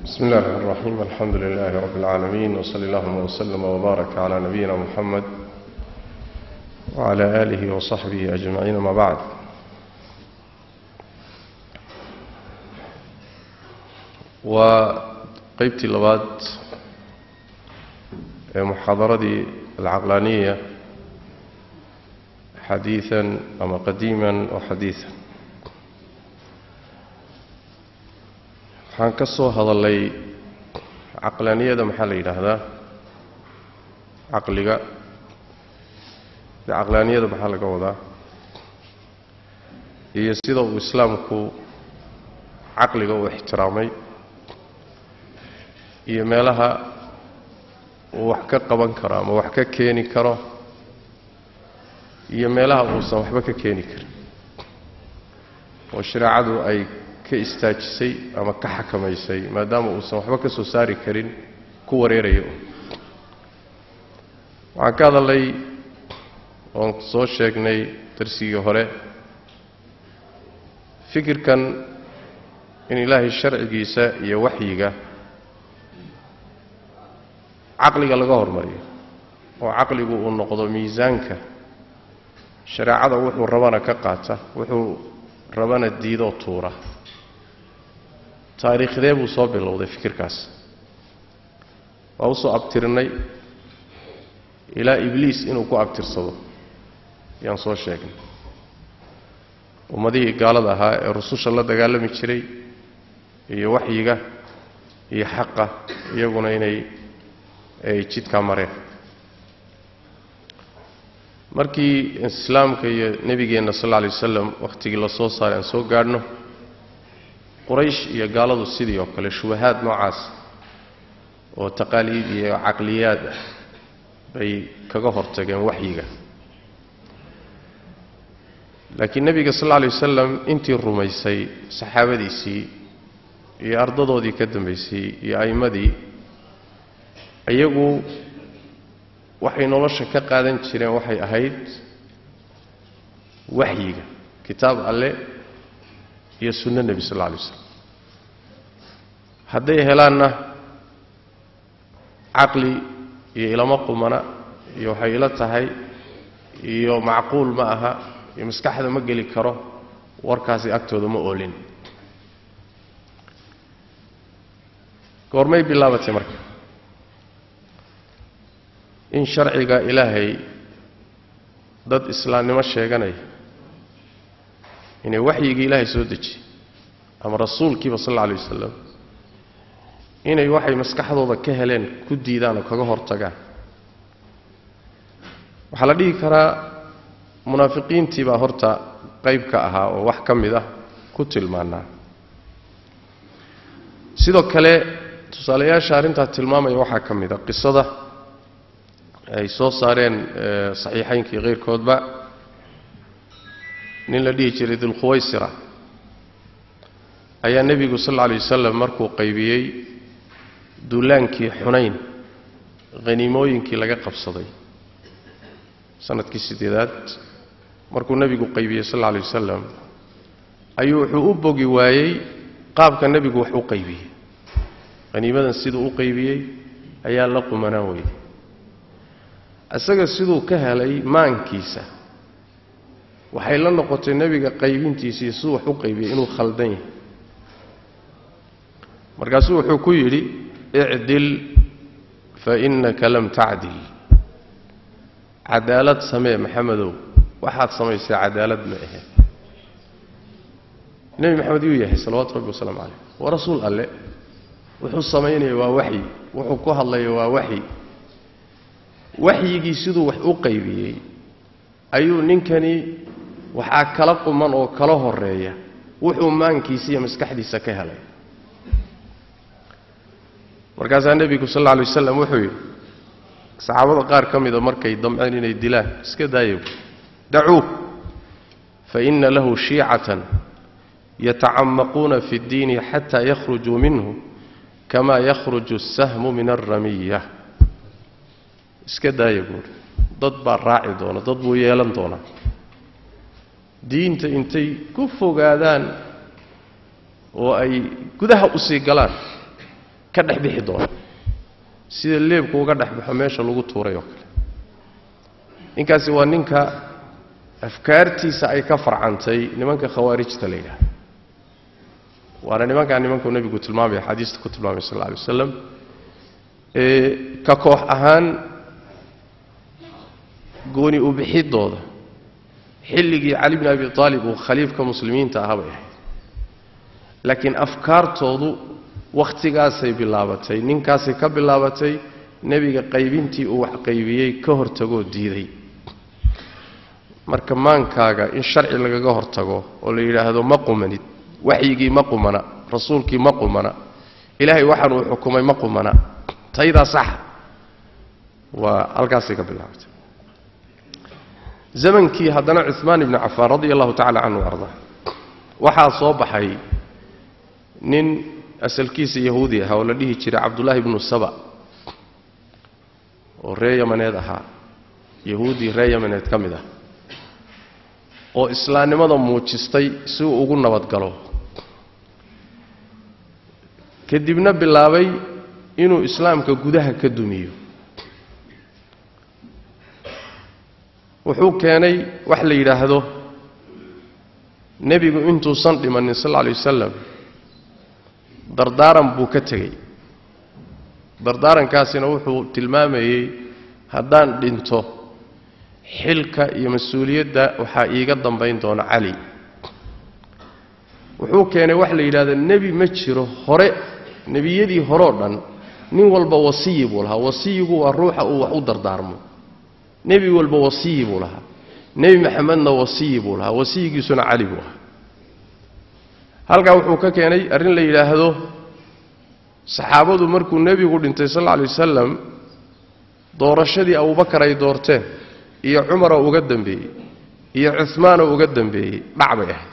بسم الله الرحمن الرحيم الحمد لله رب العالمين وصلى اللهم وسلم وبارك على نبينا محمد وعلى آله وصحبه أجمعين ما بعد وقيبتي لباد محاضرة العقلانية حديثا أما قديما وحديثا waxaan ka soo hadallay caqlaaniyada maxaa la yidhaahdaa caqliga de caqlaaniyada maxaa laga wadaa iyo sida uu islaamku caqliga u ixtiraamay iyo meelaha uu wax ka qaban karo ama wax ka keeni karo iyo meelaha uusan waxba ka keeni karin oo shareecadu ay ka istaajisay ama ka xakamaysay maadaama uusan waxba ka soo saari karin ku wareerayo waxaan ka hadalnay oon soo sheegnay darsigii hore fikirkan in ilaahay sharcigiisa iyo waxyiga caqliga laga hormariyo oo caqligu uu noqdo miisaanka shareecada wuxuu rabana ka qaata wuxuu rabana diidoo tuura taariikhdee buu soo bilowday fikirkaas waa usoo abtirnay ilaa ibliis inuu ku abtirsado ayaan soo sheegnay ummadihii gaalada ahaa ee rususha la dagaalami jiray iyo waxyiga iyo xaqa iyaguna inay ay jidkaa mareen markii islaamka iyo nebigeenna sal alla alay wasalam wakhtigii la soo saaray aan soo gaadhno quraysh iyo gaaladu sidii oo kale shubahaad noocaas oo taqaaliid iyo caqliyaad ah bay kaga hortageen waxyiga laakiin nebiga sal alla alay wasalam intii rumaysay saxaabadiisii iyo ardadoodii ka dambaysay iyo a'immadii iyagu waxay nolosha ka qaadan jireen waxay ahayd waxyiga kitaab alle iyo sunno nebi sal alla alay slam hadday helaanna caqli iyo ilamo qumana iyo waxay ila tahay iyo macquul ma aha iyo maskaxda ma geli karo warkaasi agtooda ma oolin goormay bilaabatay marka in sharciga ilaahay dad islaamnimo sheeganaya inay waxyigii ilaahay soo dejiyey ama rasuulkiiba sal alla alay wasalam inay waxay maskaxdooda ka heleen ku diidaan oo kaga hortagaan waxaa la dhihi karaa munaafiqiintii baa horta qayb ka ahaa oo wax ka mid ah ku tilmaanaa sidoo kale tusaalayaasha arrintaa tilmaamaya waxaa ka mid a qisada ay soo saareen saxiixaynkii keyrkoodba nin la dhihi jiray dulkhuwaysira ayaa nebigu sal alla alay wasalam markuu qaybiyey duulaankii xunayn haniimooyinkii laga qabsaday sanadkii siddeedaad markuu nebigu qaybiyey sal alla alay wasalam ayuu wuxuu u bogi waayey qaabka nebigu wax u qaybiyey haniimadan siduu u qaybiyey ayaa la qumanaan weyey isaga siduu ka helay maankiisa waxay la noqotay nebiga qaybintiisii siduu wax u qaybiyey inuu khaldan yahay markaasuu wuxuu ku yidhi icdil fa innaka lam tacdil cadaalad samee maxamedow waxaad samaysay cadaalad ma ahe nebi maxamed yuu yahay salawaatu rabbi wasalaamu calayh waa rasuul alle wuxuu samaynaya waa waxyi wuxuu ku hadlaya waa waxyi waxyigii siduu wax u qaybiyey ayuu ninkani waxaa kala quman oo kala horeeya wuxuu maankiisa iyo maskaxdiisa ka helay markaasaa nebigu sal alla alay wasalam wuxuu yidhi saxaabada qaar ka mida markay damceen inay dilaan iska daayo dacuuh fa inna lahu shiicatan yatacamaquuna fi اddiini xataa yakhrujuu minhu kama yakhruju الsahmu min alramiya iska daaya buuri dad baa raaci doona dad buu yeelan doonaa diinta intay ku fogaadaan oo ay gudaha u sii galaan ka dhex bixi doona sida leebku uga dhex baxo meesha lagu tuuray oo kale ninkaasi waa ninka afkaartiisa ay ka farcantay nimanka khawaarijta la yidhaha waana nimankaa nimankuu nebigu tilmaamaya xadiista ku tilmaamay sal alla alay wasalam ee ka koox ahaan gooni u bixidooda xilligii cali bni abi aalib uu khaliifka muslimiinta ahaa bay ahayd laakiin afkaartoodu wakhtigaasay bilaabatay ninkaasay ka bilaabatay nebiga qaybintii uu wax qaybiyey ka hortagoo diiday marka maankaaga in sharci lagaga hortago oo la yidhaahdo ma qumanid waxyigii ma qumana rasuulkii ma qumana ilaahay waxaan uu xukumay ma qumana taydaa saxa waa halkaasay ka bilaabatay zamankii haddana cumaan ibnu cafaan radia allahu tacala canhu arda waxaa soo baxay nin asalkiisa yahuudi ahaa oo la dhihi jiray cabdullaahi ibnu saba oo ree yamaneed ahaa yahuudi ree yamaneed ka mid ah oo islaamnimada muujistay si uu ugu nabadgalo kadibna bilaabay inuu islaamka gudaha ka dumiyo wuxuu keenay wax la yidhaahdo nebigu intuusan dhimanin sal alla alay wasalam dardaaran buu ka tegey dardaarankaasina wuxuu tilmaamayey haddaan dhinto xilka iyo mas-uuliyadda waxaa iiga dambayn doona cali wuxuu keenay wax la yidhahdo nebi ma jiro hore nebiyadii horeo dhan nin walba wasiyi buu lahaa wasiyigu waa ruuxa uu wax u dardaarmo nebi walba wasiyi buu lahaa nebi maxamedna wasiyi buu lahaa wasiyigiisuna cali buu ahaa halkaa wuxuu ka keenay arrin la yidhaahdo saxaabadu markuu nebigu dhintay sal alla alay wasalam doorashadii abubakar ay doorteen iyo cumaroo uga dambeeyey iyo cumaanoo uga dambeeyey dhac bay ahayd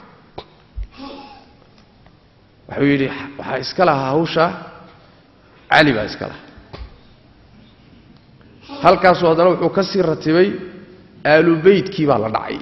wuxuu yidhi waxaa iska lahaa hawshaa cali baa iska lahaa halkaasuu haddana wuxuu ka sii ratibay aalubeytkii baa la dhacay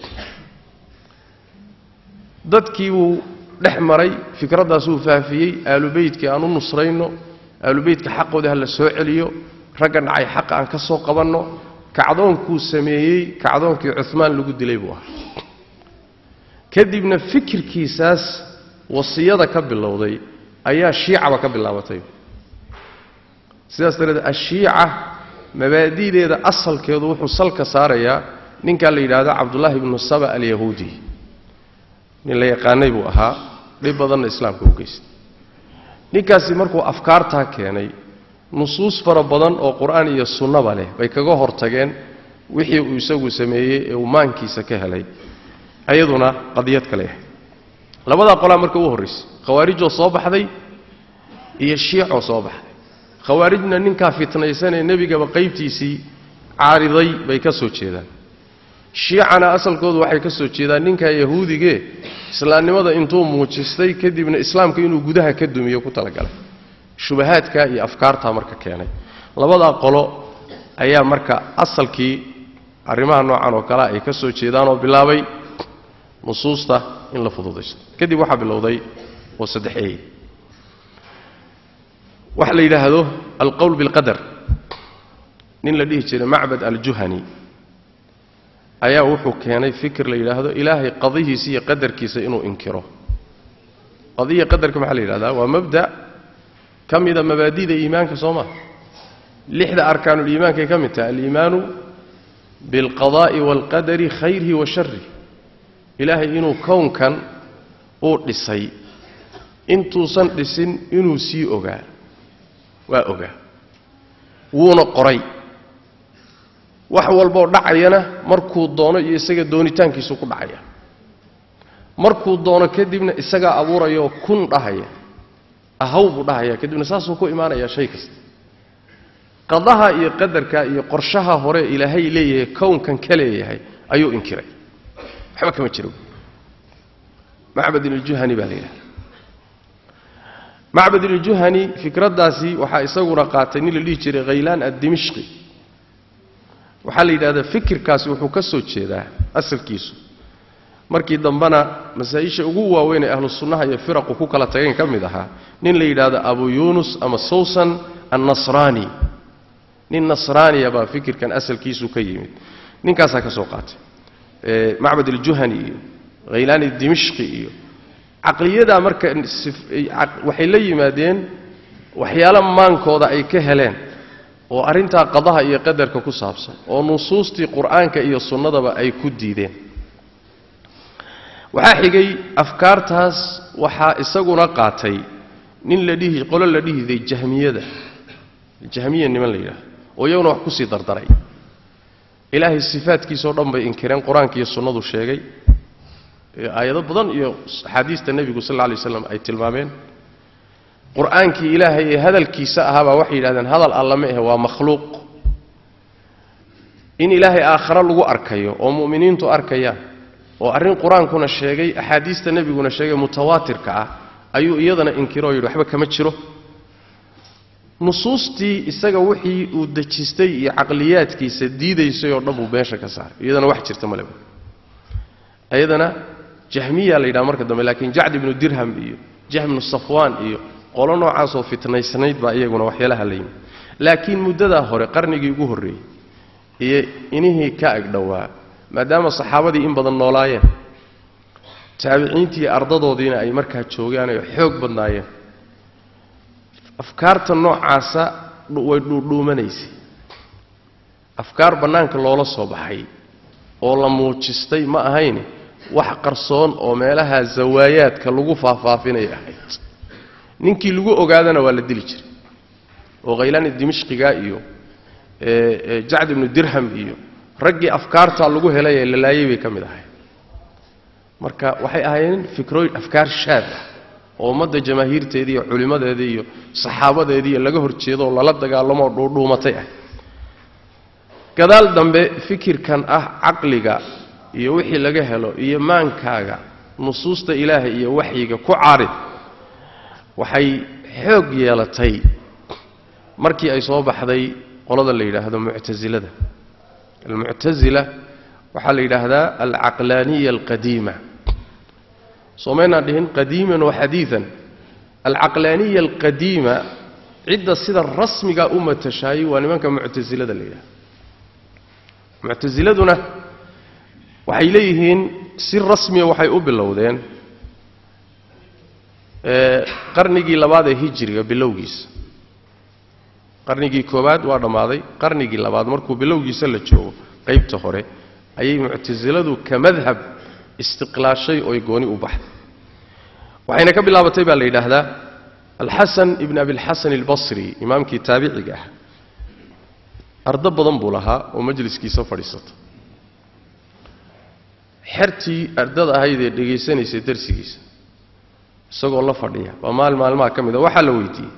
dadkii buu dhex maray fikraddaasuu faafiyey aalubeytkii aan u nusrayno aalubeytka xaqooda ha la soo celiyo ragga dhacay xaqa aan ka soo qabanno kacdoonkuu sameeyey kacdoonkii cumaan lagu dilay buu ahaa kadibna fikirkiisaas wasiyada ka bilowday ayaa shiicaba ka bilaabatay sidaas dareed ashiica mabaadi'deeda asalkeedu wuxuu salka saarayaa ninkaa la yidhaahdo cabdullaahi ibnu saba alyahuudi nin la yaqaanay buu ahaa dhib badanna islaamka u geystay ninkaasi markuu afkaartaa keenay nusuus fara badan oo qur-aan iyo sunnaba leh bay kaga hortageen wixii uu isagu sameeyey ee uu maankiisa ka helay ayaduna qadiyad kale ah labadaa qolaa marka u horraysay khawaarijoo soo baxday iyo shiicoo soo baxday khawaarijna ninkaa fitnaysanee nebigaba qaybtiisii caariday bay ka soo jeedaan shiicana asalkoodu waxay ka soo jeedaan ninkaa yahuudigee islaamnimada intuu muujistay kadibna islaamka inuu gudaha ka dumiyo ku talagalay shubahaadkaa iyo afkaartaa marka keenay labadaa qolo ayaa marka asalkii arrimaha noocan oo kalea ay ka soo jeedaanoo bilaabay nusuusta in la fududaysto kadib waxaa bilowday oo saddexeeyey waxa la yidhaahdo alqowl bilqadar nin la dhihi jiray macbad aljuhani ayaa wuxuu keenay fikir la yidhaahdo ilaahay qadihiisa iyo qadarkiisa inuu inkiro qadiya qadarka maxaa la yidhahdaa waa mabda ka mida mabaadida iimaanka soo maa lixda arkaanuliimaankay ka mid tahay aliimaanu bilqadaa'i waalqadari khayrihi wa sharih ilaahay inuu kownkan uu dhisay intuusan dhisin inuu sii ogaa waa ogaa wuuna qoray wax walboo dhacayana markuu doono iyo isaga doonitaankiisu ku dhacaya markuu doono kadibna isagaa abuuraya oo kun dhahaya ahaw buu dhahaya kadibna saasuu ku imaanayaa shay kasta qadaha iyo qadarka iyo qorshaha hore ilaahay leeyahay kownkan ka leeyahay ayuu inkiray waxba kama jiro macbad iljuhani baa la yidhahda macbad iljuhani fikraddaasi waxaa isaguna qaatay nin la dhihi jiray khaylaan addimishqi waxaa la yidhahdaa fikirkaasi wuxuu ka soo jeedaa asalkiisu markii dambena masaa-isha ugu waaweyn ee ahlu sunnaha iyo firaqu ku kala tageen ka mid ahaa nin la yidhaahdo abu yuunus ama sawsan annasraani nin nasraaniya baa fikirkan asalkiisu ka yimid ninkaasaa ka soo qaatay macbad aljuhani iyo khaylaani dimishqi iyo caqliyadaa marka waxay la yimaadeen waxyaalo maankooda ay ka heleen oo arrintaa qadaha iyo qadarka ku saabsan oo nusuustii qur'aanka iyo sunnadaba ay ku diideen waxaa xigay afkaartaas waxaa isaguna qaatay nin la dhihi qolo la dhihiday jahmiyada jahmiya niman la yidhahdo oo iyaguna wax kusii dardaray ilaahay sifaadkiisao dhan bay inkireen qur-aanka iyo sunnadu sheegay aayado badan iyo axaadiista nebigu sal lla alay waslam ay tilmaameen qur-aankii ilaahay ee hadalkiisa ahaabaa waxay yidhahdeen hadal alla ma ahe waa makhluuq in ilaahay aakhare lagu arkayo oo mu'miniintu arkayaan oo arrin qur-aankuna sheegay axaadiista nebiguna sheegay mutawaatirka ah ayuu iyadana inkiro o yidhi waxba kama jiro nusuustii isaga wixii uu dejistay iyo caqliyaadkiisa diidaysay oo dhan buu meesha ka saaray iyadana wax jirta male iyadana jahmiya la yidhaha marka dambe laakiin jacd ibnu dirham iyo jahm ibnu safwaan iyo qolo noocaasoo fitnaysnayd baa iyaguna waxyaalaha la yimid laakiin muddadaa hore qarnigii ugu horreeyey iyo inihii ka agdhowaa maadaama saxaabadii in badan noolaayeen taabiciintii ardadoodiina ay markaa joogaan oo xoog badnaayeen afkaarta noocaasa way dhuudhuumanaysay afkaar bannaanka loola soo baxay oo la muujistay ma ahayne wax qarsoon oo meelaha zawaayaadka lagu faahfaafinay ahayd ninkii lagu ogaadana waa la dili jiray oo khaylaani dimishqiga iyo jacd ibnu dirham iyo raggii afkaartaa lagu helay ee la laayay bay ka mid ahay marka waxay ahaayeen fikrooyin afkaar shaad ah oo ummadda jamaahiirteedii iyo culimmadeedii iyo saxaabadeedii iyo laga hor jeedo oo lala dagaalamoo dhuudhuumatay ah gadaal dambe fikirkan ah caqliga iyo wixii laga helo iyo maankaaga nusuusta ilaahay iyo waxyiga ku caarid waxay xoog yeelatay markii ay soo baxday qolada la yidhaahdo muctasilada almuctasila waxaa la yidhaahdaa alcaqlaaniya alqadiima soomaynaan dhihin qadiiman wa xadiian alcaqlaaniya alqadiima cidda sida rasmiga u matashaayey waa nimanka muctasilada la yidhahdo muctasiladuna waxay leeyihiin si rasmiya waxay u bilowdeen qarnigii labaad ee hijiriga bilowgiisa qarnigii koowaad waa dhammaaday qarnigii labaad markuu bilowgiisa la joogo qaybta hore ayay muctasiladu ka madhab istiqlaashay oy gooni u baxday waxayna ka bilaabatay baa la yidhaahdaa alxasan ibn abilxasan albasri imaamkii taabiciga ah ardo badan buu lahaa oo majliskiisa fadhiisata xertii ardada ahayd ee dhegaysanaysay darsigiisa isagoo la fadhiya waa maal maalmaha ka mid a waxaa la weydiiyey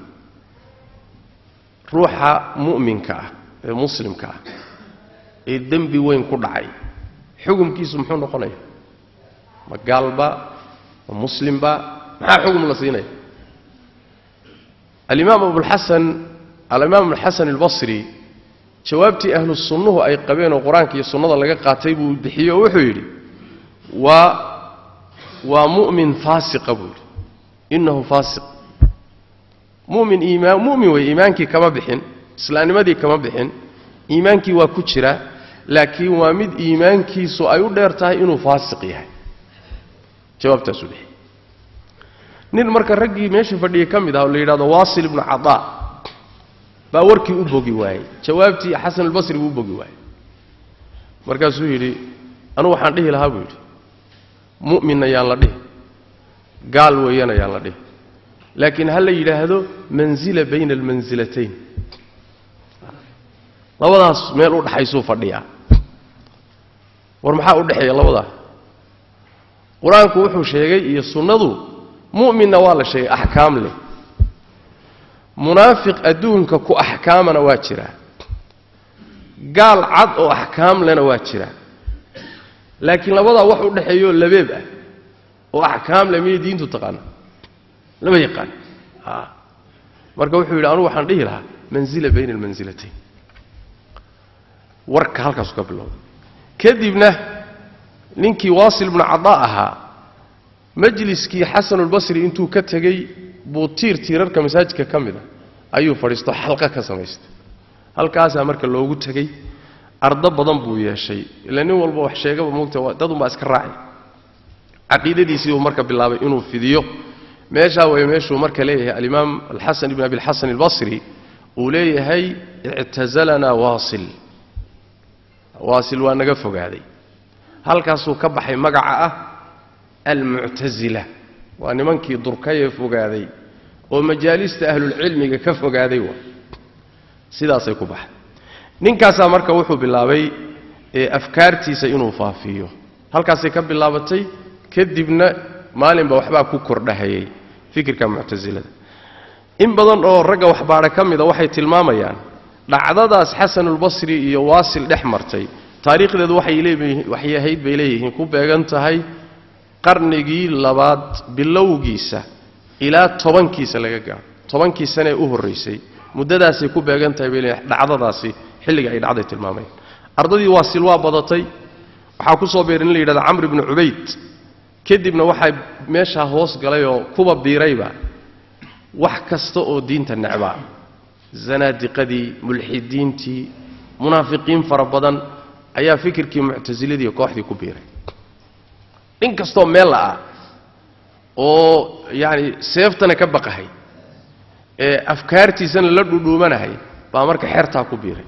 ruuxa mu'minka ah ee muslimka ah ee dembi weyn ku dhacay xukumkiisu muxuu noqonaya ma gaalba ma muslimba maxaa xugum la siinaya alimaam abulxasan alimaam abulxasan albasri jawaabtii ahlu sunnuhu ay qabeen oo qur-aanka iyo sunnada laga qaatay buu bixiye oo wuxuu yidhi waa waa mu'min faasiqa buu yidhi innahu faasiq mumin iimaan mu'min wey iimaankii kama bixin islaamnimadii kama bixin iimaankii waa ku jira laakiin waa mid iimaankiisu ay u dheer tahay inuu faasiq yahay jawaabtaasuu bixiyey nin marka raggii meesha fadhiyay ka mid ah oo la yidhahdo waasil ibnu cadaa baa warkii u bogi waayey jawaabtii xasan albasri buu u bogi waayey markaasuu yidhi anugu waxaan dhihi lahaa buu yidhi mu'minna yaan la dhihi gaal weeyana yaan la dhihi laakiin ha la yidhaahdo manzila bayna almansilatayn labadaas meel u dhaxaysuu fadhiyaa war maxaa u dhexeeya labadaa qur-aanku wuxuu sheegay iyo sunnadu mu'minna waa la sheegay axkaam leh munaafiq adduunka ku axkaamana waa jiraa gaal cad oo axkaam lena waa jiraa laakiin labadaa wax u dhexeeyaoo labeeb ah oo axkaam leh miyay diintu taqaana lama yaqaan marka wuxuu yidhi anugu waxaan dhihi lahaa manzila bayna almansilatayn warka halkaasu ka bilowda kadibna ninkii waasil bnu cadaa ahaa majliskii xasanulbasri intuu ka tegey buu tiir tiirarka masaajidka ka mid a ayuu fadhiisto xalqa ka samaystay halkaasaa marka loogu tegey ardo badan buu yeeshay ila nin walba wax sheegaba moogta dadunbaa iska raacay caqiidadiisii buu marka bilaabay inuu fidiyo meeshaa way meeshuu marka leeyahay alimaam alxasan ibn abi alxasan albasri uu leeyahay ictazalanaa waasil waasil waa naga fogaaday halkaasuu ka baxay magaca ah almuctasila waa nimankii durkayee fogaaday oo majaalista ahlulcilmiga ka fogaaday waa sidaasay ku baxday ninkaasaa marka wuxuu bilaabay afkaartiisa inuu faafiyo halkaasay ka bilaabatay kadibna maalinba waxbaa ku kordhahayay fikirka muctasilada in badan oo ragga waxbaadha ka mida waxay tilmaamayaan dhacdadaas xasanulbasri iyo waasil dhex martay taariikhdeedu waxay ahayd bay leeyihiin ku beegan tahay qarnigii labaad bilowgiisa ilaa tobankiisa laga gaaro tobankii sane ee u horraysay muddadaasay ku beegan tahay bay leeyihin dhacdadaasi xilliga ay dhacday tilmaamayaan ardadii waasil waa badatay waxaa ku soo beeray in la yidhahdo camr ibnu cubayd kadibna waxaa meeshaa hoos galay oo kuba biirayba wax kasta oo diinta necbaa zanaadiqadii mulxidiintii munaafiqiin fara badan ayaa fikirkii muctasiladii kooxdii ku biiray in kastoo meel la'ah oo yacani seeftana ka baqahay ee afkaartiisana la dhudhuumanahay baa marka xertaa ku biiray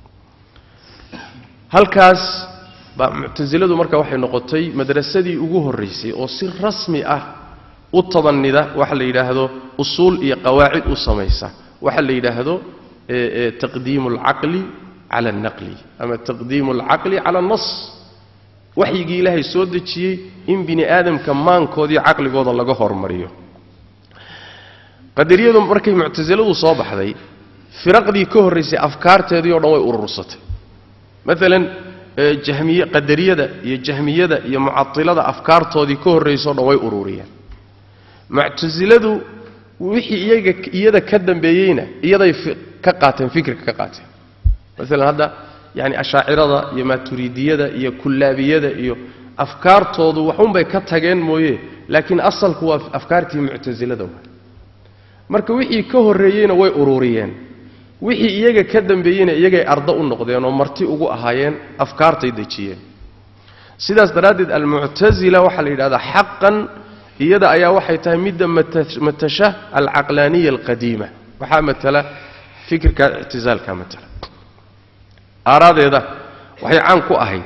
halkaas baa muctasiladu marka waxay noqotay madrasadii ugu horraysay oo si rasmi ah u tabannida waxa la yidhaahdo usuul iyo qawaacid u samaysa waxa la yidhaahdo taqdiimu alcaqli cala alnaqli ama taqdiimu alcaqli cala alnas waxyigii ilaahay soo dejiyey in bini aadamka maankoodii caqligooda laga hormariyo qadariyadu markay muctasiladu soo baxday firaqdii ka horraysay afkaarteedii o dhan way urursatay maalan jahmiye qadariyada iyo jahmiyada iyo mucatilada afkaartoodii ka horraysao dhan way ururiyeen muctasiladu wixii iyaga iyada ka dambeeyeyna iyaday ka qaateen fikirka ka qaateen maalan hadda yani ashaacirada iyo maaturidiyada iyo kullaabiyada iyo afkaartoodu waxunbay ka tageen mooye laakiin asalku waa afkaartii muctasilada wa marka wixii ka horreeyeyna way ururiyeen wixii iyaga ka dambeeyeyna iyagay ardo u noqdeen oo marti ugu ahaayeen afkaartay dejiyeen sidaas daraaddeed almuctasila waxaa la yidhahdaa xaqan iyada ayaa waxay tahay midda matasha alcaqlaaniya alqadiima waxaa matala fikirka ictisaalka matala aaraadeeda waxay caan ku ahayd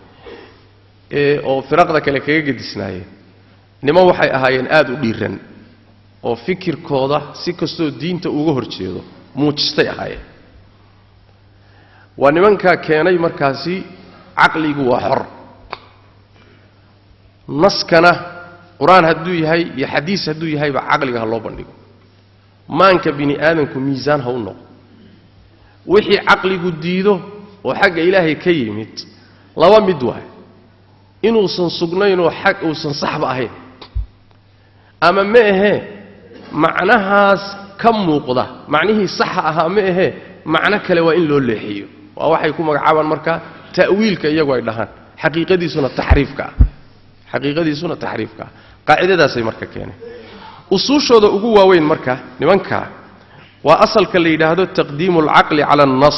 oo firaqda kale kaga gedisnaayeen niman waxay ahaayeen aada u dhiiran oo fikirkooda si kastoo diinta uga hor jeedo muujistay ahaayeen waa nimankaa keenay markaasi caqligu waa xor naskana qur-aan hadduu yahay iyo xadiis hadduu yahayba caqliga ha loo bandhigo maanka bini aadamku miisaan ha u noqo wixii caqligu diido oo xagga ilaahay ka yimid laba mid waay inuusan sugnaynoo xag uusan saxba ahayn ama ma ahee macnahaas ka muuqda macnihii saxa ahaa ma ahee macno kale waa in loo leexiyo waa waxay ku magacaabaan marka ta'wiilka iyagu ay dhahaan xaqiiqadiisuna taxriifka ah xaqiiqadiisuna taxriifka ah qaacidadaasay marka keeneen usuushooda ugu waaweyn marka nimankaa waa asalka la yidhaahdo taqdiimu alcaqli cala alnas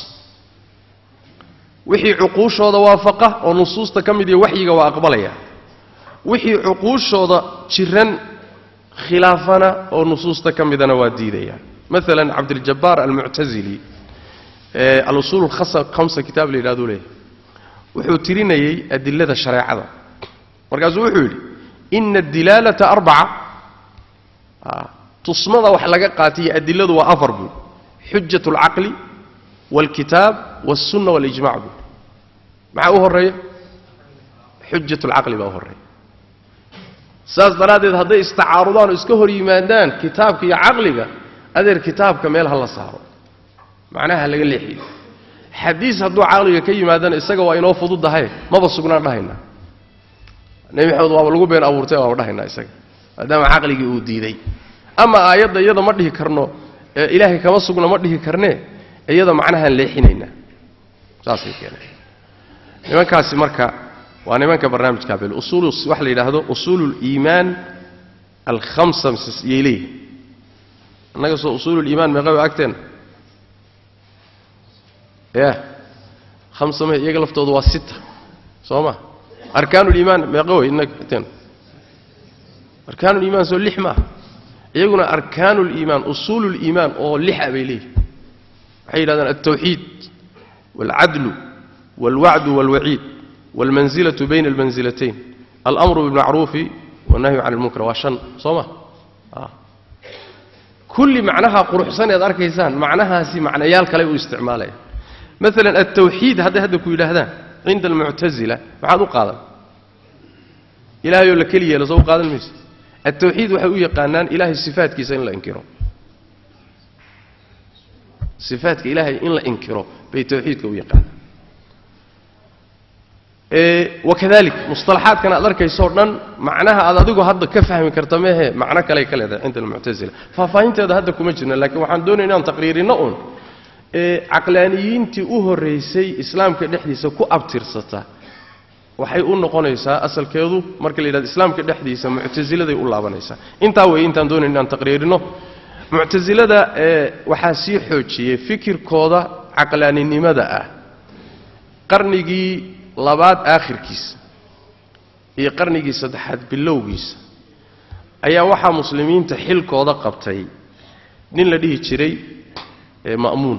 wixii cuquushooda waafaqa oo nusuusta ka mid iyo waxyiga waa aqbalaya wixii cuquushooda jiran khilaafana oo nusuusta ka midana waa diidaya maalan cabdiljabaar almuctasili alusuul hamsa kitaab la yidhahdu leeyahy wuxuu tirinayey adilada shareecada markaasuu wuxuu yidhi ina adilaalata arbaca tusmada wax laga qaataiyo adiladu waa afar buui xujat alcaqli waalkitaab walsunna walijmac buui maxaa u horeeya xujat alcaqli baa u horeeya saas daraaddeed hadday istacaarudaan oo iska hor yimaadaan kitaabka iyo caqliga adeer kitaabka meel ha la saaro macnaha ha laga leexiyo xadiis hadduu caqliga ka yimaadana isaga waa inoo fududahay maba sugnaan dhahaynaa nebi maxamed waaba lagu been abuurtay waaba dhahaynaa isaga maadaama caqligii uu diiday ama aayadda iyada ma dhihi karno ee ilaahay kama sugna ma dhihi karnee iyada macnahaan leexinaynaa saasay keeneen nimankaasi marka waa nimanka barnaamijkaa bil usuul waxa la yidhaahdo usuulu liimaan alkhamsa yay leeyihin annaga soo usuululiimaan meeqa wa agteen ya hamsa me iyaga laftooda waa sita soo ma arkaanuliimaan meeqa wey innaga agteen arkaanuliimaan soo lix maaha iyaguna arkaanuliimaan usuululiimaan oo lixa bay leeyihin waxay yidhahdaan altawxiid waalcadlu waalwacdu waalwaciid waalmansilatu bayna almansilatayn alamru bilmacruufi wannahyu can ilmunkar waa shan soo ma kulli macnaha quruxsan ead arkaysaan macnahaasi macnayaal kale u isticmaalaya maalan altawxiid hadday hadda ku yidhaahdaan cinda almuctasila maxaad u qaadan ilahayoo la keli yeelo soo u qaadan mayse altawxiid waxay u yaqaanaan ilahay sifaatkiisa in la inkiro sifaatka ilaahay in la inkiro bay tawxiidka u yaqaanaan wakadalik musطalaxaadkan aad arkaysoo dhan macnaha aad adigu hadda ka fahmi karta mehe macno kaley ka leedahay cinda almuctasila faahfaahinteeda hadda kuma jirna lakiin waxaan doonaya inaan taqriirino un caqlaaniyiintii u horraysay islaamka dhexdiisa ku abtirsata waxay u noqonaysaa asalkeedu marka la yidhahdo islaamka dhexdiisa muctasiladay u laabanaysaa intaa weeye intaan doonaya inaan taqriirino muctasilada waxaa sii xoojiyey fikirkooda caqlaaninimada ah qarnigii labaad aakhirkiisa iyo qarnigii saddexaad bilowgiisa ayaa waxaa muslimiinta xilkooda qabtay nin la dhihi jiray ma'muun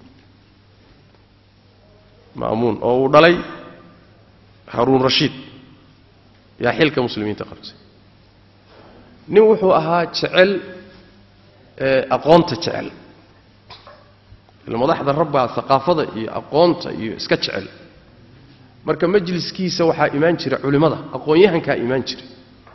ma'muun oo uu dhalay haruun rashiid yaa xilka muslimiinta qabtay nin wuxuu ahaa jecel aqoonta jecel madaxda rabbaa aqaafada iyo aqoonta iyo iska jecel marka majliskiisa waxaa imaan jira culimmada aqoon-yahankaa imaan jira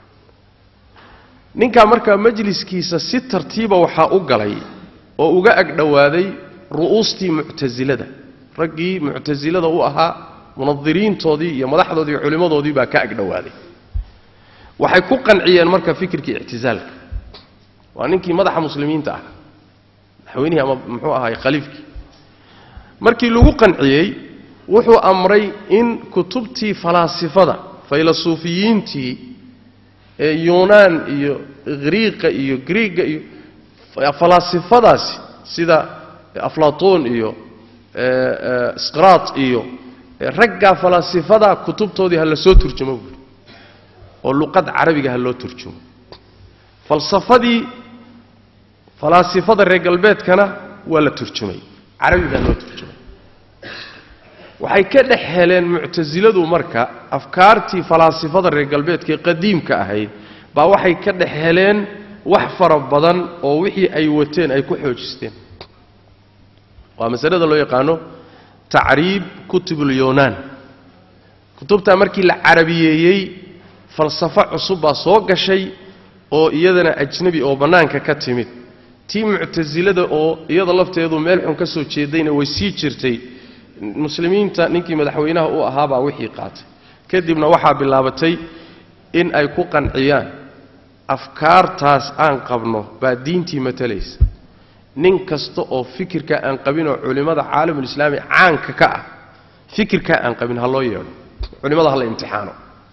ninkaa markaa majliskiisa si tartiiba waxaa u galay oo uga agdhowaaday ru'uustii muctasilada raggii muctasilada u ahaa munadiriintoodii iyo madaxdoodii iyo culimmadoodii baa ka agdhowaaday waxay ku qanciyeen marka fikirkii ictisaalka waa ninkii madaxa muslimiinta ah madaxweynihii ama muxuu ahaay khaliifkii markii lagu qanciyey wuxuu amray in kutubtii falaasifada faylasuufiyiintii ee yuunaan iyo griiqa iyo griiga iyo falaasifadaasi sida aflatoon iyo sqraat iyo raggaa falaasifadaa kutubtoodii ha la soo turjumo buuri oo luqad carabiga ha loo turjumo falsafadii falaasifada reer galbeedkana waa la turjumay carabigaa loo turjumay waxay ka dhex heleen muctasiladu marka afkaartii falaasifada reer galbeedkaee qadiimka ahayd baa waxay ka dhex heleen wax fara badan oo wixii ay wateen ay ku xoojisteen waa masalada loo yaqaano tacriib kutubulyunaan kutubtaa markii la carabiyeeyey falsafo cusub baa soo gashay oo iyadana ajnebi oo bannaanka ka timid tii muctasilada oo iyada lafteedu meel xun ka soo jeedayna way sii jirtay muslimiinta ninkii madaxweynaha u ahaabaa wixii qaatay kadibna waxaa bilaabatay in ay ku qanciyaan afkaartaas aan qabno baa diintii matalaysa nin kasta oo fikirka aan qabin oo culimmada caalamulislaami caanka ka ah fikirkaa aan qabin ha loo yeedho culimmada ha la imtixaano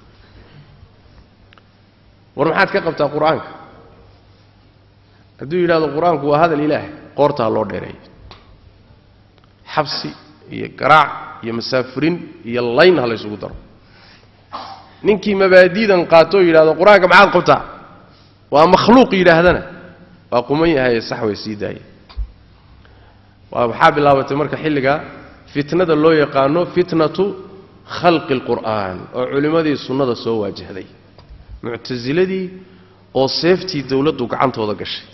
war maxaad ka qabtaa qur-aanka hadduu yidhahdo qur-aanku waa hadal ilaah qoorta ha loo dheereeyo xabsi iyo garaac iyo masaafurin iyo layn ha laysugu daro ninkii mabaadiidan qaatoo yidhahdo qur-aanka maxaad qabtaa waa makhluuq yidhaahdana waa quman yahaye sax way sii daaya waa waxaa bilaabatay marka xilligaa fitnada loo yaqaano fitnatu khalqi alqur'aan oo culimmadii sunnada soo waajahday muctasiladii oo seeftii dowladdu gacantooda gashay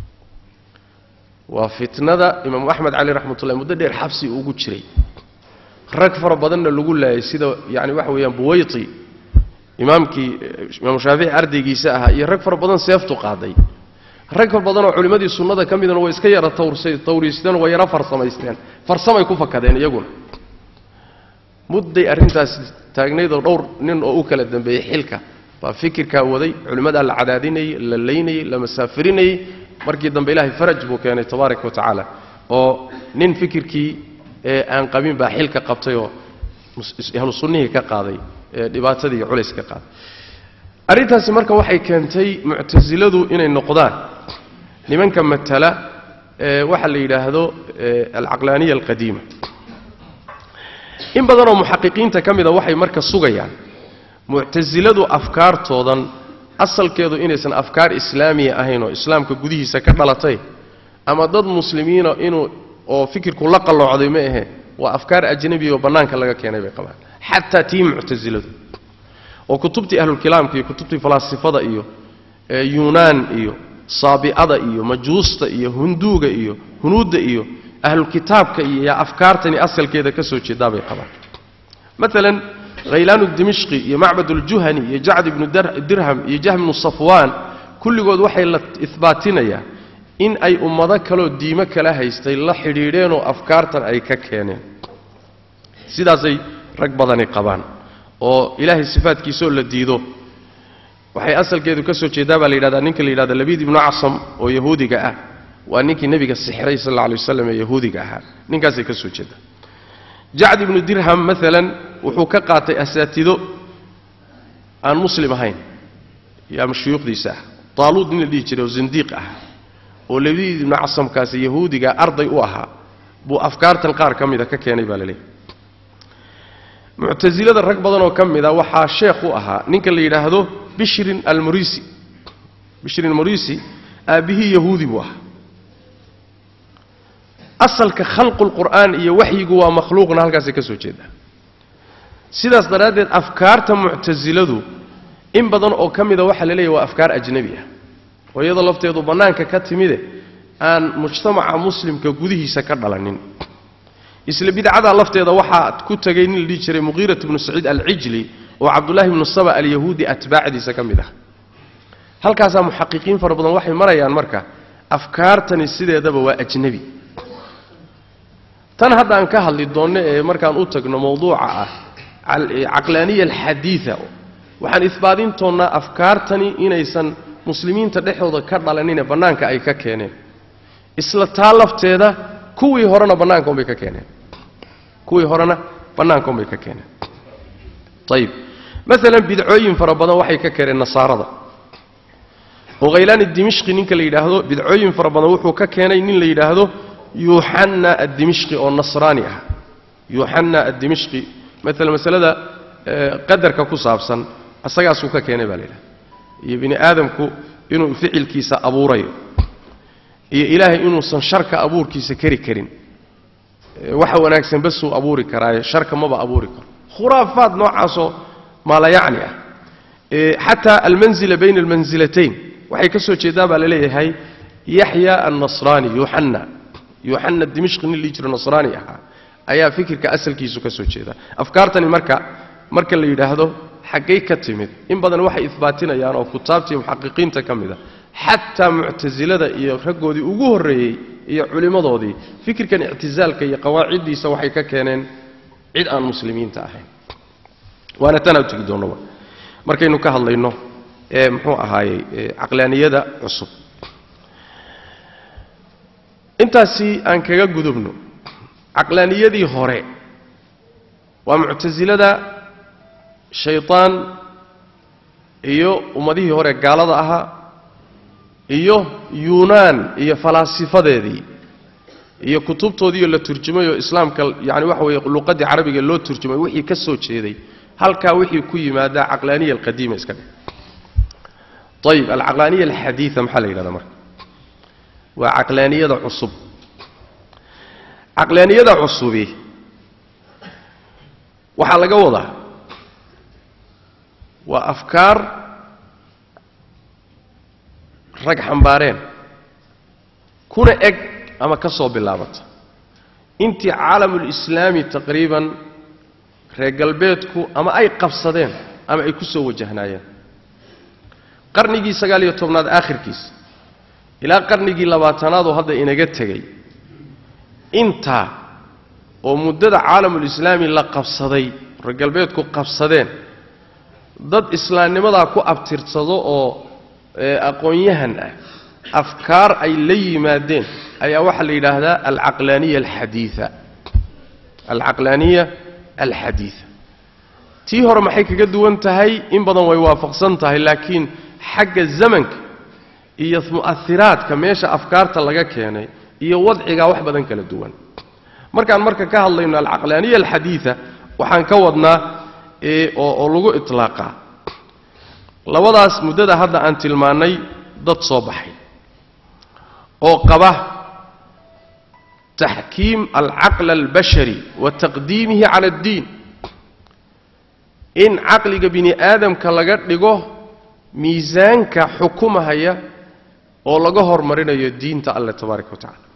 waa fitnada imaamu axmed cali raxmatullahi muddo dheer xabsi ugu jiray rag fara badanna lagu laayay sida yani waxa weeyaan buwayti imaamkii imaamu shaafici ardaygiisa ahaa iyo rag fara badan seeftu qaaday rag far badanoo culimmadii sunnada ka midana way iska yara tawriisteen way yara farsamaysteen farsamay ku fakadeen iyaguna mudday arrintaas taagnaydoo dhowr nin oo u kala dambeeyey xilka baa fikirkaa waday culimmadaa la cadaadinayey la laynayey la masaafirinayey markii dambe ilaahay faraj buu keenay tabaaraka wa tacaala oo nin fikirkii ee aan qabin baa xilka qabtay oo ahlu sunnihii ka qaaday ee dhibaatadii iyo culayska qaaday arrintaasi marka waxay keentay muctasiladu inay noqdaan nimanka matala ee waxa la yidhaahdo alcaqlaaniya alqadiima in badanoo muxaqiqiinta ka mida waxay marka sugayaan muctasiladu afkaartoodan asalkeedu inaysan afkaar islaamiya ahayn oo islaamka gudihiisa ka dhalatay ama dad muslimiina inuu oo fikirku la qalloocday ma ahe waa afkaar ajnabiya oo bannaanka laga keenay bay qabaan xataa tii muctasiladu oo kutubtii ahlulkalaamka iyo kutubtii falaasifada iyo yunaan iyo saabi'ada iyo majuusta iyo hunduuga iyo hunuudda iyo ahlulkitaabka iyo yaa afkaartani asalkeeda ka soo jeedaa bay qabaan maalan khaylaanu dimishqi iyo macbad uljuhani iyo jacd ibnu dirham iyo jahm ibnu safwaan kulligood waxay la ihbaatinayaan in ay ummado kaloo diimo kala haystay la xidhiidheenoo afkaartan ay ka keeneen sidaasay rag badani qabaan oo ilaahay sifaadkiisaoo la diido waxay asalkeedu ka soo jeedaa baa la yidhahdaa ninka la yidhahda labiid ibnu casam oo yahuudiga ah waa ninkii nebiga sixray sal alla alay waslam ee yahuudiga ahaa ninkaasay ka soo jeedaa jacd ibnu dirham maalan wuxuu ka qaatay asaatido aan muslim ahayn ama shuyuukhdiisa ah taaluud nin la dhihi jiray oo zindiiq ah oo labiid ibnu casamkaasi yahuudiga arday u ahaa buu afkaartan qaar ka mida ka keenay baa la leeyahy muctasilada rag badan oo ka mida waxaa sheekh u ahaa ninka la yidhaahdo bishrin almurisi bishrin almurisi aabbihii yahuudi buu ahaa asalka khalqulqur'aan iyo waxyigu waa makhluuqna halkaasay ka soo jeedaa sidaas daraaddeed afkaarta muctasiladu in badan oo ka mida waxaa la leeyahy waa afkaar ajnebi ah oo iyadoo lafteedu bannaanka ka timide aan mujtamaca muslimka gudihiisa ka dhalanin isla bidcadaa lafteeda waxaa ku tegay nin la dhihi jiray muqiirat bnu saciid alcijli oo cabdullaahi bnu saba alyahuudi atbaacdiisa ka mid ah halkaasaa muxaqiqiin fara badan waxay marayaan marka afkaartani sideedaba waa ajnebi tan hadda aan ka hadli doonno ee markaan u tagno mowduuca ah caqlaaniya alxadiida waxaan isbaadin doonnaa afkaartani inaysan muslimiinta dhexdooda ka dhalanine bannaanka ay ka keeneen isla taa lafteeda kuwii horena bannaanka unbay ka keeneen kuwii horena bannaanka unbay ka keeneen ayib maalan bidcooyin fara badan waxay ka keeneen nasaarada oo khaylaani dimishqi ninka la yidhaahdo bidcooyin fara badan wuxuu ka keenay nin la yidhaahdo yuuxanna addimishqi oo nasraani ah yuuxanna addimishqi maalan masalada qadarka ku saabsan asagaasuu ka keenay baa la yidhahda iyo bini aadamku inuu ficilkiisa abuurayo iyo ilaahay inuusan sharka abuurkiisa kari karin waxa wanaagsan basuu abuuri karaaye sharka maba abuuri karo khuraafaad noocaasoo maalayacni ah xataa almanzila bayna almansilatayn waxay ka soo jeedaa baa la leeyahay yaxya annasraani yuuxanna yuuxanna dimishqi nin lii jiro nasraani ahaa ayaa fikirka asalkiisu ka soo jeeda afkaartani marka marka la yidhaahdo xaggay ka timid in badan waxay ihbaatinayaan oo kutaabtii muxaqiqiinta ka mid a xataa muctasilada iyo raggoodii ugu horreeyey iyo culimmadoodii fikirkan ictisaalka iyo qawaaciddiisa waxay ka keeneen cid aan muslimiinta ahayn waana tanaa u tegi doonnaba markaynu ka hadlayno ee muxuu ahaayey caqlaaniyada cusub intaasi aan kaga gudubno caqlaaniyadii hore waa muctasilada shaytaan iyo ummadihii hore gaalada ahaa iyo yuunaan iyo falaasifadeedii iyo kutubtoodiioo la turjumay oo islaamka yani waxa weeye luqaddii carabiga loo turjumay wixii ka soo jeeday halkaa wixii ku yimaadaa caqlaaniya alqadiima iska dheh ayib alcaqlaaniya alxadiida maxaa la yidhahdaa marka waa caqlaaniyada cusub caqlaaniyada cusubi waxaa laga wadaa waa afkaar rag xambaareen kuna eg ama ka soo bilaabata intii caalamulislaami taqriiban reer galbeedku ama ay qabsadeen ama ay ku soo wajahnaayeen qarnigii sagaal iyo tobnaad aakhirkiisa ilaa qarnigii labaatanaad oo hadda inaga tegey intaa oo muddada caalamulislaami la qabsaday reer galbeedku qabsadeen dad islaamnimadaa ku abtirsado oo aqoon-yahan ah afkaar ay la yimaadeen ayaa waxaa la yidhaahdaa alcaqlaaniya alxadiia alcaqlaaniya alxadiida tii hore maxay kaga duwan tahay in badan way waafaqsan tahay laakiin xagga zamanka iyo mu'ahiraadka meesha afkaarta laga keenay iyo wadcigaa wax badan kala duwan markaan marka ka hadlayno alcaqlaaniya alxadiida waxaan ka wadnaa oo oo lagu itlaaqaa labadaas muddada hadda aan tilmaannay dad soo baxay oo qaba taxkiim alcaql albashari wa taqdiimihi cala addiin in caqliga bini aadamka laga dhigo miisaanka xukumahaya oo laga hormarinayo diinta alle tabaaraka wa tacala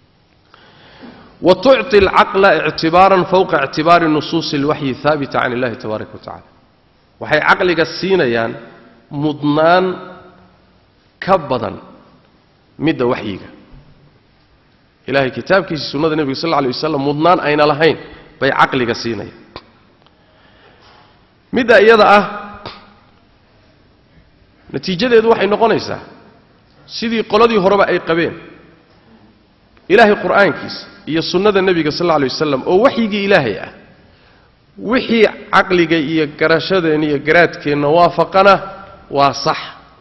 wa tucطi alcaqla ictibaaran fowqa ictibaari nusuusi اlwaxyi haabita can illahi tabaaraka wa tacala waxay caqliga siinayaan mudnaan ka badan midda waxyiga ilahay kitaabkiisa sunnada nebiga sal lla lay wasalam mudnaan ayna lahayn bay caqliga siinayaan midda iyada ah natiijadeedu waxay noqonaysaa sidii qoladii horeba ay qabeen ilaahay qur'aankiisa iyo sunnada nebiga sal alla alay wasalam oo waxyigii ilaahay ah wixii caqliga iyo garashadeenna iyo garaadkeenna waafaqana waa sax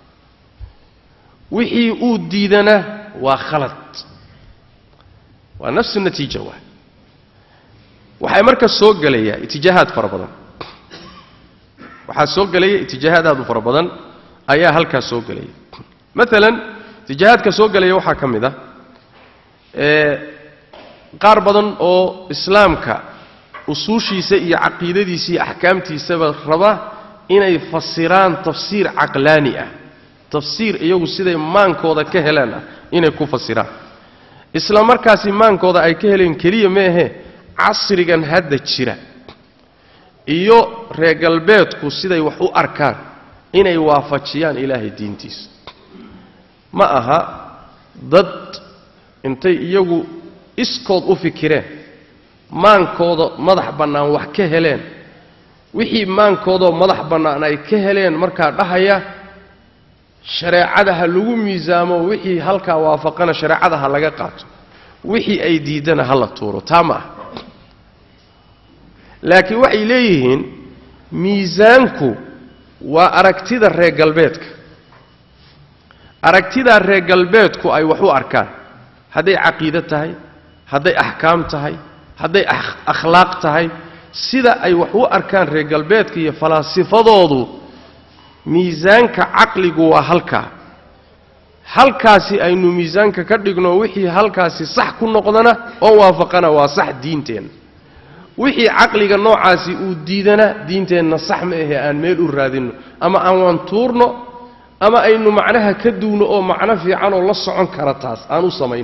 wixii uu diidana waa khalad waa nafsu natiija waay waxay marka soo gelayaa itijaahaad fara badan waxaa soo gelaya itijaahaad aad u fara badan ayaa halkaas soo gelaya maalan itijaahaadka soo gelaya waxaa ka mid ah qaar badan oo islaamka usuushiisa iyo caqiidadiisa iyo axkaamtiisaba raba inay fasiraan tafsiir caqlaani ah tafsiir iyagu siday maankooda ka heleen ah inay ku fasiraan isla markaasi maankooda ay ka heleen keliya meehe casrigan hadda jira iyo reer galbeedku siday wax u arkaan inay waafajiyaan ilaahay diintiisa ma aha dad intay iyagu iskood u fikireen maankooda madax bannaan wax ka heleen wixii maankoodoo madax bannaan ay ka heleen markaa dhahaya shareecada ha lagu miisaamo wixii halkaa waafaqana shareecada ha laga qaato wixii ay diidana ha la tuuro taa ma ah laakiin waxay leeyihiin miisaanku waa aragtida reer galbeedka aragtidaa reer galbeedku ay wax u arkaan hadday caqiide tahay hadday axkaam tahay hadday akhlaaq tahay sida ay wax u arkaan reer galbeedka iyo falaasifadoodu miisaanka caqligu waa halkaa halkaasi aynu miisaanka ka dhigno wixii halkaasi sax ku noqdana oo waafaqana waa sax diinteenna wixii caqliga noocaasi uu diidana diinteenna sax ma ahe aan meel u raadinno ama aan waan tuurno ama aynu macnaha ka duwno oo macno fiicanoo la socon kara taas aan u samayno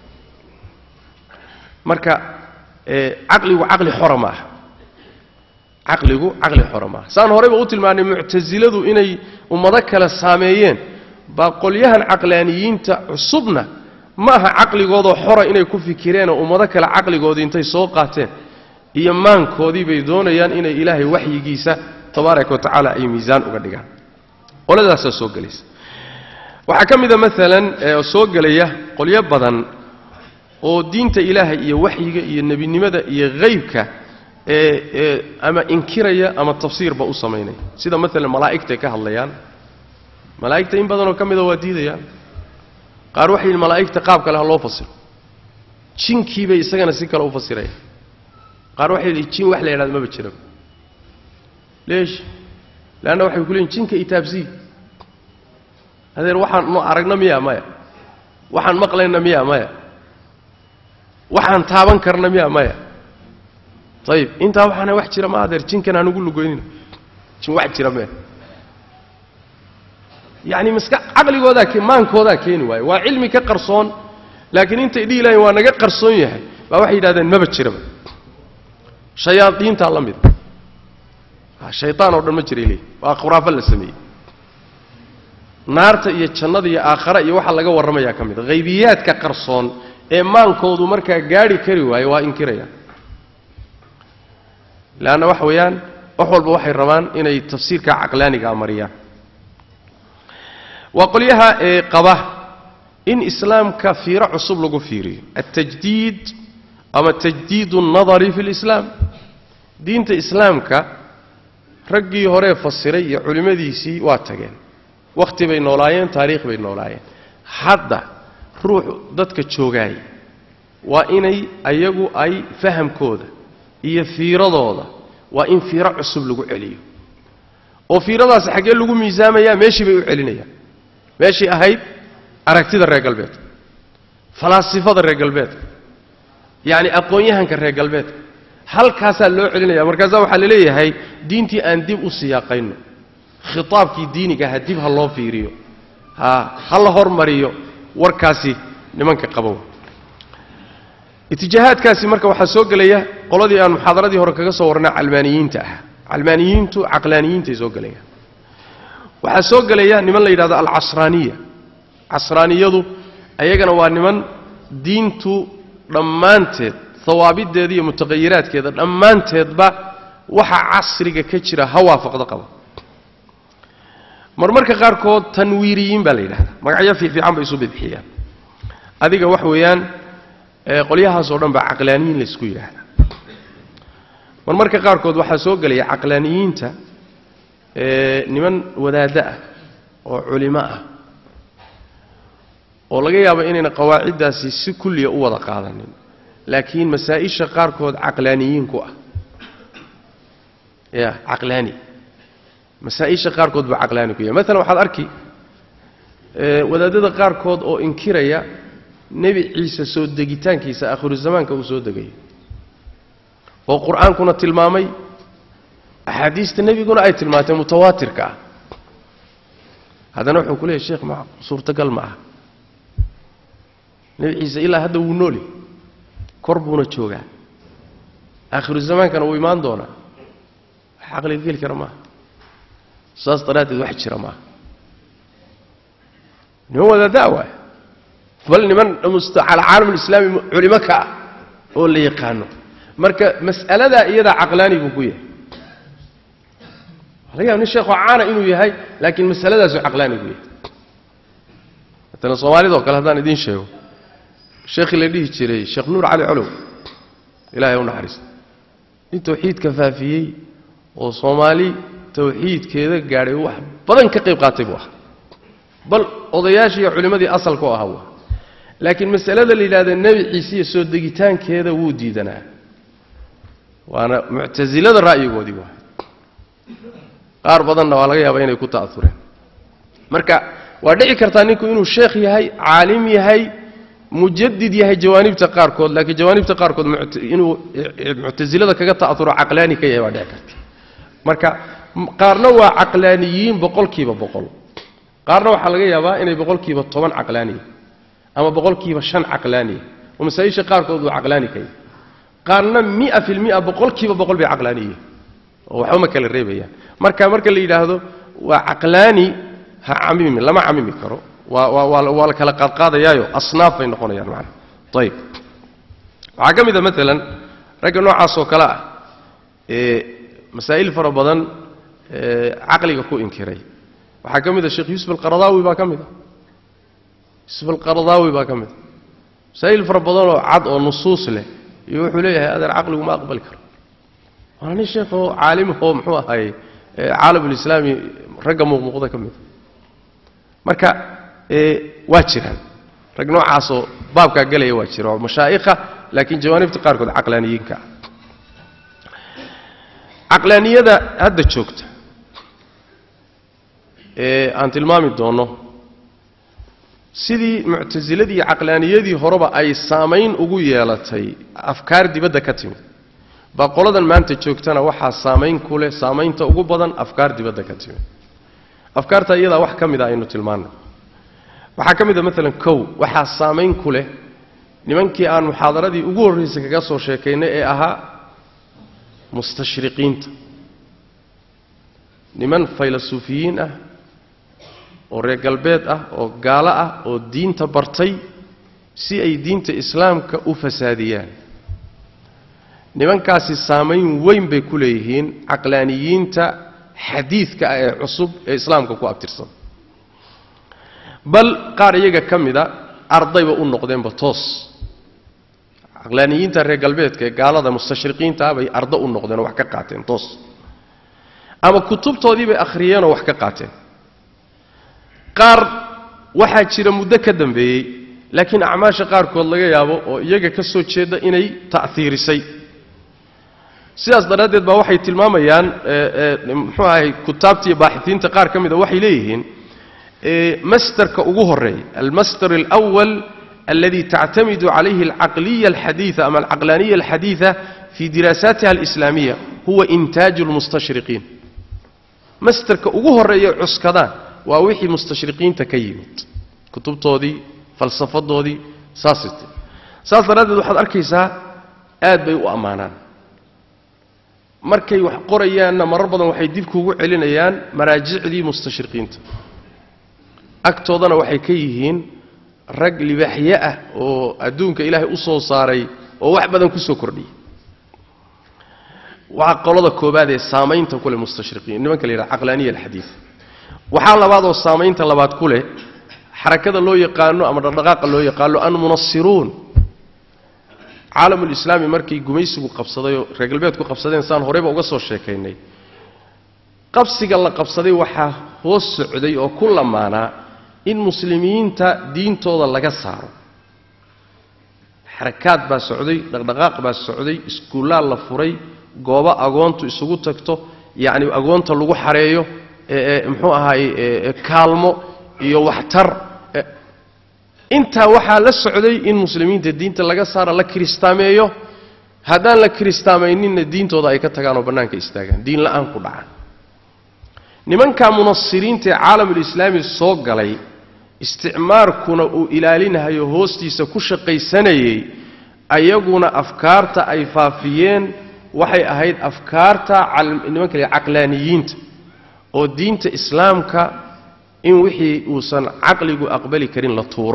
marka caqligu caqli xora ma aha caqligu caqli xora maaha saan horeyba u tilmaanay muctasiladu inay ummado kale saameeyeen baa qolyahan caqlaaniyiinta cusubna ma aha caqligoodoo xora inay ku fikireenoo ummado kale caqligoodii intay soo qaateen iyo maankoodii bay doonayaan inay ilaahay waxyigiisa tabaaraka wa tacaala ay miisaan uga dhigaan qoladaasaa soo gelaysa waxaa ka mida maalan soo gelaya qolyo badan oo diinta ilaahay iyo waxyiga iyo nebinimada iyo haybka ee ama inkiraya ama tafsiirba u samaynaya sida maalan malaa'igtay ka hadlayaan malaa'igta in badanoo ka mida waa diidayaan qaar waxay yidhi malaa'igta qaab kale ha loo fasiro jinkiibay isagana si kale u fasirayaan qaar waxay yidhi jin wax la yidhahda maba jiraba leesh leanna waxay ku leeyiin jinka itaabsii adeer waxaan nu aragna miya maya waxaan maqlayna miya maya waxaan taaban karna miya maya ayib intaa waxaana wax jira ma adeer jinkan hanugu lugoynina jin wax jira mee yacni maska caqligoodaa maankoodaa keeni waayo waa cilmi ka qarsoon laakiin intay dhihi lahayn waa naga qarsoon yahay baa waxay yidhahdeen maba jiraba shayaadiintaa la mida shaytaan oo dhan ma jiray leeyi waa khuraafo la sameeyey naarta iyo jannada iyo aakhara iyo waxaa laga warramayaa ka mid a haybiyaadka qarsoon ee maankoodu markaa gaadhi kari waayo waa inkirayaan leanna waxa weeyaan wax walba waxay rabaan inay tafsiirka caqlaanigaa mariyaan waa qolyaha ee qaba in islaamka fiiro cusub lagu fiiriyo altajdiid ama tajdiid اnnadari fi اlislaam diinta islaamka raggii horee fasiray iyo culimmadiisii waa tageen wakhti bay noolaayeen taariikh bay noolaayeen hadda ruux dadka joogaay waa inay ayagu ay fahamkooda iyo fiiradooda waa in fiiro cusub lagu celiyo oo fiiradaasi xaggee lagu miisaamayaa meeshii bay u celinayaan meeshii ahayd aragtida reer galbeedka falaasifada reer galbeedka yacni aqoon-yahanka reer galbeedka halkaasaa loo celinaya markaasaa waxaa la leeyahay diintii aan dib u siyaaqayno khitaabkii diinigaha dib ha loo fiiriyo ha ha la hormariyo warkaasi nimanka qabow itijaahaadkaasi marka waxaa soo gelaya qoladii aan muxaadaradii hore kaga soo warnay calmaaniyiinta ah calmaaniyiintu caqlaaniyiintay soo gelayaan waxaa soo gelaya niman la yidhahdo alcasraaniya casraaniyadu ayagana waa niman diintu dhammaanteed hawaabideeda iyo mutaqayiraadkeeda dhammaanteedba waxa casriga ka jira ha waafaqdo qaba marmarka qaarkood tanwiiriyiin baa la yidhahdaa magacyo fiifiican bay isu bidixiyaan adiga wax weeyaan qolyahaasoo dhan baa caqlaaniyiin laysku yidhaahdaa marmarka qaarkood waxaa soo gelaya caqlaaniyiinta niman wadaaddo ah oo culimo ah oo laga yaabo inayna qawaaciddaasi si kulliya u wada qaadanin laakiin masaa-isha qaarkood caqlaaniyiin ku ah ya caqlaani masaa-isha qaarkood buu caqlaani ku yahay maalan waxaad arki wadaadada qaarkood oo inkiraya nebi ciise soo degitaankiisa aakhiru zamaanka uu soo degayo oo qur-aankuna tilmaamay axaadiista nebiguna ay tilmaantay mutawaatirka ah haddana wuxuu ku leeyahy sheekh ma suurtagal ma aha nebi ciise ilaa hadda wuu nooli kor buuna joogaa aakhiru zamaankana wuu imaan doonaa wax caqliga geli kara maaha saas daraaddeed wax jira maaha niman wadaaddaa waay bal niman cala caalamulislaami culimo ka ah oo la yaqaano marka mas'aladaa iyadaa caqlaani buu ku yahay laga yaaba nin sheekoo caana inuu yahay laakiin masaladaasuu caqlaani ku yahay matala soomaalida oo kale haddaan idiin sheego sheekhii la dhihi jiray sheekh nuur cali colow ilahay u naxariista nin tawxiidka faafiyey oo soomaali tawxiidkeeda gaadhay wax badan ka qayb qaatay buu ahaa bal odayaashii iyo culimmadii asalka oo ahaa buu ahaa laakiin masalada la yidhahda nebi ciise iyo soo degitaankeeda wuu diidanaa waana muctasilada ra'yigoodii waay qaar badanna waa laga yaabaa inay ku ta'aureen marka waa dhici kartaa ninku inuu sheekh yahay caalim yahay mujadid yahay jawaanibta qaarkood laakiin jawaanibta qaarkood inuu muctasilada kaga ta'auro caqlaani ka yahay waa dhici karta marka qaarna waa caqlaaniyiin boqolkiiba boqol qaarna waxaa laga yaabaa inay boqolkiiba toban caqlaaniya ama boqolkiiba shan caqlaaniya oo masaa-isha qaarkood uu caqlaani ka yahay qaarna mia fi lmia boqolkiiba boqol bay caqlaaniyiin oo waxba ma kala reebayaan marka marka la yidhaahdo waa caqlaani ha camimi lama camimi karo waa waa waa waa la kala qaadqaadayaayo asnaaf bay noqonayaan macana ayib waxaa ka mid a maalan ragga noocaas oo kale ah ee masaa'il fara badan ee caqliga ku inkiray waxaa ka mid a sheekh yuusuf alqaradaawi baa ka mid a yuusuf alqaradaawi baa ka mid a masaa'il fara badanoo cad oo nusuus leh iyo wuxuu leeyahay adeer caqligu ma aqbali karo waana nin sheekhoo caalimahoo muxuu ahaye caalamulislaami ragga muuqmuuqda ka mida marka waa jiraan rag noocaasoo baabkaa gelaya waa jira oo mashaa'ikha laakiin jawaanibta qaarkood caqlaaniyiinka ah caqlaaniyada hadda joogta ee aan tilmaami doonno sidii muctasiladii iyo caqlaaniyadii horeba ay saamayn ugu yeelatay afkaar dibadda ka timid baa qoladan maanta joogtana waxaa saamayn ku leh saamaynta ugu badan afkaar dibadda ka timid afkaarta iyadaa wax ka mid a aynu tilmaanay waxaa ka mid a maalan kow waxaa saamayn ku leh nimankii aan muxaadaradii ugu horraysay kaga soo sheekaynay ee ahaa mustashriqiinta niman faylasuufiyiin ah oo reer galbeed ah oo gaalo ah oo diinta bartay si ay diinta islaamka u fasaadiyaan nimankaasi saamayn weyn bay ku leeyihiin caqlaaniyiinta xadiidka ah ee cusub ee islaamka ku abtirsan bal qaar iyaga ka mida ardayba u noqdeenba toos caqlaaniyiinta reer galbeedka ee gaalada mustashriqiinta ah bay ardo u noqdeen oo wax ka qaateen toos ama kutubtoodii bay akhriyeenoo wax ka qaateen qaar waxaa jira muddo ka dambeeyey laakiin acmaasha qaarkood laga yaabo oo iyaga ka soo jeeda inay ta'hiirisay sidaas daraaddeed baa waxay tilmaamayaan muxuu ahay kutaabta iyo baaxitiinta qaar ka mida waxay leeyihiin masderka ugu horeeya almasder alأwal aladi tactamidu calayhi alcaqliya alxadiiثa ama alcaqlaaniya alxadiiثa fi diraasaatiha alislaamiya huwa intaaju اlmustashriqiin masderka ugu horeeya cuskadaan waa wixii mustashriqiinta ka yimid kutubtoodii falsafadoodii saasat saas daraaddeed waxaad arkaysaa aad bay u ammaanaan markay wax qorayaanna marar badan waxay dib kuugu celinayaan maraajicdii mustashriqiinta agtoodana waxay ka yihiin rag libaaxye ah oo adduunka ilaahay u soo saaray oo wax badan ku soo kordhiyay waa qolada koobaad ee saamaynta ku leh mustashriqiin nimanka la yidhaha caqlaaniya alxadiid waxaa labaadoo saamaynta labaad ku leh xarakada loo yaqaano ama dhaqdhaqaaqa loo yaqaano almunasiruun caalamulislaami markii gumaysigu qabsaday oo reer galbeedku qabsadeen saan horeyba uga soo sheekaynay qabsiga la qabsaday waxaa hoos socday oo ku lamaanaa in muslimiinta diintooda laga saaro xarakaad baa socday dhaqdhaqaaq baa socday iskuullaa la furay goobo agoontu isugu tagto yacni agoonta lagu xareeyo muxuu ahaay kaalmo iyo waxtar intaa waxaa la socday in muslimiinta diinta laga saara la kiristaameeyo haddaan la kiristaamayninna diintooda ay ka tagaan oo bannaanka istaagaan diin la'aan ku dhacaan nimanka munasiriinta ee caalamulislaami soo galay isticmaarkuna uu ilaalinahayo hoostiisa ku shaqaysanayay ayaguna afkaarta ay faafiyeen waxay ahayd afkaarta nimanka la caqlaaniyiinta oo diinta islaamka in wixii uusan caqligu aqbali karin la tuuro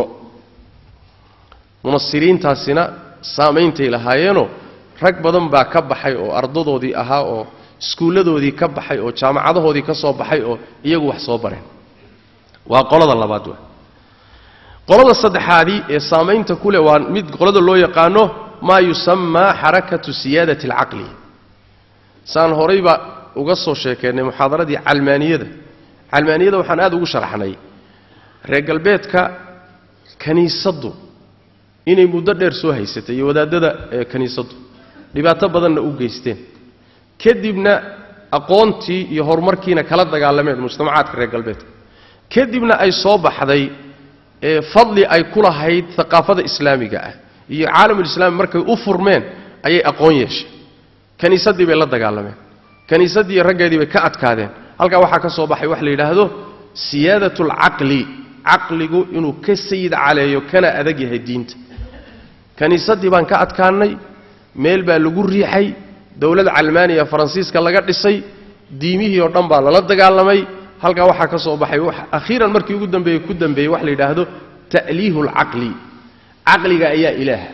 munasiriintaasina saameyntay lahaayeenoo rag badan baa ka baxay oo ardadoodii ahaa oo iskuulladoodii ka baxay oo jaamacadahoodii ka soo baxay oo iyagu wax soo bareen waa qolada labaad wa qolada saddexaadii ee saamaynta ku leh waa mid qolada loo yaqaano maa yusamaa xarakatu siyaadati alcaqli saan horayba uga soo sheekeennay muxaadaradii calmaaniyada calmaaniyada waxaan aad ugu sharaxnay reer galbeedka kiniisaddu inay muddo dheer soo haysatay iyo wadaadada kiniisaddu dhibaato badanna u geysteen kadibna aqoontii iyo horumarkiina kala dagaalameen mujtamacaadka reer galbeedka kadibna ay soo baxday fadli ay ku lahayd aqaafada islaamiga ah iyo caalamulislaami markay u furmeen ayay aqoon yeesheen kiniisaddii bay la dagaalameen kiniisaddii iyo raggeedii bay ka adkaadeen halkaa waxaa ka soo baxay wax la yidhaahdo siyaadat alcaqli caqligu inuu ka sayid caleeyo kana adag yahay diinta kiniisaddii baan ka adkaannay meel baa lagu riixay dowlad calmaaniya faransiiska laga dhisay diimihii oo dhan baa lala dagaalamay halkaa waxaa ka soo baxay akhiiran markii ugu dambeeyey ku dambeeyey wax la yidhaahdo ta'liihu alcaqli caqliga ayaa ilaaha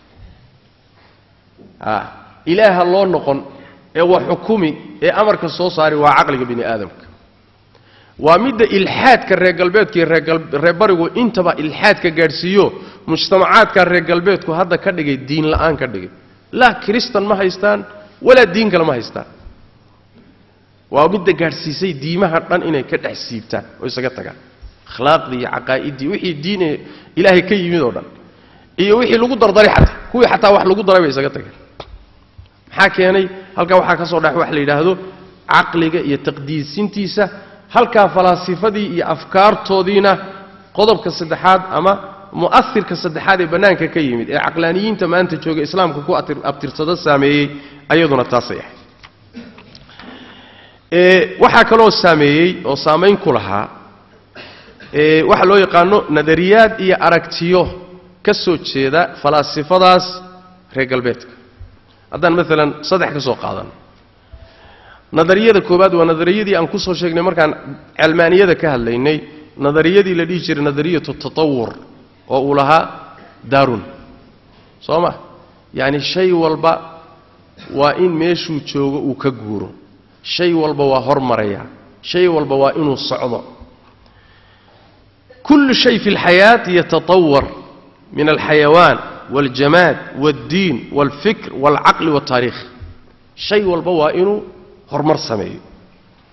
a ilaaha loo noqon ee wa xukumi ee amarka soo saari waa caqliga bini aadamka waa midda ilxaadka reer galbeedka iyo reer barigu intaba ilxaadka gaadhsiiyo mujtamacaadka reer galbeedku hadda ka dhigay diin la'aan ka dhigay laa kiristan ma haystaan walaa diin kale ma haystaan waa midda gaadhsiisay diimaha dhan inay ka dhex siibtaan oo isaga tagaan akhlaaqdii iyo caqaa'iddii wixii diin ilaahay ka yimid oo dhan iyo wixii lagu dardaray xataa kuwii xataa wax lagu daray bay isaga tageen maxaa keenay halkaa waxaa ka soo dhex wax la yidhaahdo caqliga iyo taqdiisintiisa halkaa falaasifadii iyo afkaartoodiina qodobka saddexaad ama mu'asirka saddexaad ee bannaanka ka yimid ee caqlaaniyiinta maanta jooga islaamka ku abtirsado saameeyey ayaduna taasay ahayd waxaa kaloo saameeyey oo saamayn ku lahaa waxaa loo yaqaano nadariyaad iyo aragtiyo ka soo jeeda falaasifadaas reer galbeedka haddaan maalan saddex ka soo qaadano nadariyada koowaad waa nadariyadii aan ku soo sheegnay markaan calmaaniyada ka hadlaynay nadariyadii la dhihi jiray nadariyatu tatawur oo uu lahaa daarun soo ma yacni shay walba waa in meeshuu joogo uu ka guuro shay walba waa hormaraya shay walba waa inuu socdo kullu shay fi اlxayaati yatatawar min alxayawaan waاljamaad waاddiin wاlfikr wاlcaqli wاltaariikh shay walba waa inuu horumar sameeyo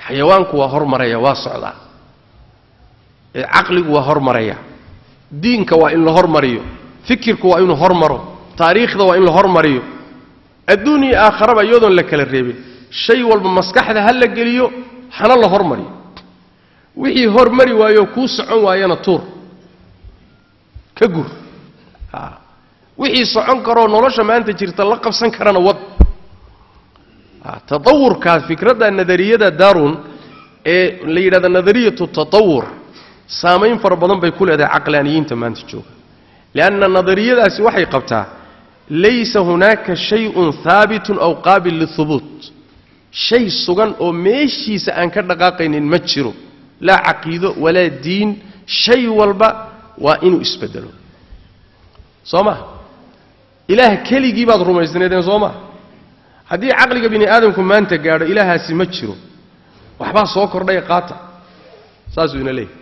xayawaanku waa hormaraya waa socdaa ee caqligu waa hormaraya diinka waa in la hormariyo fikirku waa inuu hormaro taariikhda waa in la hormariyo adduun iyo aakharaba iyadoon la kala reebin shay walba maskaxda ha la geliyo hana la hormariyo wixii hormari waayo kuu socon waayana tuur ka gur a wixii socon karoo nolosha maanta jirta la qabsan karana wad tatawurkaas fikradda nadariyada darun ee la yidhahda nadariyatu tatawur saamayn fara badan bay ku leedahay caqlaaniyiinta maanta jooga lianna nadariyadaasi waxay qabtaa laysa hunaaka shayun haabitun aw qaabil lihubuut shay sugan oo meeshiisa aan ka dhaqaaqaynin ma jiro laa caqiido walaa diin shay walba waa inuu isbedelo soo ma ilaah keligii baad rumaysnaydeen soo ma haddii caqliga bini aadamku maanta gaadho ilaahaasi ma jiro waxbaa soo kordhaya qaata saasuu ina leeyahy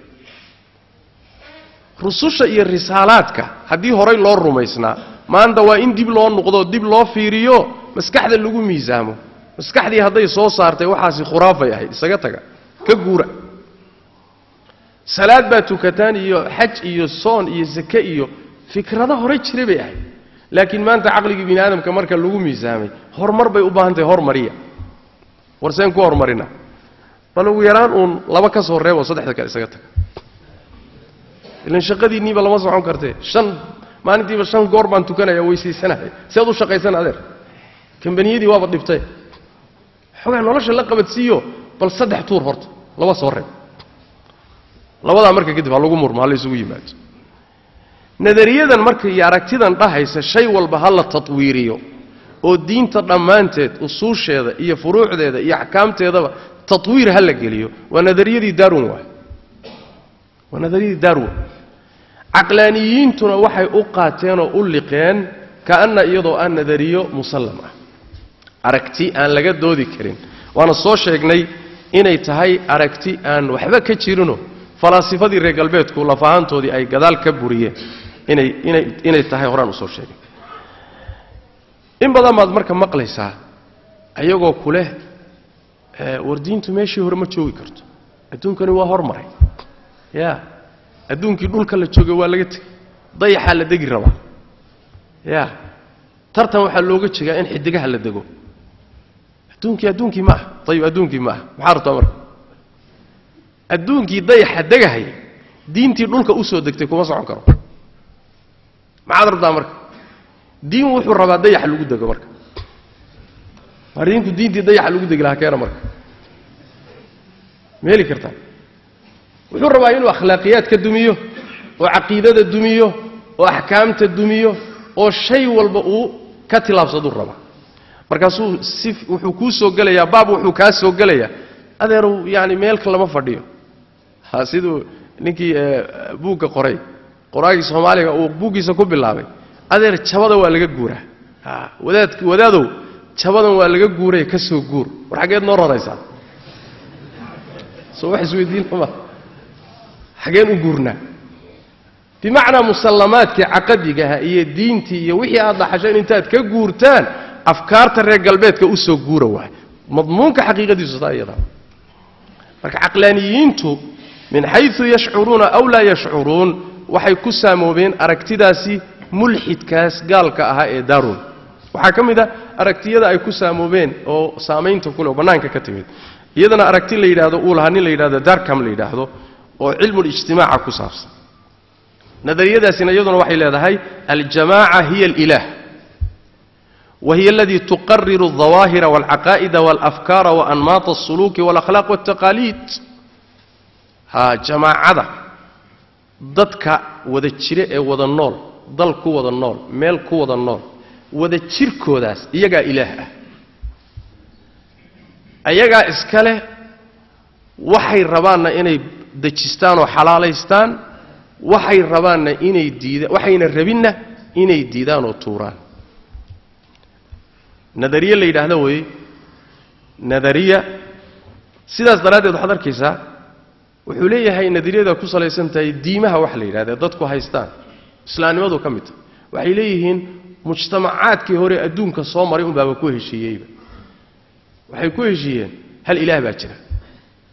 rususha iyo risaalaadka haddii horay loo rumaysnaa maanta waa in dib loo noqdo dib loo fiiriyo maskaxda lagu miisaamo maskaxdii hadday soo saartay waxaasi khuraafay ahayd isaga taga ka guura salaad baa tukataan iyo xaj iyo soon iyo sake iyo fikrado horay jiray bay ahayd laakiin maanta caqligii bini aadamka marka lagu miisaamay horumar bay u baahan tahay hormariya warseen ku hormarina bal ugu yaraan uun laba ka soo reebo saddexda kale isaga taga ilan shaqadiinniiba lama socon kartee shan maalintiiba shan goor baan tukanaya weysaysanahay si aad u shaqaysan adeer kambaniyadii waaba dhibtay xoogaa nolosha la qabadsiiyo bal saddex tuur horta laba soo reeb labadaa marka kadib ha lagu murmo ha la isugu yimaado nadariyadan marka iyo aragtidan dhahaysa shay walba ha la tatwiiriyo oo diinta dhammaanteed usuusheeda iyo furuucdeeda iyo axkaamteedaba tatwiir ha la geliyo waa nadariyadii darwin waay waa nadariyadii darwin caqlaaniyiintuna waxay u qaateen oo u liqeen kaanna iyadoo ah nadariyo musallam ah aragti aan laga doodi karin waana soo sheegnay inay tahay aragti aan waxba ka jirinoo falaasifadii reer galbeedku lafahaantoodii ay gadaal ka buriyeen inay inay inay tahay horaan usoo sheegay in badan baad marka maqlaysaa ayagoo ku leh war diintu meeshii hore ma joogi karto adduunkani waa hormaray ya adduunkii dhulka la joogay waa laga tegay dayaxaa la degi rabaa ya tartan waxaa looga jegaa in xidigaha la dego adduunkii adduunkii ma aha ayib adduunkii ma aha maxaa rabtaa marka adduunkii dayaxa degahaya diintii dhulka usoo degtay kuma socon karo maxaad rabtaa marka diin wuxuu rabaa dayaxa lagu dego marka marinku diintii dayaxa lagu degi lahaa keena marka ma heli kartaa wuxuu rabaa inuu akhlaaqiyaadka dumiyo oo caqiidada dumiyo oo axkaamta dumiyo oo shay walba uu ka tilaabsaduu rabaa markaasuu si wuxuu kuu soo gelayaa baab wuxuu kaa soo gelayaa adeerow yaani meelka lama fadhiyo ha siduu ninkii buugga qoray qoraagii soomaaliga uu buuggiisa ku bilaabay adeer jabada waa laga guuraa a wadaad wadaadow jabadan waa laga guuray ka soo guur war xaggeed noo raraysaa soo wax isweydiin lama xaggeen u guurnaa bimacnaa musallamaadkii caqadigaha iyo diintii iyo wixii aad dhaxasheen intaad ka guurtaan afkaarta reer galbeedka u soo guura waay madmuunka xaqiiqadiisu taa iyadaa marka caqlaaniyiintu min xayu yashcuruuna aw laa yashcuruun waxay ku saamoobeen aragtidaasi mulxidkaas gaalka ahaa ee darun waxaa ka mid a aragtiyada ay ku saamoobeen oo saamaynta kule oo bannaanka ka timid iyadana aragti la yidhaahdo uu lahaa nin la yidhahdo darkam la yidhaahdo oo cilmulijtimaaca ku saabsan nadariyadaasina iyaduna waxay leedahay aljamaaca hiya alilaah wa hiya aladii tuqariru aldawaahira walcaqaa'ida walafkaara waanmaata alsuluuki walakhlaaq waltaqaaliid ha jamaacada dadka wada jire ee wada nool dal ku wada nool meel ku wada nool wada jirkoodaas iyagaa ilaah ah ayagaa iska leh waxay rabaanna inay dejistaan oo xalaalaystaan waxay rabaanna inay diidaan waxayna rabinna inay diidaan oo tuuraan nadariye la yidhaahdo weeye nadariya sidaas daraaddeed waxaad arkaysaa wuxuu leeyahay nadariyada ku salaysan tahay diimaha wax la yidhahda dadku haystaan islaamnimadu ka mid tahay waxay leeyihiin mujtamacaadkii hore adduunka soo maray unbaaba ku heshiiyeyba waxay ku heshiiyeen hal ilaah baa jira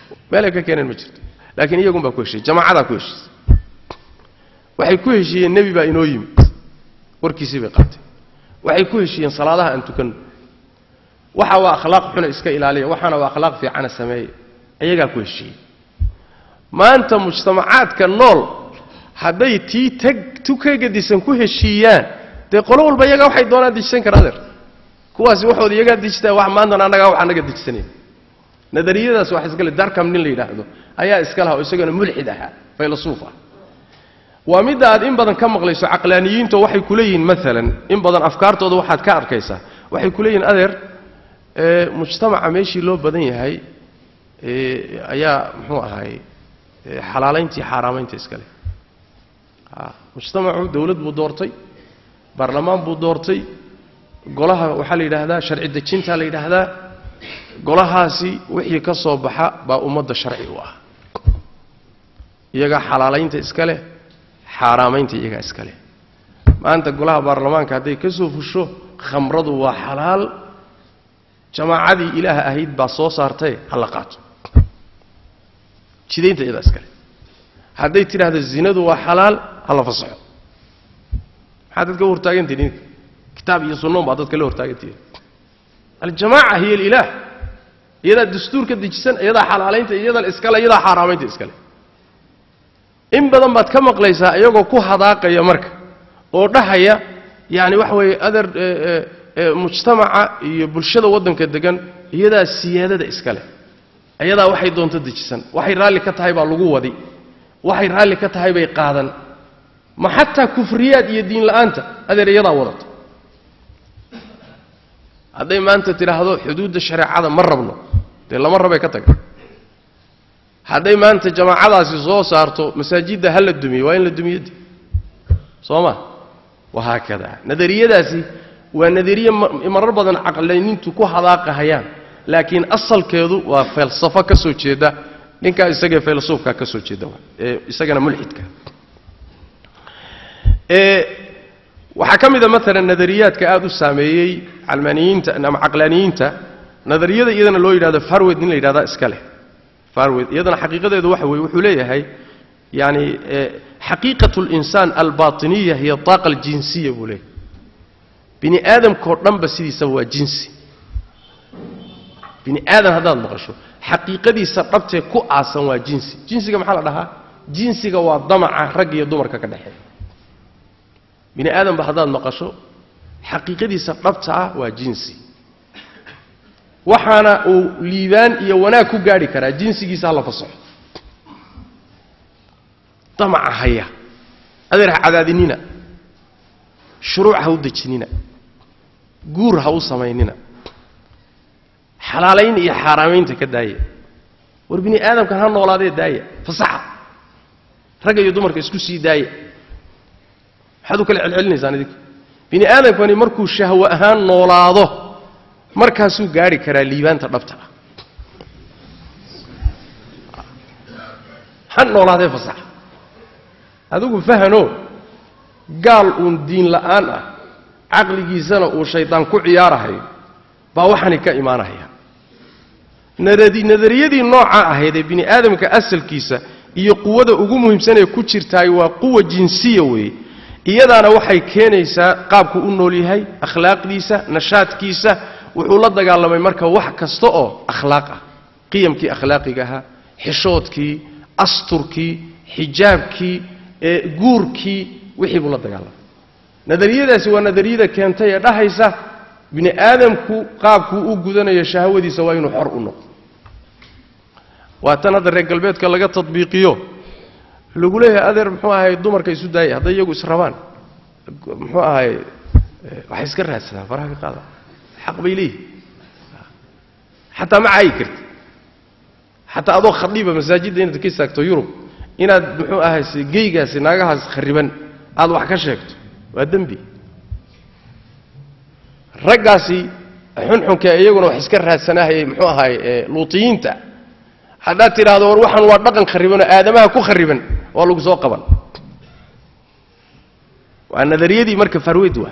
meelay ka keeneen ma jirto laakiin iyagun baa ku heshiiyey jamaacadaa ku heshiisay waxay ku heshiiyeen nebi baa inoo yimid warkiisii bay qaatay waxay ku heshiiyeen salaadaha aan tukanno waxa waa akhlaaq xuna iska ilaaliya waxaana waa akhlaaq fiicana sameeya iyagaa ku heshiiyey maanta mujtamacaadka nool hadday tii tag tu ka gedisan ku heshiiyaan dee qolo walba iyagaa waxay doonaan dejisan kara adeer kuwaasi waxooda iyagaa dejistaa wax maantana annagaa wax annaga dejisanayn nadariyadaas wax iskale darkam nin la yidhaahdo ayaa iska laha oo isagana mulxid ahaa faylasuuf ah waa midda aad in badan ka maqlayso caqlaaniyiinto waxay ku leeyihiin maalan in badan afkaartooda waxaad ka arkaysaa waxay ku leeyihin adeer mujtamaca meeshii loo badan yahay ayaa muxuu ahaay xalaalayntii xaaraamaynta iskale mujtamacu dawlad buu doortay baarlamaan buu doortay golaha waxaa la yidhaahdaa sharci dejintaa la yidhaahdaa golahaasi wixii ka soo baxa baa ummadda sharci u ah iyagaa xalaalaynta iska leh xaaraamaynta iyagaa iska leh maanta golaha baarlamaanka hadday ka soo fusho khamradu waa xalaal jamaacadii ilaaha ahayd baa soo saartae ha la qaato jidaynta iyadaa iska leh hadday tidhaahdo zinadu waa xalaal ha la fasaxo maxaa dadka u hortaagantihin idinka kitaab iyo sunnoon baa dadka la hortaagantihin aljamaaca hiya alilaah iyadaa dastuurka dejisan iyadaa xalaalaynta iyadaa iskale iyadaa xaaraamaynta iskale in badan baad ka maqlaysaa iyagoo ku hadaaqaya marka oo dhahaya yani waxa weeye adeer mujtamaca iyo bulshada waddanka degan iyadaa siyaadada iska leh iyadaa waxay doonto dejisan waxay raalli ka tahay baa lagu wadi waxay raalli ka tahay bay qaadan ma xataa kufriyaad iyo diin la'aanta adeer iyadaa wadata hadday maanta tidhaahdo xuduudda shareecada ma rabno dee lama rabay ka taga hadday maanta jamaacadaasi soo saarto masaajidda ha la dumiyo waa in la dumiyode soo ma wahaakada nadariyadaasi waa nadariye marar badan caqlaynintu ku hadaaqahayaan laakiin asalkeedu waa falsafo ka soo jeeda ninkaa isagee faylasuufkaa ka soo jeeda ee isagana mulxidka waxaa ka mid a maalan nadariyaadka aada u saameeyey calmaaniyiinta ama caqlaaniyiinta nadariyada iyadana loo yidhahdo farwed nin la yidhahda iska leh farwed iyadana xaqiiqadeedu waxa weeye wuxuu leeyahay yani xaqiiqat اlinsaan albaطiniya hiya طaaqa aljinsiya buu leeyahay bini aadamkao dhanba sidiisaba waa jinsi bini aadam haddaad maqasho xaqiiqadiisa dhabtee ku aasan waa jinsi jinsiga maxaa la dhahaa jinsiga waa damaca rag iyo dumarka ka dhexeeya bini aadamba haddaad maqasho xaqiiqadiisa dhabta ah waa jinsi waxaana uu liibaan iyo wanaag ku gaadhi karaa jinsigiisa ha la fasaxo damaca haya adeer ha cadaadinina shuruuc ha u dejinina guur ha u samaynina xalaalayn iyo xaaraamaynta ka daaya war bini aadamkan ha noolaadee daaya fasaxa ragga iyo dumarka isku sii daaya maxaad u kala celcelinaysaan idinka bini aadamkani markuu shahwo ahaan noolaado markaasuu gaadhi karaa liibaanta dhabta ah ha noolaadee fasaxa adigu fahano gaal uun diin la'aan ah caqligiisana uu shaydaan ku ciyaarahayo baa waxani ka imaanaya nadariyadii noocaa ahayd ee bini aadamka asalkiisa iyo quwada ugu muhiimsanee ku jirtaay waa quwa jinsiya weeye iyadaana waxay keenaysaa qaabku u nool yahay akhlaaqdiisa nashaadkiisa wuxuu la dagaalamay marka wax kasta oo akhlaaq ah qiyamkii akhlaaqiga ahaa xishoodkii asturkii xijaabkii guurkii wixii buu la dagaalamay nadariyadaasi waa nadariyada keentay ee dhahaysa bini aadamku qaabkuu u gudanayo shahwadiisa waa inuu xor u noqdo waa tan hadda reer galbeedka laga tadbiiqiyo lagu leeyahay adeer muxuu ahay dumarka isu daaya hadday iyagu israbaan muxuu ahay waxay iska raadsadaan faraha ka qaada xaq bay leeyihin xataa ma caayi karti xataa adoo khadhiiba masaajidda inaad ka istaagto yurub inaad muxuu ahay geygaasi naagahaas khariban aad wax ka sheegto waa dembi raggaasi xunxunka iyaguna wax iska raadsanahay muxuu ahay luutiyiinta haddaad tidhaahdo war waxaan waa dhaqan kharibanoo aadamaha ku khariban waa lagu soo qaban waa nadariyadii marka farweyd waa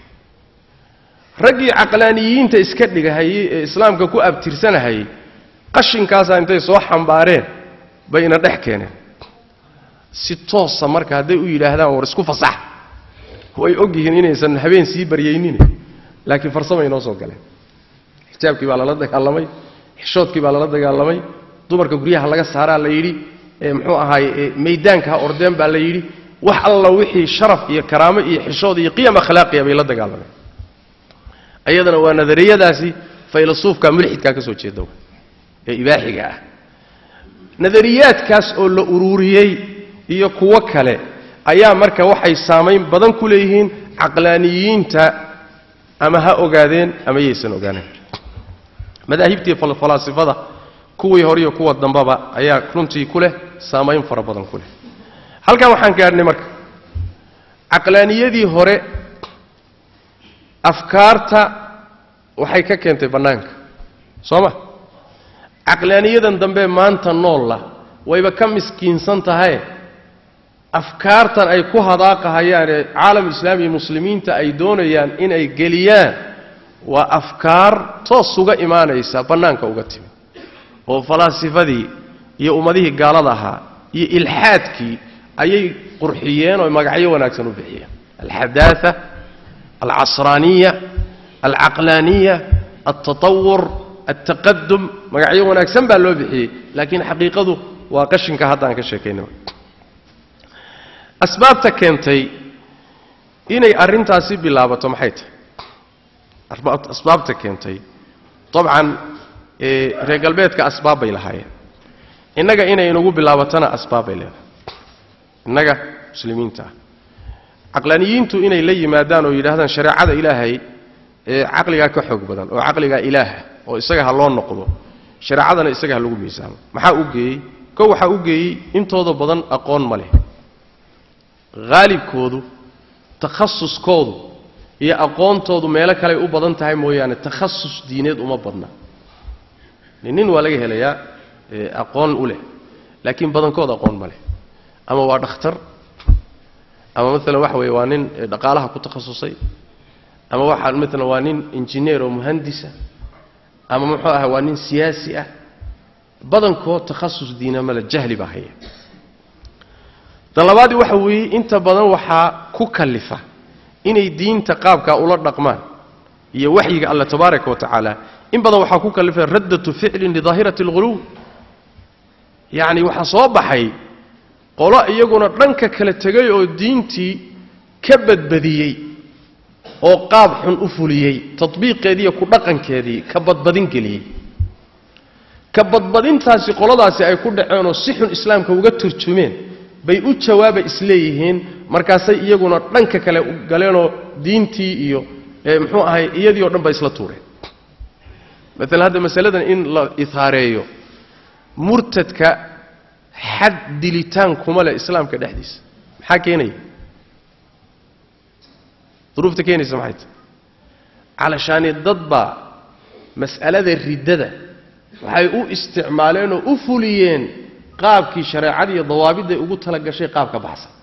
raggii caqlaaniyiinta iska dhigahayey ee islaamka ku abtirsanahayey qashinkaasaa intay soo xambaareen bay ina dhex keeneen si toosa marka hadday u yidhaahdaan war isku fasax way og yihiin inaysan habeen sii baryaynin laakiin farsamay noo soo galeen xijaabkii baa lala dagaalamay xishoodkii baa lala dagaalamay dumarka guryaha laga saaraa la yidhi muxuu ahaay maydaanka ha ordeen baa la yidhi wax alla wixii sharaf iyo karaamo iyo xishood iyo qiyam akhlaaqiya bay la dagaalameen ayadana waa nadariyadaasi faylasuufka mulxidkaa ka soo jeeda ee ibaaxiga ah nadariyaadkaas oo la ururiyey iyo kuwo kale ayaa marka waxay saamayn badan ku leeyihiin caqlaaniyiinta ama ha ogaadeen ama yaysan ogaaneen madaahibtii falaasifada kuwii hore iyo kuwa dambaba ayaa runtii ku leh saamayn fara badan ku leh halkan waxaan gaadhnay marka caqlaaniyadii hore afkaarta waxay ka keentay bannaanka soo ma caqlaaniyadan dambe maanta noolla wayba ka miskiinsan tahay afkaartan ay ku hadaaqahayaanee caalamulislaami iyo muslimiinta ay doonayaan inay geliyaan waa afkaar toos uga imaanaysa bannaanka uga timi oo falaasifadii iyo ummadihii gaalada ahaa iyo ilxaadkii ayay qurxiyeen oo magacyo wanaagsan u bixiyeen alxadaaa alcasraaniya alcaqlaaniya altatawur altaqadum magacyo wanaagsan baa loo bixiyey laakiin xaqiiqadu waa qashinka haddaan ka sheekaynay asbaabta keentay inay arrintaasi bilaabato maxay tahay asbaabta keentay dabcan reer galbeedka asbaab bay lahaayeen innaga inay inagu bilaabatana asbaab bay leedahay innaga muslimiinta ah caqlaaniyiintu inay la yimaadaan oo yidhahdaan shareecada ilaahay ee caqligaa ka xoog badan oo caqligaa ilaaha oo isaga ha loo noqdo shareecadana isaga ha lagu miisaamo maxaa u geeyey ko waxaa u geeyey intooda badan aqoon ma leh haalibkoodu takhasuskoodu iyo aqoontoodu meelo kaley u badan tahay mooyaane takhasus diineed uma badna nin waa laga helayaa aqoon u leh laakiin badankood aqoon ma leh ama waa dhakhtar ama maalan waxa weeye waa nin dhaqaalaha ku takhasusay ama waxaa maalan waa nin injineer oo muhandisa ama muxuu aha waa nin siyaasi ah badankood takhasus diina male jahli baa haya tan labaadii waxa weeye inta badan waxaa ku kallifa inay diinta qaabkaa ula dhaqmaan iyo waxyiga alla tabaaraka wa tacaala in badan waxaa ku kallifa raddatu ficlin lidaahirati alghuluw yacni waxaa soo baxay qolo iyaguna dhanka kala tegay oo diintii ka badbadiyey oo qaab xun u fuliyey tadbiiqeediiyo ku dhaqankeedii ka badbadin geliyey ka badbadintaasi qoladaasi ay ku dhaceenoo si xun islaamka uga turjumeen bay u jawaaba isleeyihiin markaasay iyaguna dhanka kale galeenoo diintii iyo muxuu ahay iyadii o dhan ba isla tuureen maalan hadda masaladan in la ihaareeyo murtadka xad dilitaan kuma leh islaamka dhexdiisa maxaa keenaya duruufta keenaysa maxay tahay calashaani dad baa mas'alada riddada waxay u isticmaaleen oo u fuliyeen qaabkii shareecada iyo dawaabidday ugu tala gashay qaab ka baxsan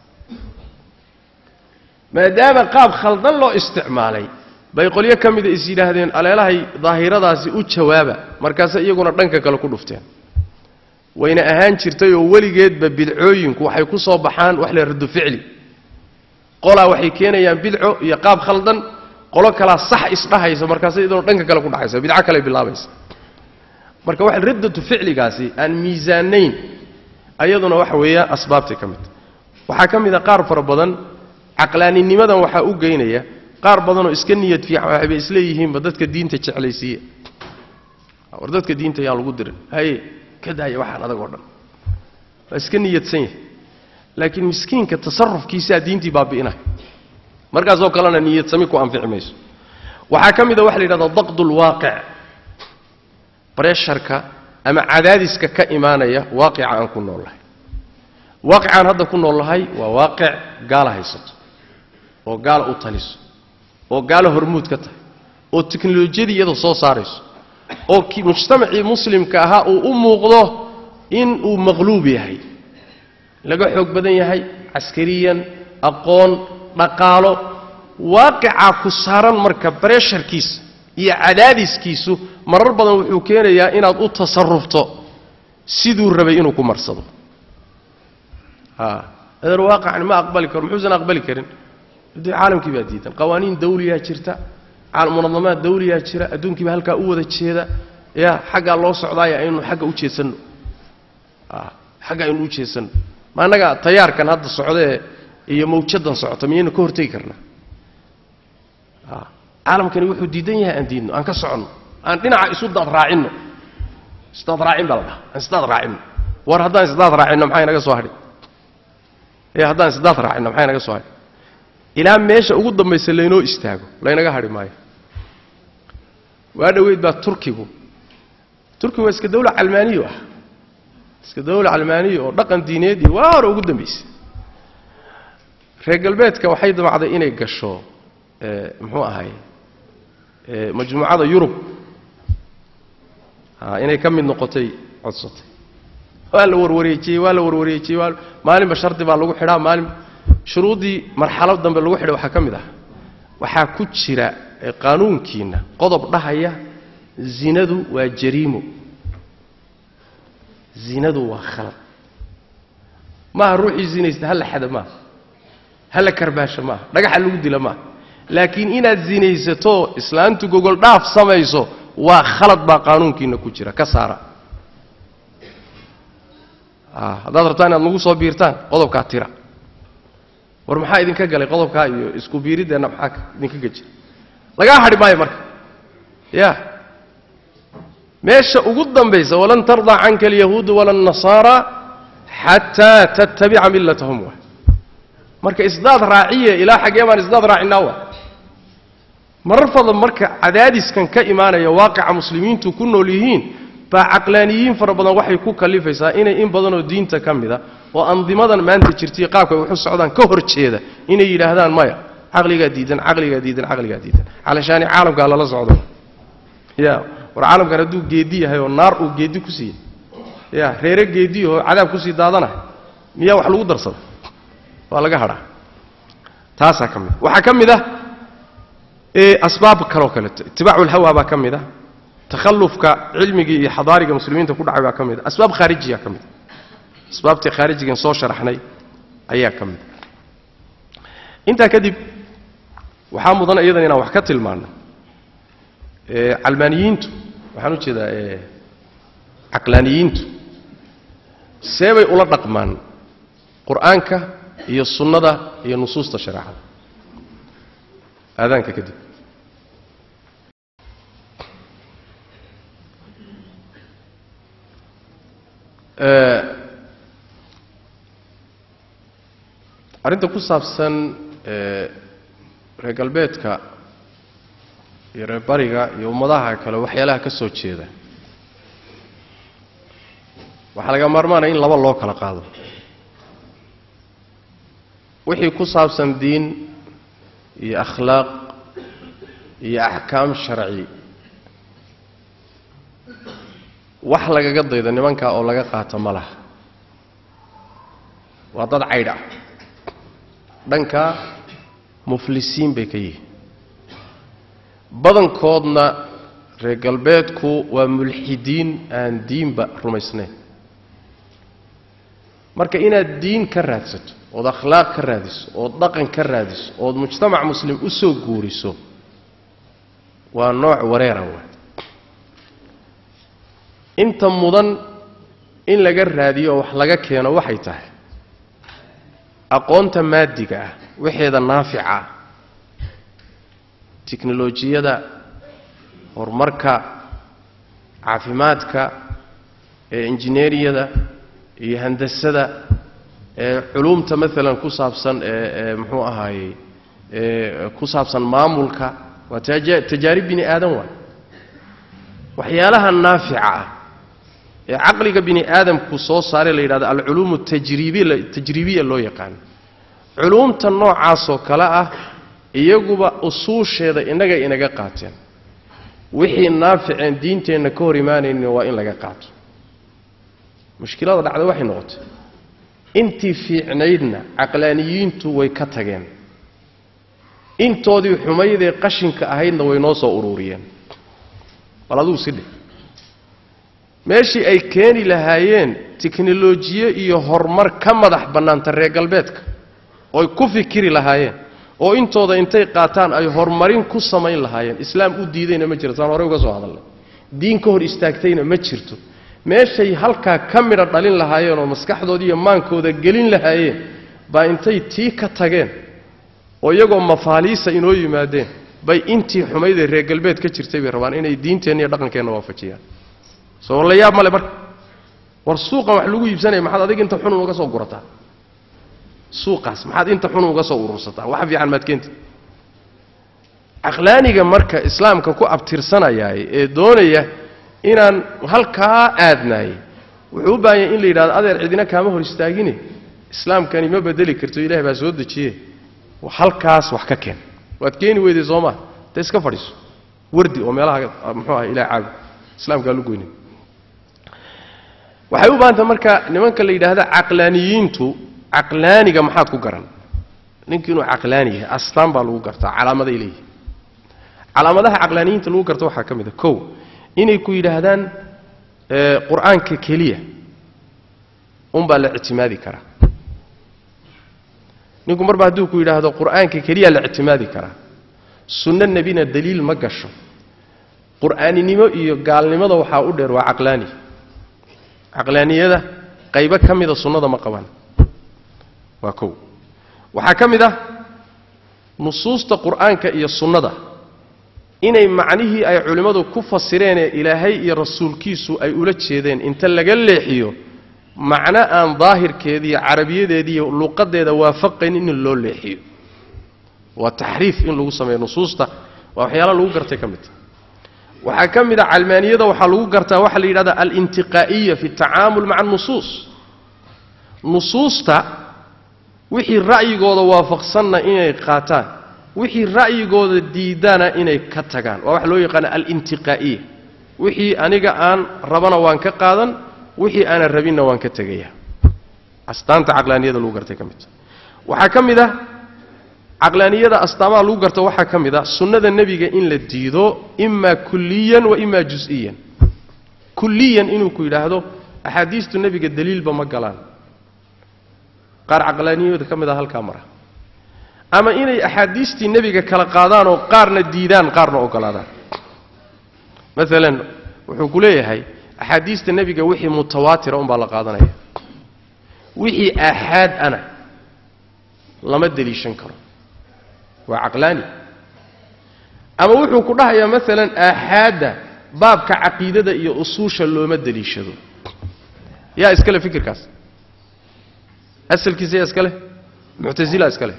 maadaama qaab khaldan loo isticmaalay bay qolyo ka mida is yidhaahdeen aleelahay daahiradaasi u jawaaba markaase iyaguna dhanka kale ku dhufteen wayna ahaan jirtay oo weligeedba bidcooyinku waxay ku soo baxaan wax la raddu ficli qolaa waxay keenayaan bidco iyo qaab khaldan qolo kalaa sax isdhahaysa markaase iyaduna dhanka kale ku dhacaysa bidco kale bilaabaysa marka wax raddatu ficligaasi aan miisaanayn ayaduna waxa weeya asbaabtay ka midta waxaa ka mid a qaar fara badan caqlaaninimadan waxaa u geynaya qaar badanoo iska niyad fiican waxayba isleeyihiinba dadka diinta jeclaysiiye war dadka diinta yaan lagu dirin haye ka daaya waxaan adag oo dhan waa iska niyadsan yahay laakiin miskiinka tasarufkiisaa diintii baabi'inay markaasoo kalena niyadsami ku anfici mayso waxaa ka mid a waxa la yidhahdaa daqdu lwaaqic bresharka ama cadaadiska ka imaanaya waaqica aan ku nool lahay waaqicaan hadda ku nool lahay waa waaqic gaala haysato oo gaala u taliso oo gaala hormuud ka tahay oo teknolojiyadii iyada soo saarayso oo mujtamacii muslimka ahaa uu u muuqdo in uu maqluub yahay laga xoog badan yahay caskariyan aqoon dhaqaalo waaqicaa ku saaran marka bresharkiisa iyo cadaadiskiisu marar badan wuxuu keenayaa inaad u tasarufto siduu rabay inuu ku marsado adeer waaqacni ma aqbali karo muxuusan aqbali karin dee caalamkii baa diidan qawaaniin dawliyaa jirta munadamaad dawliyaa jira adduunkiiba halkaa u wada jeeda ya xaggaa loo socdaaya aynu xagga u jeesanno xagga aynu u jeesanno ma annaga tayaarkan hadda socdee iyo mawjadan socota miyaynu ka hortegi karnaa caalamkani wuxuu diidan yahay aan diidno aan ka soconno aan dhinaca isu daad raacinno isdaad raacin baa la dhaha aan isdaad raacinno war haddaan isdaad raacinno maxaa inaga soo hadhi e haddaan isdaad raacinno maxaa inaga soo hadhi ilaa meesha ugu dambaysa laynoo istaago laynaga hadhi maayo waa dhoweyd baa turkigu turkigu waa iska dawla calmaaniyo ah iska dawla calmaaniya oo dhaqan diineed iyo waa hore ugu dambaysay reer galbeedka waxay damacday inay gasho muxuu ahay majmuucada yurub inay ka mid noqotay codsatay waa la warwareejiyey waa la warwareejiyey waa maalinba shardi baa lagu xidhaa maalin shuruuddii marxalo dambe lagu xidhay waxaa ka mid ah waxaa ku jira qaanuunkiinna qodob dhahaya zinadu waa jariimo zinadu waa khalad maaha ruuxii zinaysta halla xada maaha halla karbaasha maaha dhagaxa lagu dila maaha laakiin inaad zinaysato islaantu gogol dhaaf samayso waa khalad baa qaanuunkiinna ku jira ka saara haddaad rabtaan inaad nagu soo biirtaan qodobkaa tira war maxaa idinka galay qodobkaa iyo isku biiriddeenna maxaa idinka geji lagaa hadhi maayo marka ya meesha ugu dambaysa walan tardaa canka alyahuudu wala alnasaara xataa tattabica millatahum wa marka isdaad raaciye ilaa xaggee baan isdaad raacinaa wa marar fadlan marka cadaadiskan ka imaanaya waaqica muslimiintu ku nool yihiin baa caqlaaniyiin fara badan waxay ku kalifaysaa inay in badanoo diinta ka mida oo andimadan maanta jirtay qaabka ay waxu socdaan ka hor jeeda inay yidhaahdaan maya caqligaa diidan caqligaa diidan caqligaa diidan calashaani caalamkaa lala socdo ya war caalamkan hadduu geedi yahay oo naar uu geedi ku siiyey ya reere geediyahoo cadaab kusii daadanahay miyaa wax lagu darsada waa laga hadhaa taasaa ka mid waxaa ka mid ah asbaab kaloo kaleeto itibaacu lhawa baa ka mid ah takhallufka cilmigii iyo xadaariga muslimiinta ku dhacay baa ka mid a asbaab khaarijiya ka mid a asbaabtii khaarijigan soo sharaxnay ayaa ka mid a intaa kadib waxaa mudan iyadan inaan wax ka tilmaano calmaaniyiintu waxaan u jeedaa caqlaaniyiintu seebay ula dhaqmaan qur'aanka iyo sunnada iyo nusuusta shareecada aadaanka kadib arrinta ku saabsan reer galbeedka iyo reer bariga iyo ummadaha kale waxyaalaha ka soo jeeda waxaa laga maarmaanaya in laba loo kala qaado wixii ku saabsan diin iyo akhlaaq iyo axkaam sharci wax lagaga daydo nimankaa oo laga qaato ma laha waa dad caydh ah dhankaa muflisiin bay ka yihiin badankoodna reer galbeedku waa mulxidiin aan diinba rumaysnayn marka inaad diin ka raadsato ood akhlaaq ka raadiso ood dhaqan ka raadiso ood mujtamac muslim u soo guuriso waa nooc wareera waay inta mudan in laga raadiyo oo wax laga keeno waxay tahay aqoonta maadiga ah waxeeda naafica ah tiknolojiyada horumarka caafimaadka ee injineeriyada iyo handasada ee culuumta maalan ku saabsan ee muxuu ahaayey ee ku saabsan maamulka waa tajaarib bini aadan waay waxyaalaha naafica ah ee caqliga bini aadamku soo saaray la yidhahdo alculuum tajribiya loo yaqaano culuumta noocaasoo kale ah iyaguba usuusheeda innaga inaga qaateen wixii naaficeen diinteenna ka hor imaanaynin waa in laga qaato mushkilada dhacda waxay noqotay intii fiicnaydna caqlaaniyiintu way ka tageen intoodii xumaydee qashinka ahaydna way noo soo ururiyeen bal adugu si dheh meeshii ay keeni lahaayeen tiknolojiye iyo horumar ka madax bannaanta reer galbeedka ooy ku fikiri lahaayeen oo intooda intay qaataan ay horumarin ku samayn lahaayeen islaam u diidayna ma jirto aan horey uga soo hadalnay diin ka hor istaagtayna ma jirto meeshay halkaa ka midha dhalin lahaayeen oo maskaxdooda iyo maankooda gelin lahaayeen baa intay tii ka tageen oo iyagoo mafaaliisa inoo yimaadeen bay intii xumaydee reer galbeed ka jirtay bay rabaan inay diinteenna iyo dhaqankeenna waafajiyaan soo la yaab male marka war suuqan wax lagu iibsanaya maxaad adig inta xunun uga soo gurataa suuqaas maxaad inta xunun uga soo urursataa wax fiican maad keenta caqlaaniga marka islaamka ku abtirsanayaay ee doonaya inaan halkaa aadnaayey wuxuu u baahan yahay in la yidhahdo adeer cidina kaama hor istaagine islaamkani ma bedeli karto ilaah baa soo dejiye halkaas wax ka keen waad keeni weyday soo maa dee iska fadhiiso wardi oo meelaha muxuu aha ilah caago islaamkaa lu goynin waxay u baahantay marka nimanka la yidhaahda caqlaaniyiintu caqlaaniga maxaad ku garan ninkii inuu caqlaani yahay astaan baa lagu gartaa calaamaday leeyihi calaamadaha caqlaaniyiinta lagu garta waxaa ka mid a kow inay ku yidhaahdaan qur-aanka keliya unbaa la ictimaadi karaa ninku marba hadduu ku yidhaahdo qur-aanka keliya la ictimaadi karaa sunno nebina daliil ma gasho qur'aaninimo iyo gaalnimada waxaa u dheer waa caqlaani caqlaaniyada qaybo ka mida sunnada ma qabaan waa kow waxaa ka mid ah nusuusta qur'aanka iyo sunnada inay macnihii ay culimmadu ku fasireenee ilaahay iyo rasuulkiisu ay ula jeedeen inta laga leexiyo macno aan daahirkeediiyo carabiyadeediiyo luqadeeda waafaqayn in loo leexiyo waa taxriif in lagu sameeyo nusuusta waa waxyaala lagu gartay ka midta waxaa ka mid a calmaaniyada waxaa lagu gartaa waxaa la yidhahda alintiqaa'iya fi tacaamul maca anusuus nusuusta wixii ra'yigooda waafaqsanna inay qaataan wixii ra'yigooda diidana inay ka tagaan waa waxa loo yaqaana alintiqaa'iya wixii aniga aan rabana waan ka qaadan wixii aanan rabinna waan ka tegaya astaanta caqlaaniyada lagu gartay ka midta waxaa ka mid ah caqlaaniyada astaamaha lagu garto waxaa ka mid ah sunnada nebiga in la diido imaa kulliyan wa imaa jus-iyan kulliyan inuu ku yidhaahdo axaadiistu nebiga daliilba ma galaan qaar caqlaaniyada ka mid ah halkaa mara ama inay axaadiistii nebiga kala qaadaan oo qaarna diidaan qaarna ogolaadaan maalan wuxuu ku leeyahay axaadiista nebiga wixii mutawaatira unbaa la qaadanaya wixii aaxaad ana lama deliishan karo waa caqlaani ama wuxuu ku dhahayaa maalan aaxaadda baabka caqiidada iyo usuusha looma deliishado yaa iskale fikirkaas asalkiisa yaa iskale muctasila iskale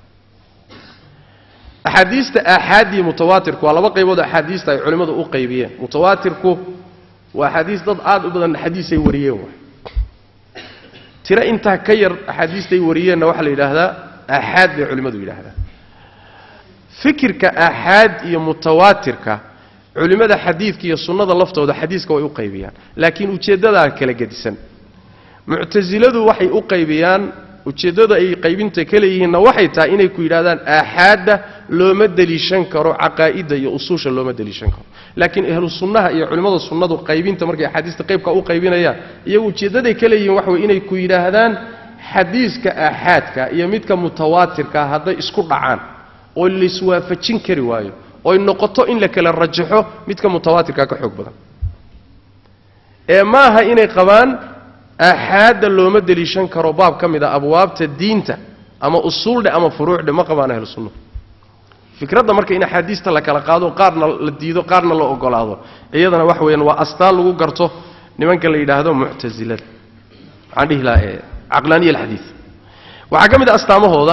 axaadiista aaxaaddii mutawaatirku waa laba qaybood axaadiista ay culimmadu u qaybiyeen mutawaatirku waa axaadiis dad aad u badan xadiisay wariyeen waay tiro intaa ka yar axaadiistay wariyeenna waxaa la yidhaahdaa aaxaad bay culimmadu yidhaahdaan fikirka aaxaad iyo mutawaatirka culimmada xadiidka iyo sunnada laftooda xadiiska way u qaybiyaan laakiin ujeeddadaa kala gedisan muctasiladu waxay u qaybiyaan ujeeddada ay qaybinta ka leeyihiinna waxay tahay inay ku yidhahdaan aaxaadda looma deliishan karo caqaa'idda iyo usuusha looma deliishan karo laakiin ahlu sunnaha iyo culimmada sunnadu qaybinta markay axaadiista qaybka u qaybinayaan iyagu ujeeddaday ka leeyihiin waxa way inay ku yidhaahdaan xadiiska aaxaadka iyo midka mutawaatirka hadday isku dhacaan oo laiswaafajin kari waayo oy noqoto in la kala rajaxo midka mutawaatirka ka xoog badan ee maaha inay qabaan aaxaadda looma deliishan karo baab ka mid a abwaabta diinta ama usuuldhe ama furuucdhe ma qabaan ahlu sunnuhu fikradda marka in axaadiista la kala qaado qaarna la diido qaarna la ogolaado iyadana wax weeyaan waa astaan lagu garto nimanka la yidhaahdo muctasilada waxaan dhihi lahaa ee caqlaaniya alxadiid waxaa ka mid a astaamahooda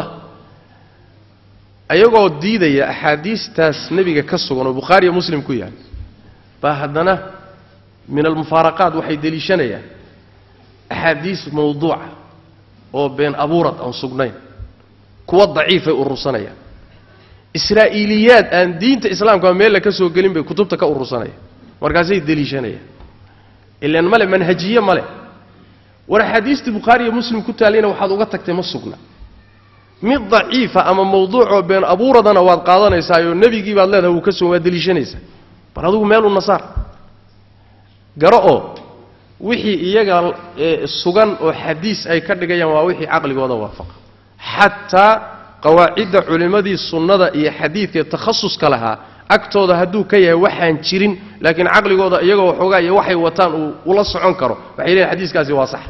ayagoo diidaya axaadiistaas nebiga ka sugan oo bukhaariya muslim ku yaal baa haddana min almufaaraqaat waxay deliishanayaan axaadiis mawduuca oo been abuurad aan sugnayn kuwa daciifay urursanayaan israa'iiliyaad aan diinta islaamka meella ka soo gelin bay kutubta ka urursanayaan markaasay deliishanayaan ilaan male manhajiye male war axaadiistii bukhaariya muslim ku taalayna waxaad uga tagtay ma sugna mid daciifa ama mawduucoo been abuuradana waad qaadanaysaayoo nebigii baad leedahay wuu ka soo waad deliishanaysaa bal adugu meeluu nasaar garo oo wixii iyaga sugan oo xadiis ay ka dhigayaan waa wixii caqligooda waafaqa xataa qawaacidda culimmadii sunnada iyo xadiidka takhasuska lahaa agtooda hadduu ka yahay waxaan jirin laakiin caqligooda iyagoo waxoogaa iyo waxay wataan uu ula socon karo waxay leeyihin xadiiskaasi waa sax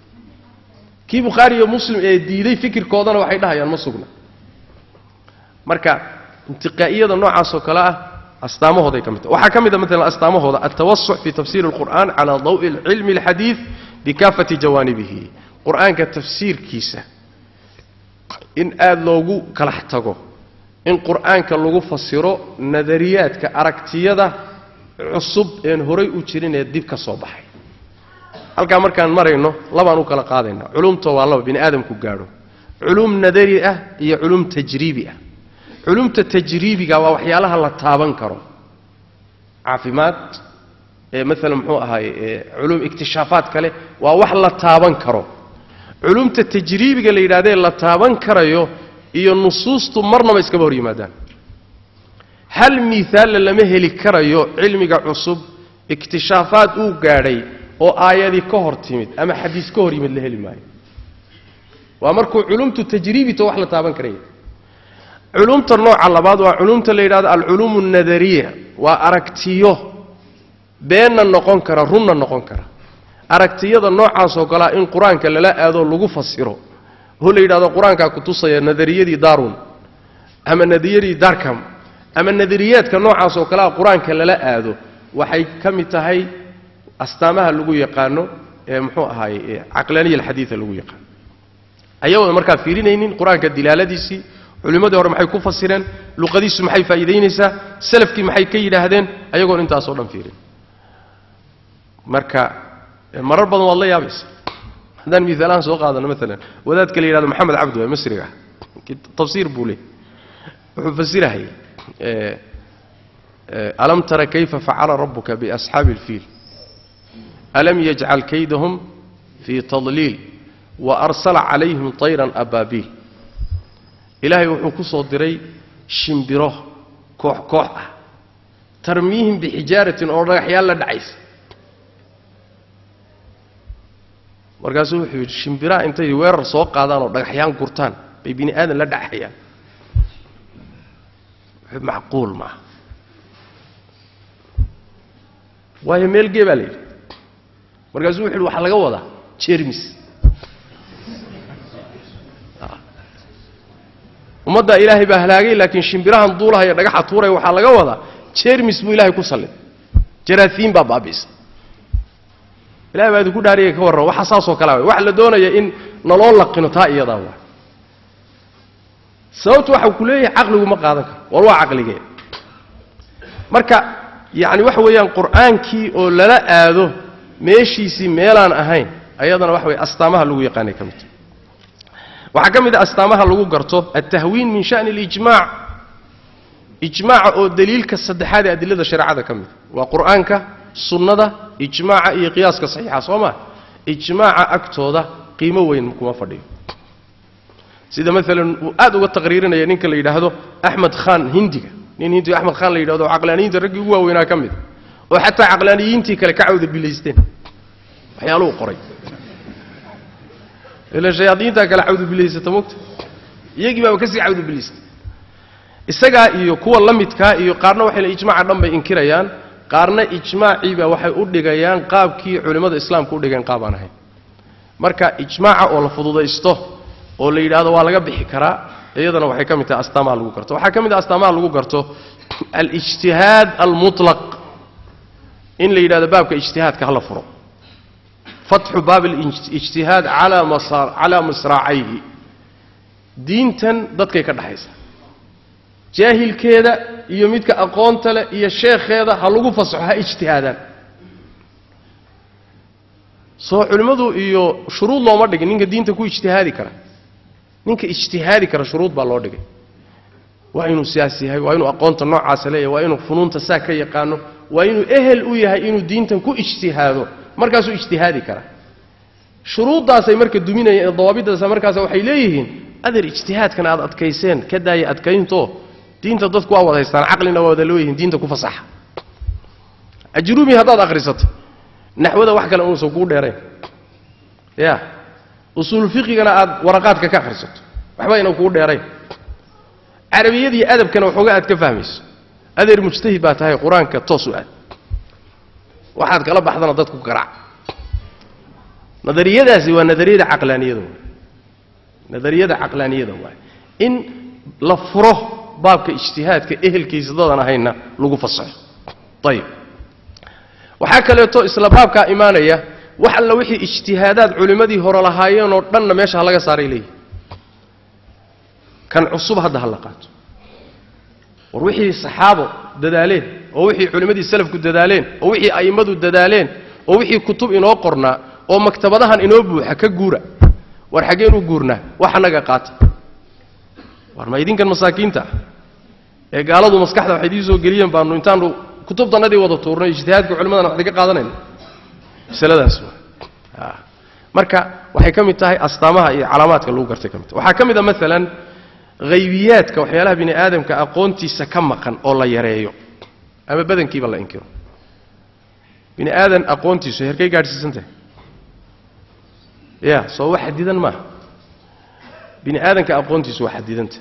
kii bukhaari iyo muslim ee diiday fikirkoodana waxay dhahayaan ma sugna marka intiqaa'iyada noocaasoo kale ah astaamahooday ka mid tahay waxaa ka mid a maalan astaamahooda altawasuc fi tafsiiri alqur'an calaa dawi cilmi alxadiid bikaafati jawaanibihi qur'aanka tafsiirkiisa in aada loogu kalax tago in qur'aanka lagu fasiro nadariyaadka aragtiyada cusub een horay u jirin ee dib ka soo baxay halkaa markaan marayno labaan u kala qaadaynaa culumta waa laba bini aadamku gaadho culum nadari ah iyo culum tajriibi ah culumta tajriibiga waa waxyaalaha la taaban karo caafimaad ee maalan muxuu ahaay culum ikhtishaafaad kale waa wax la taaban karo culumta tajriibiga la yidhahdee la taaban karayo iyo nusuustu marnaba iskaba hor yimaadaan hal miaalla lama heli karayo cilmiga cusub ikhtishaafaad uu gaadhay oo aayadii ka hor timid ama xadiis ka hor yimid la heli maayo waa markuu culumtu tajriibito wax la taaban karaya culumta nooca labaad waa culumta la yidhahdo alculuum alnadariya waa aragtiyo beenna noqon kara runna noqon kara aragtiyada noocaasoo kalea in qur-aanka lala aadoo lagu fasiro oo la yidhahdo qur-aankaa kutusaya nadariyadii daarun ama nadariyadii darkam ama nadariyaadka noocaasoo kalea qur-aanka lala aado waxay ka mid tahay astaamaha lagu yaqaano ee muxuu ahaay caqlaaniya alxadiida lagu yaqaano ayagoona markaa fiirinaynin qur-aanka dilaaladiisii culimmadii hore maxay ku fasireen luqadiisu maxay faa'iidaynaysaa salafkii maxay ka yidhaahdeen ayagoon intaasoo dhan fiirin marka marar badan waad la yaabaysa haddaan miaalahaan soo qaadano maalan wadaadka la yidhahdo maxamed cabdi waa masriga tafsiir buu leey wuxuu fasirahayay alam tara kayfa facala rabuka biasxaabi اlfiil alam yajcal kaydahum fii tadliil waarsala calayhim طayran abaabiil ilaahay wuxuu ku soo diray shimbiro koox koox ah tarmiihim bixijaaratin oo dhagaxyaal la dhacaysa markaasuu wuxuu yidhi shimbiraha intay weerar soo qaadaan oo dhagaxyaan gurtaan bay bini aadan la dhaxayaan macquul maaha waayo meel gee baa la yidhi markaasuu wuxu yidhi waxaa laga wadaa jermis ummaddaa ilaahay baa halaagay laakiin shimbirahan duulahaya dhagaxa tuuraya waxaa laga wadaa jermis buu ilahay ku sallid jaraafiin baa baabi'isa ilahay baa idinku dhaariyay ka warran waxa saasoo kalea way waxa la doonaya in naloo laqino taa iyadaa waa sababtu waxa ku leeyahay caqligu ma qaadan karo war waa caqligee marka yacni waxa weeyaan qur'aankii oo lala aado meeshiisii meelaan ahayn ayadana waxa weye astaamaha lagu yaqaanay ka mid waxaa ka mid a astaamaha lagu garto altahwiin min sha'ni اlijmac ijmaaca oo daliilka saddexaad ee adilada shareecada ka mid waa qur'aanka sunnada ijmaaca iyo qiyaaska saxiixa soo maa ijmaaca agtooda qiimo weyn kuma fadhiyo sida maalan uu aad uga taqriirinaya ninka la yidhaahdo axmed khan hindiga nin hindiga axmed khan la yidhahdo caqlaaniyiinta raggii ugu waaweynaa ka mid oo xataa caqlaaniyiintii kale ka cawda bilaysteen waxyaaluhu qoray ila shayaadiintaa kale cawdubilaysata mogta iyagii baaba kasii cawdubilaystay isagaa iyo kuwa la midkaa iyo qaarna waxay ijmaaca dhan bay inkirayaan qaarna ijmaaciiba waxay u dhigayaan qaabkii culimmada islaamka u dhigeen qaab aan ahayn marka ijmaaca oo la fududaysto oo la yidhaahdo waa laga bixi karaa iyadana waxay ka mid tahay astaamaha lagu garto waxaa ka mid ah astaamaha lagu garto alijtihaad almutlaq in la yidhahdo baabka ijtihaadka hala furo fatxu baab alijtihaad calaa masraacayhi diintan dadkay ka dhaxaysa jaahilkeeda iyo midka aqoonta leh iyo sheekheeda ha lagu fasaxo ha ijtihaadaan soo culimmadu iyo shuruud looma dhigin ninka diinta ku ijtihaadi kara ninka ijtihaadi kara shuruud baa loo dhigay waa inuu siyaas yahay waa inuu aqoonta noocaasa leeyahay waa inuu funuunta saa ka yaqaano waa inuu ehel u yahay inuu diintan ku ijtihaado markaasuu ijtihaadi kara shuruuddaasay marka duminayeen ee dawaabiddaasa markaas waxay leeyihiin adeer ijtihaadkan aad adkayseen ka daaya adkaynto diinta dadku waa wada haystaan caqlina waa wada leeyihiin diinta ku fasaxa ajruumi haddaad akhrisato naxwada wax kale unuusan kuu dheerayn ya usuul fiqigana aad waraqaadka ka akhrisato waxba aynan kuu dheerayn carabiyadiiyo adabkana waxoogaa aad ka fahmayso adeer mujtahid baa tahay qur-aanka toos u aad waxaad kala baxdana dadku garaac nadariyadaasi waa nadariyada caqlaaniyada waay nadariyada caqlaaniyada waay in la furo baabka ijtihaadka ehelkiisa dadan ahayna lagu fasaxo ayib waxaa kaleeto isla baabkaa imaanaya wax alla wixii ijtihaadaad culimmadii hore lahaayeen oo dhanna meesha ha laga saaray leeyihi kan cusub hadda ha la qaato war wixii saxaabo dadaaleen oo wixii culimmadii salafku dadaaleen oo wixii a'immadu dadaaleen oo wixii kutub inoo qornaa oo maktabadahan inoo buuxa ka guura war xaggeen u guurnaa wax annaga qaata war ma idinkan masaakiinta ah ee gaaladu maskaxda waxay idiin soo geliyeen baanu intaanu kutubtannadii wada tuurnay ijtihaadka culimadana wax idinka qaadanayna masaladaas waa marka waxay ka mid tahay astaamaha iyo calaamaadka lagu gartay ka mid tahay waxaa ka mid a maalan haybiyaadka waxyaalaha bini aadamka aqoontiisa ka maqan oo la yareeyo ama badankiiba la inkiro bini aadan aqoontiisu herkay gaadhsiisan tahay ya soo wax xadidan maaha bini aadanka aqoontiisu waa xadidanta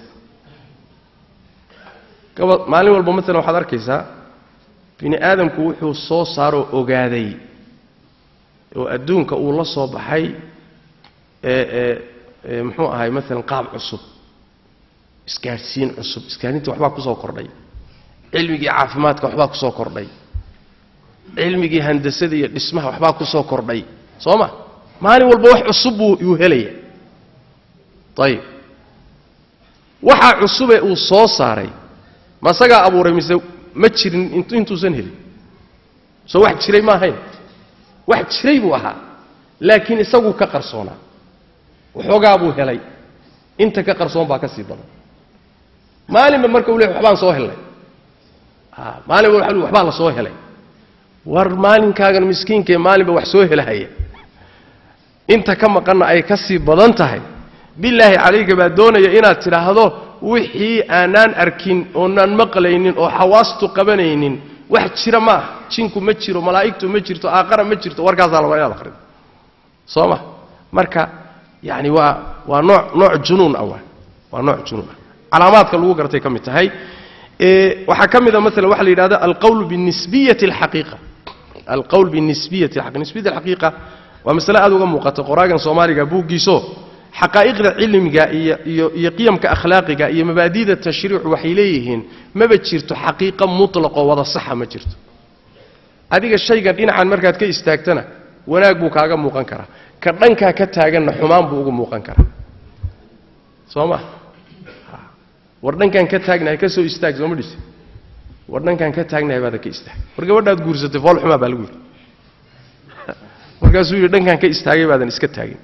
gaba maalin walba maalan waxaad arkaysaa bini aadamku wuxuu soo saaroo ogaaday oo adduunka uu la soo baxay ee ee ee muxuu ahay maalan qaab cusub isgaadhsiin cusub isgaadhinta waxbaa ku soo kordhay cilmigii caafimaadka waxbaa ku soo kordhay cilmigii handasada iyo dhismaha waxbaa ku soo kordhay soo ma maalin walba wax cusub buu yuu helaya ayib waxaa cusubee uu soo saaray ma isagaa abuuray mise ma jirin intuusan helin soo wax jiray ma ahayn wax jiray buu ahaa laakiin isaguu ka qarsoonaa waxoogaa buu helay inta ka qarsoon baa ka sii badan maalinba marka uu le waxbaan soo helnay maalinba waa waxbaa la soo helay war maalinkaagan miskiinkaee maalinba wax soo helahaya inta ka maqanna ay ka sii badan tahay bilaahi calayka baa doonaya inaad tidhaahdo wixii aanaan arkin oonaan maqlaynin oo xawaastu qabanaynin wax jira ma ah jinku ma jiro malaa'igtu ma jirto aaqara ma jirto warkaasaa laba inaad akhrido soo ma marka yacni waa waa nooc nooc junuun ah waa waa nooc junuun ah calaamaadka lagu gartay ka mid tahay waxaa ka mid a maala waxa la yidhahda alqawl binisbiyati alxaqiiqa alqawl binisbiyati alxaqiiqa nisbiyati alxaqiiqa waa masale aad uga muuqata qoraagan soomaaliga buuggiiso xaqaa'iqda cilmiga iyo iyo iyo qiyamka akhlaaqiga iyo mabaadi'da tashriicu waxay leeyihiin maba jirto xaqiiqa mutlaqoo wada saxa ma jirto adiga shaygan dhinacan markaad ka istaagtana wanaag buu kaaga muuqan karaa ka dhankaa ka taaganna xumaan buu uga muuqan karaa soo ma war dhankaan ka taagnahay ka soo istaag sooma dhise war dhankaan ka taagnahay baada ka istaag war gabadhaad guursatay fool xumaa baa lagu yidhi markaasuu yidhi dhankaan ka istaagay baadan iska taagin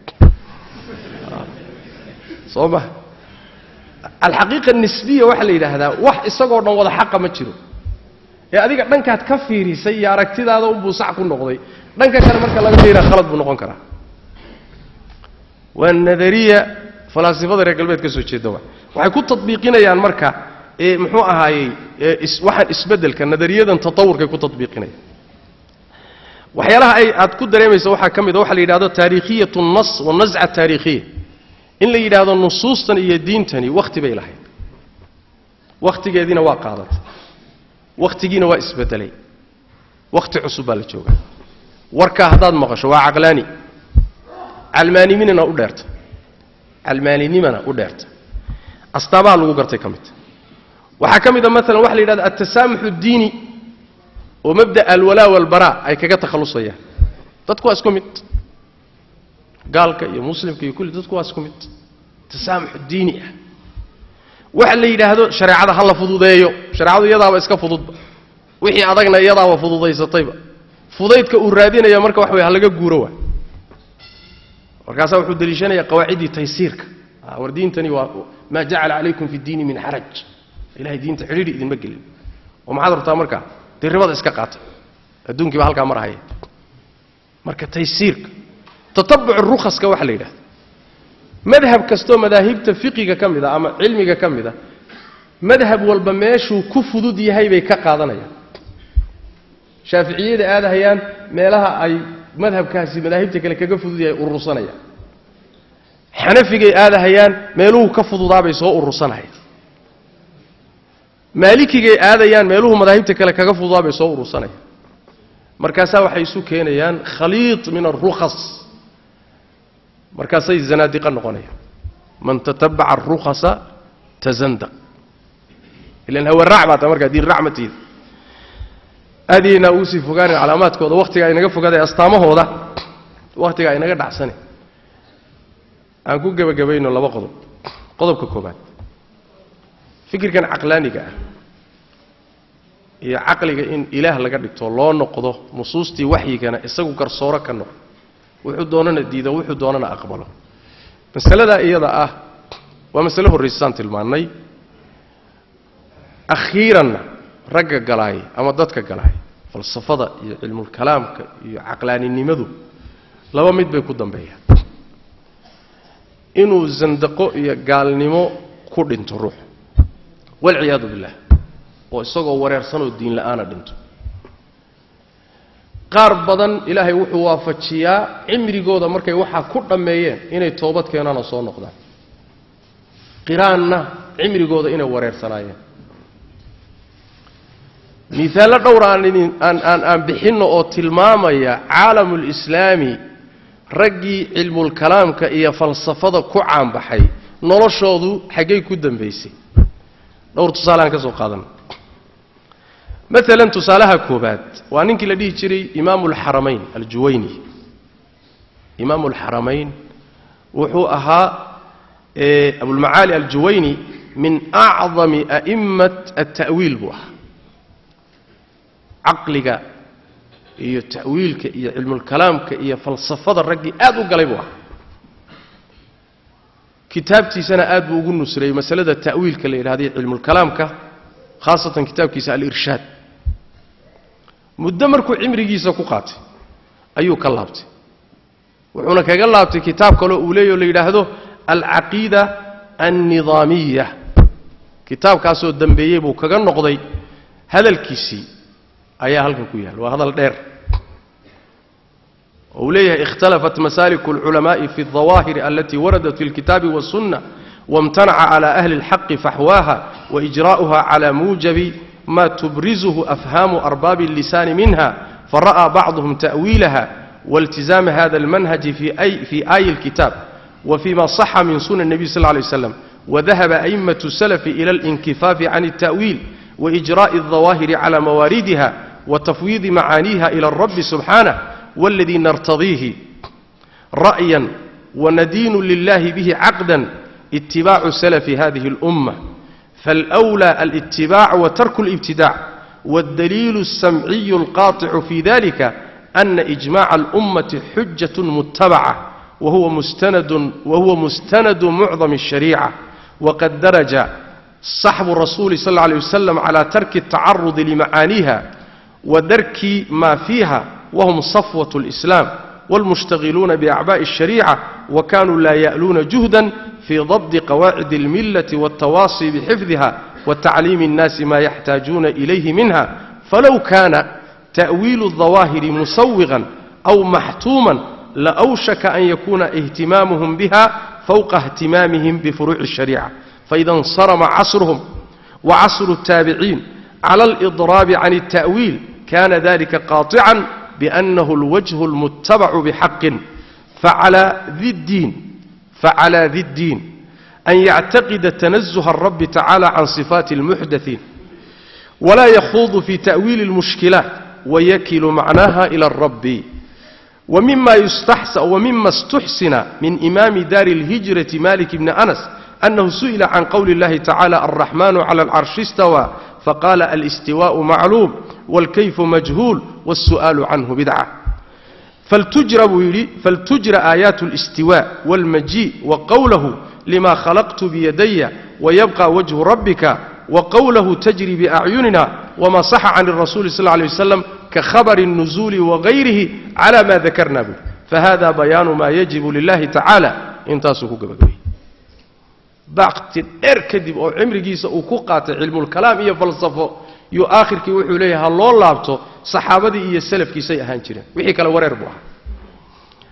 soo ma alxaqiiqa nisbiya waxaa la yidhaahdaa wax isagoo dhan wada xaqa ma jiro ee adiga dhankaad ka fiirisay iyo aragtidaada unbuu sax ku noqday dhanka kale marka laga fiiraa khalad buu noqon karaa waa nadariya falaasifada reer galbeed ka soo jeeda wa waxay ku tadbiiqinayaan marka ee muxuu ahaayey waxaan isbeddelka nadariyadan tatawurkay ku tadbiiqinayaan waxyaalaha ay aad ku dareemaysa waxaa ka mid a waxa la yidhahdo taariikhiyatu nas wanasca taariikhiya in la yidhaahdo nusuustan iyo diintani wakhti bay lahayd wakhtigeediina waa qaadatay wakhtigiina waa isbedelay wakhti cusub baa la joogaa warkaa haddaad maqasho waa caqlaani calmaaniminana u dheerta calmaaninimana u dheerta astaabaha lagu gartay ka midta waxaa ka mid a maalan waxa la yidhahda altasaamux addiini oo mabda alwalaa walbaraa ay kaga takhallusayaan dadku waa isku mid gaalka iyo muslimka iyo kulli dadku waa isku mid tasaamux diini ah waxa la yidhaahdo shareecada ha la fududeeyo shareecadu iyadaaba iska fududba wixii adagna iyadaaba fududaysatayba fudaydka uu raadinaya marka wax way ha laga guuro waa markaasaa wuxuu deliishanaya qawaaciddii taysiirka war diintani waa maa jacala calaykum fi ddiini min xaraj ilahay diinta xidhiidhi idinma gelin oo maxaad rabtaa markaa dee ribada iska qaata adduunkiiba halkaa marahaya marka taysiirka tatabuc rukhaska waxa la yidhahda madhab kastoo madaahibta fiqiga ka mid a ama cilmiga ka mid a madhab walba meeshuu ku fudud yahay bay ka qaadanayaan shaaficiyada aadahayaan meelaha ay madhabkaasi madaahibta kale kaga fudud yahay urursanaya xanafigay aadahayaan meeluhu ka fududaabay soo urursanahaya maalikigay aadayaan meeluhu madaahibta kale kaga fududaabay soo urursanaya markaasaa waxay isu keenayaan khaliid min arukhas markaasay zanaadiqa noqonayaan man tatabaca arukhasa tazandaq ilan hawaraac baa ta markaa diin racmatiida aad yaynaa ugu sii fogaanin calaamaadkooda wakhtigaa inaga fogaaday astaamahooda wakhtigaa inaga dhacsane aan ku gebagabayno laba qodob qodobka koobaad fikirkan caqlaaniga ah iyo caqliga in ilaah laga dhigto loo noqdo nusuustii waxyigana isagu garsooro ka noqdo wuxuu doonana diido wuxuu doonana aqbalo masaladaa iyada ah waa masale horraysasaan tilmaannay akhiiranna ragga galaay ama dadka galaay falsafada iyo cilmulkalaamka iyo caqlaaninimadu laba mid bay ku dambeeyaan inuu sandaqo iyo gaalnimo ku dhinto ruux walciyaadu billah oo isagoo wareersanoo diin la'aana dhinto qaar badan ilaahay wuxuu waafajiyaa cimrigooda markay waxaa ku dhammeeyeen inay toobad keenaan oo soo noqdaan qiraanna cimrigooda inay wareersanaayeen miisaallo dhowr aan aan aan aan bixinno oo tilmaamaya caalamulislaami raggii cilmulkalaamka iyo falsafada ku caanbaxay noloshoodu xaggay ku dambaysay dhowr tusaaleaan ka soo qaadan maalan tusaalaha koobaad waa ninkii la dhihi jiray imaamu alxaramayn aljuwayni imaamu alxaramayn wuxuu ahaa abulmacaali aljuwayni min acdami a'immat alta'wiil buu ahaa caqliga iyo ta'wiilka iyo cilmulkalaamka iyo falsafada raggii aad u galay buu ahaa kitaabtiisana aad buu ugu nusreeyey masalada ta'wiilka la yidhahday cilmulkalaamka khaasatan kitaabkiisa alirshaad muddo markuu cimrigiisa ku qaatay ayuu ka laabtay wuxuuna kaga laabtay kitaab kaloo uu leeyaho la yidhaahdo alcaqiida alnidaamiya kitaabkaasoo dambeeyey buu kaga noqday hadalkiisii ayaa halkan ku yaal waa hadal dheer oo uu leeyahay ikhtalafat masaaliku alculamaءi fi اlظawaahiri alati waradat fi اlkitaabi wالsunna wاmtanaca clى ahli اlxaqi faxwaaha waإjra'uha clى muujabi ma tubrizuhu afhaamu arbaabi اllisaani minha fara'aa bacduhum ta'wiilaha waltizaama hada اlmanhaji fi aayi اlkitaab wfima صaxa min sunan النabiy sl ه lay wslam wadahaba أئmaة السلف إlى اlاnkifaafi can التأwiil وإجراء الظواهر على مواردها وتفويض معانيها إلى الرب سبحانه والذي نرتضيه رأيا وندين لله به عقدا اتباع سلف هذه الأمة فالأولى الاتباع وترك الابتداع والدليل السمعي القاطع في ذلك أن إجماع الأمة حجة متبعة وهو مستند, وهو مستند معظم الشريعة وقد درج صحب الرسول صلى الله عليه وسلم على ترك التعرض لمعانيها ودرك ما فيها وهم صفوة الإسلام والمشتغلون بأعباء الشريعة وكانوا لا يألون جهدا في ضبط قواعد الملة والتواصي بحفظها وتعليم الناس ما يحتاجون إليه منها فلو كان تأويل الظواهر مسوغا أو محتوما لأوشك أن يكون اهتمامهم بها فوق اهتمامهم بفروع الشريعة فإذا انصرم عصرهم وعصر التابعين على الإضراب عن التأويل كان ذلك قاطعا بأنه الوجه المتبع بحق فعلى ذي الدين فعلى ذي الدين أن يعتقد تنزه الرب تعالى عن صفات المحدثين ولا يخوض في تأويل المشكلات ويكل معناها إلى الرب ومما يستحسن ومما استحسن من إمام دار الهجرة مالك بن أنس أنه سئل عن قول الله تعالى الرحمن على العرش استوى فقال الاستواء معلوم والكيف مجهول والسؤال عنه بدعة فلتجرى, فلتجرى آيات الاستواء والمجيء وقوله لما خلقت بيدي ويبقى وجه ربك وقوله تجري بأعيننا وما صح عن الرسول صلى الله عليه وسلم كخبر النزول وغيره على ما ذكرنا به فهذا بيان ما يجب لله تعالى انتاسوكو قبقبي baqti dheer kadib oo cimrigiisa uu ku qaatay cilmulkalaam iyo falsafo iyo aakhirkii wuxuu leeyahay ha loo laabto saxaabadii iyo salafkiisay ahaan jireen wixii kale wareer buu ahaa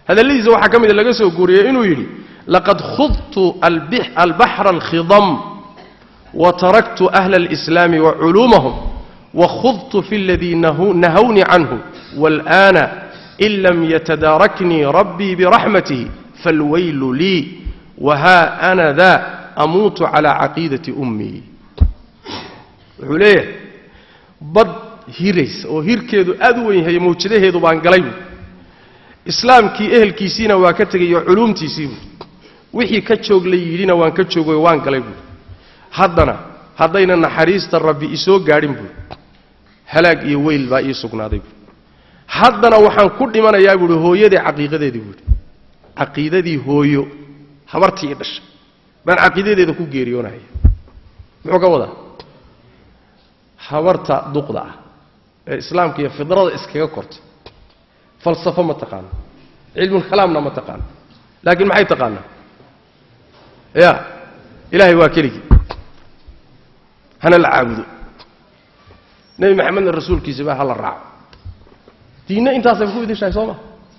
hadalladiisa waxaa ka mida laga soo guuriyey inuu yidhi laqad khudtu albaxra alkhidam wa taraktu ahla alislaami wa culuumahum wa khudtu fi aladii nahawnii canhu wاlآana in lam yatadaaraknii rabbii biraxmatihi falwaylu lii wahaa ana daa amuutu calى caqiidati ummii wuxuu leeyahay bad hiraysa oo hirkeedu aad u weyn yahay mawjadaheedu baan galay buui islaamkii ehelkiisiina waa ka tegayo culuumtiisii buui wixii ka joog la yidhina waan ka joogayo waan galay buui haddana haddayna naxariista rabbi isoo gaadhin buui halaag iyo weyl baa ii sugnaaday buui haddana waxaan ku dhimanayaa buuhi hooyadii caqiiqadeedii buuhi caqiidadii hooyo habartii i dhashay baan caqiidadeeda ku geeriyoonaya muxuu ka wadaa habarta duqda ah ee islaamka iyo fidrada iskaga kortay falsafo ma taqaano cilmulkalaamna ma taqaano laakiin maxay taqaanaa ya ilaahay waa keligii hana la caabudo nebi maxamedna rasuulkiisa baa hala raaco diinna intaasay ku idishahay soo ma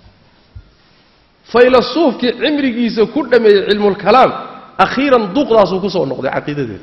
faylasuufkii cimrigiisa ku dhammeeyey cilmulkalaam akhiiran duqdaasuu ku soo noqday caqiidadeeda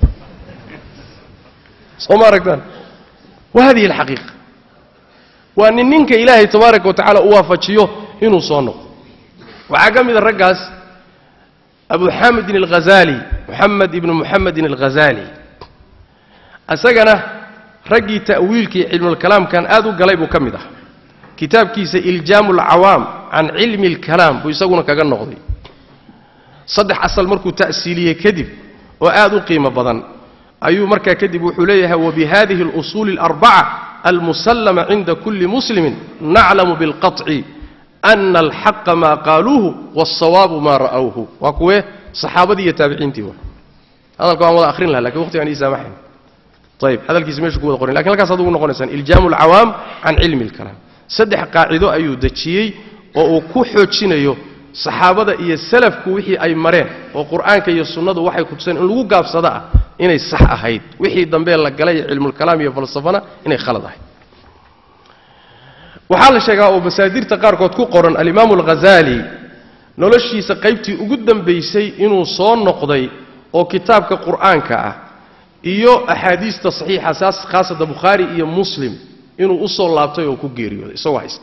soo ma aragtaan wa hadihi alxaqiiqa waa nin ninka ilaahay tabaaraka wa tacala u waafajiyo inuu soo noqdo waxaa ka mida raggaas abu xamidin alghazaali moxamed ibnu moxamedin alghazaali isagana raggii ta'wiilkii cilmulkalaamkan aad u galay buu ka mid ah kitaabkiisa iljaamu alcawaam can cilmi alkalaam buu isaguna kaga noqday saddex asal markuu ta'siiliyey kadib oo aad u qiimo badan ayuu markaa kadib wuxuu leeyahay wabihadihi اlusuuli اlarbaca almusallama cinda kuli muslimin naclamu biاlqaطci ana alxaqa maa qaaluuhu wاlsawaabu maa ra'awhu waa kuwee saxaabadii iyo taabiciintii wa hadalka waan wada ahrin laha lakin waqti aan ii saamaxayn ayib hadalkiisa meeshu ku wada qorin lakin halkaas ad ugu noqonaysaan iljaamu alcawaam can cilmi اlkalaam saddex qaacido ayuu dejiyey oo uu ku xoojinayo saxaabada iyo salafku wixii ay mareen oo qur'aanka iyo sunnadu waxay kutuseen in lagu gaabsado ah inay sax ahayd wixii dambee la galay cilmulkalaam iyo falsafana inay khalad ahayd waxaa la sheegaa oo masaadirta qaarkood ku qoran alimaamu alghazaali noloshiisa qaybtii ugu dambaysay inuu soo noqday oo kitaabka qur'aanka ah iyo axaadiista saxiixa saas khaasata bukhaari iyo muslim inuu u soo laabtay oo ku geeriyooday isagoo haysta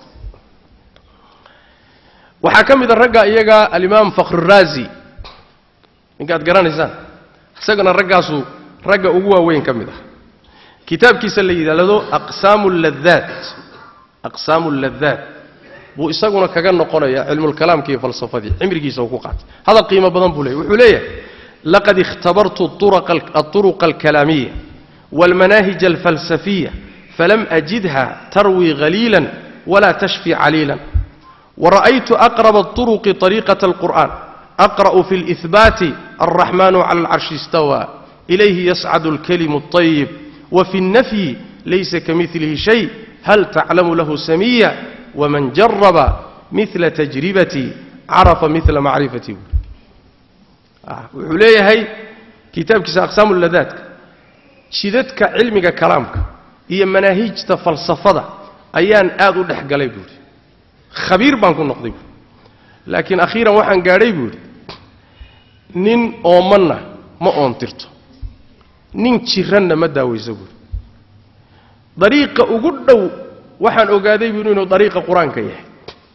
waxaa ka mid a ragga iyaga alimaam fakhruraazi ninkaad garanaysaan isagana raggaasu ragga ugu waaweyn ka mid ah kitaabkiisa la yidhaahdo aqsaamu ladaat aqsaamu alladaat buu isaguna kaga noqonaya cilmulkalaamka iyo falsafadii cimrigiisa uu ku qaatay hadal qiimo badan buu leeyay wuxuu leeyahay laqad ikhtabartu aطuruqa alkalaamiya wاlmanaahij alfalsafiya falam ajidha tarwi haliilan wala tashfi caliilan ورأيت أقرب الطرق طريقة القرآن أقرأ في الإثبات الرحمن على العرش استوى إليه يصعد الكلم الطيب وفي النفي ليس كمثله شيء هل تعلم له سمية ومن جرب مثل تجربتي عرف مثل معرفتي وحليه هي كتاب كيس أقسام اللذات شدتك علمك كلامك هي مناهيج فلسفة أيان آذو دحق بوري khabiir baan ku noqday buui laakiin akhiiran waxaan gaadhay buuhi nin oomanna ma oontirto nin jiranna ma daawayso buuhi dariiqa ugu dhow waxaan ogaaday buuhi inuu dariiqa qur-aanka yahay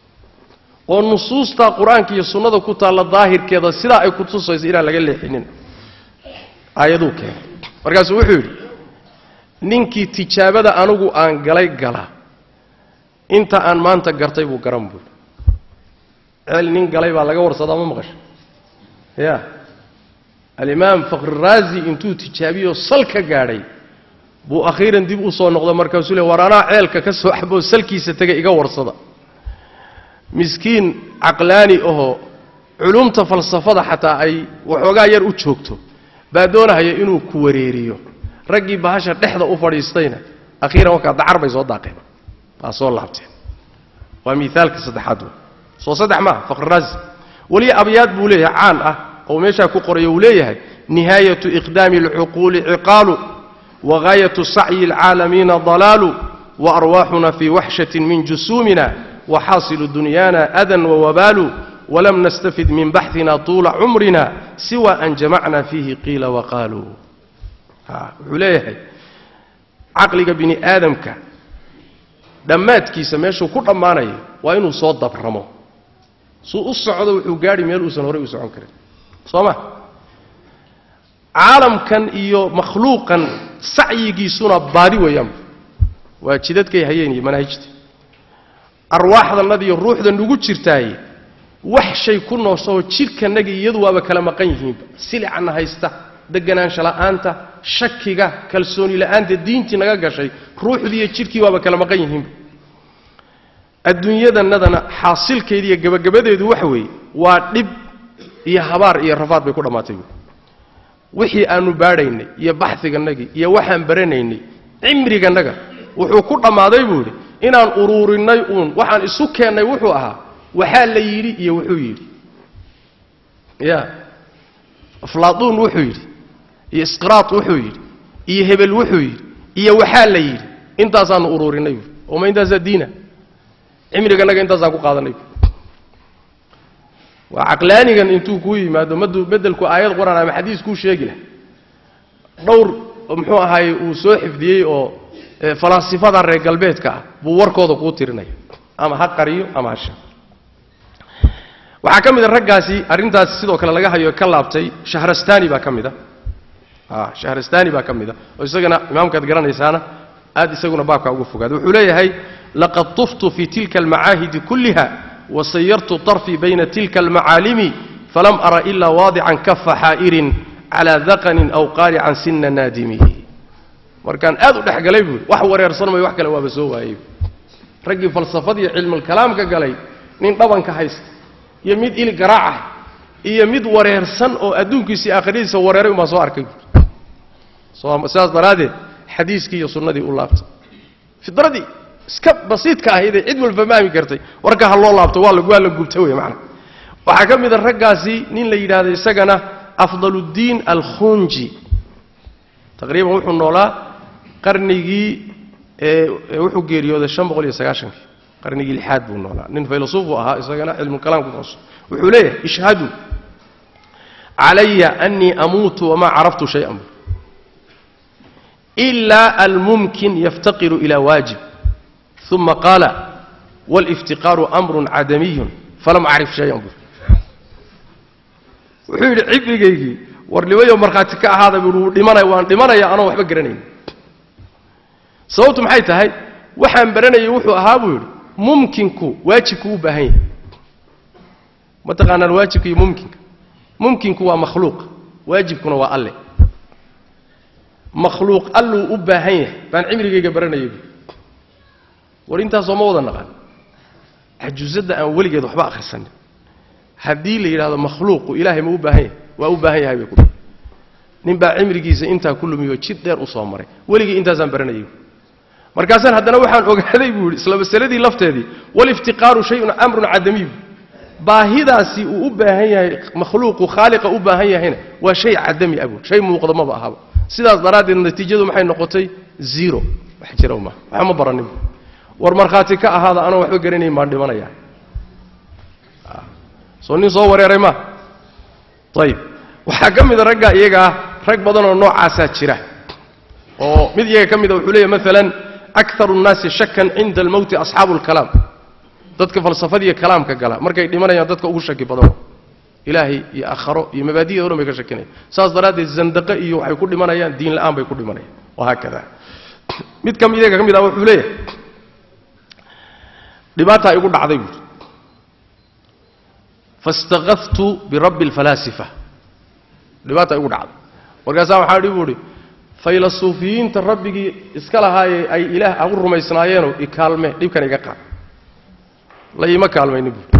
oo nusuustaa qur-aanka iyo sunnada ku taalla daahirkeeda sidaa ay ku tusayso inaan laga leexinin aayaduu keenay markaasuu wuxuu yidhi ninkii tijaabada anigu aan galay gala inta aan maanta gartay buu garan buui ceel nin galay baa laga warsadaa ma maqasha ya alimaam fakhruraazi intuu tijaabiyoo sal ka gaadhay buu akhiiran dib u soo noqdo markaasuu le war anaa ceelka ka soo axboo salkiisa tegay iga warsada miskiin caqlaani ahoo culumta falsafada xataa ay waxoogaa yar u joogto baa doonahaya inuu ku wareeriyo raggii bahasha dhexda u fadhiistayna akhiiran wakaa dacar bay soo daaqeen waa soo laabteen waa miaalka saddexaad soo saddex maaha fakhruraazi weli abyaad buu leeyahay caan ah oo meeshaa ku qorayo uu leeyahay nihaayatu iqdaami alcuquuli ciqaalu wagaayatu sacyi alcaalamiina dalaalu waarwaaxuna fii waxshatin min jusuumina waxaasilu dunyaana adan wawabaalu walam nastafid min baxina tuula cumrina siwa an jamacna fiihi qiila waqaaluu wuxuu leeyahay caqliga bini aadamka dhammaadkiisa meeshuu ku dhammaanayo waa inuu soo dabramo suu u socdo wuxuu gaadhi meel uusan horey u socon karin soo ma caalamkan iyo makhluuqan sacyigiisuna baadi weeyaanba waa jidadkay hayeen iyo manaahijta arwaaxdannada iyo ruuxda nugu jirtaaye wax shay ku noosoo jidhkannaga iyadu waaba kala maqan yihiinba silicanna haysta deganaansha la'aanta shakiga kalsooni la'aanta diintii naga gashay ruuxdii iyo jidhkii waaba kala maqan yihiinba adduunyadannadana xaasilkeedi iyo gabagabadeedu waxa weeye waa dhib iyo habaar iyo rafaad bay ku dhammaatay buui wixii aanu baadhaynay iyo baxigannagii iyo waxaan baranaynay cimrigannaga wuxuu ku dhammaaday buu idhi inaan uruurinnay uun waxaan isu keennay wuxuu ahaa waxaa la yidhi iyo wuxuu yidhi ya aflaaduun wuxuu yidhi iyo isqiraad wuxuu yidhi iyo hebel wuxuu yidhi iyo waxaa la yidhi intaasaanu uruurinnay buui ooma intaasaa diina cimrigannaga intaasaan ku qaadanay buui waa caqlaanigan intuu kuu yimaado madu bedelku aayad qur-aan ama xadiis kuu sheegi lah dhowr muxuu ahaaye uu soo xifdiyey oo falaasifada reer galbeedka ah buu warkooda kuu tirinaya ama ha qariyo ama ha sheego waxaa ka mid a raggaasi arrintaasi sidoo kale laga hayo ka laabtay shahrastani baa ka mid a shahrastani baa ka mid a oo isagana imaamkaad garanaysaana aad isaguna baabkaa uga fogaada wuxuu leeyahay laqad tuftu fi tilka almacaahidi kulliha wasayartu طarfii bayna tilka almacaalimi falam ara ila waadican kafa xaa'irin calaa daqanin aw qaalican sina naadimihi markaan aad u dhexgalay buui wax wareersan mayo wax kale waaba soo waayey raggii falsafadiiyo cilmulkalaamka galay nin dhabanka haysta iyo mid ili garaacah iyo mid wareersan oo adduunkiisii aakhiradiisa wareeray umaa soo arkay buui sidaas daraaddeed xadiiskii iyo sunnadii u laabtay fidradii iska basiidka ahaydee cid walba fahmi kartay warka ha loo laabto waa waa la gubta wey maana waxaa ka mid a raggaasi nin la yidhaahdo isagana afdaluddiin alkhunji taqriiban wuxuu noolaa qarnigii wuxuu geeriyooday an boqol iyo sagaashankii qarnigii lixaad buu noolaa nin faylasuufuu ahaa isagana cilmukalaamku nooso wuxuu leeyahay ishhaduu calaya anii amuutu wamaa caraftu shayan ilaa almumkin yaftaqiru ila waajib uma qaala wاliftiqaaru amrun cadamiyun falam acrif shayan buu wuxuu yidhi cibrigaygii warnimayo markhaati ka ahaada buu wuu dhimanaya waan dhimanaya anoo waxba garanayn sababtu maxay tahay waxaan baranayay wuxuu ahaa buu yidhi mumkinku waajibku u baahan yahay ma taqaanaan waajibka iyo mumkinka mumkinku waa makhluuq waajibkuna waa alle makhluuq alluu u baahan yahay baan cimrigayga baranayay buu war intaasoo ma wada naqan cajuusadda aan weligeed waxba akhrisanin haddii la yidhahdo makhluuqu ilaahay ma u baahan yahay waa u baahan yahay bay ku nin baa cimrigiisa intaa ku lumiyo jid dheer u soo maray weligii intaasaan baranayay markaasaan haddana waxaan ogaaday buu yidhi isla masaladii lafteedii waliftiqaaru shayun amrun cadamiy baahidaasi uu u baahan yahay makhluuqu khaaliqa u baahan yahayna waa shay cadami abu shay muuqda maba ahaba sidaas daraaddeed natiijadu maxay noqotay zero wax jira ma waxba ma baranin war markhaati ka ahaada anoo waxba garanayn baan dhimanaya soo nin soo wareeray ma ayib waxaa ka mida ragga iyaga ah rag badanoo noocaasaa jira oo mid iyaga ka mida wuxuu leeyahy maalan akaru nnaasi shakan cinda almowti asxaabu lkalaam dadka falsafadiiyo kalaamka gala markay dhimanayaan dadka ugu shaki badano ilaahay iyo aakharo iyo mabaadida o dhan bay ka shakinayaan saas daraaddeed zandaqe iyo waxay ku dhimanayaan diin la'aan bay ku dhimanayaan wahaakada mid ka iyaga ka mid ah wuxuu leeyahay dhibaataa igu dhacday buuri faاstaqaftu birabbi اlfalaasifa dhibaataa igu dhacday markaasaa waxaa dhi buu idhi faylasuufiyiinta rabbigii iska lahaayee ay ilaah agu rumaysnaayeenoo ikaalme dhibkan iga qaad la iima kaalmaynin buui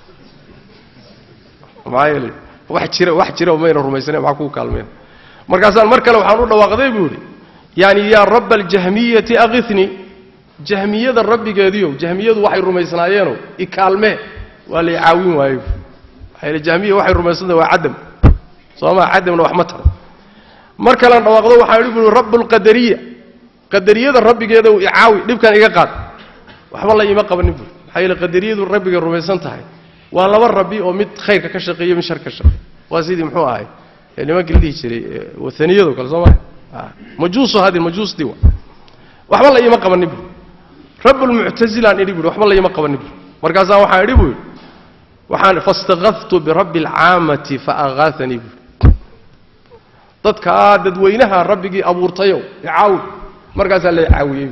maxaa yeele wax jira wax jira mayna rumaysnayn maxaa kuu kaalmayna markaasaan mar kale waxaan u dhawaaqday buu idhi yaani yaa rabba aljahmiyati akithnii jahmiyada rabbigeediiow jahmiyadu waxay rumaysnaayeenoo ikaalme waa lay caawin waaye maxaa yeele jahmiya waxay rumaysnada waa cadam soo maa cadamna wax ma taro mar kalean dhawaaqdo waxaan idhi buui rabb lqadariya qadariyada rabbigeedow icaawi dhibkan iga qaad waxba la iima qabanin buui maxaa yeele qadariyadu rabbiga rumaysan tahay waa laba rabbi oo mid khayrka ka shaqeeyo mid shar ka shaqeeyo waa sidii muxuu ahay ee nimankii la dhihi jiray ee wahaniyado kale soo maa majuusu hadi majuusdii wa waxba la iima qabanin bu rabbulmuctasilaan idhi buhi waxba la iima qabanin bu markaasaa waxaan idhi buu yidhi waxaan faistaqaftu birabbi alcaamati faagaatanii buui dadkaa dadweynaha rabbigii abuurtayow icaawi markaasaa la caawiyey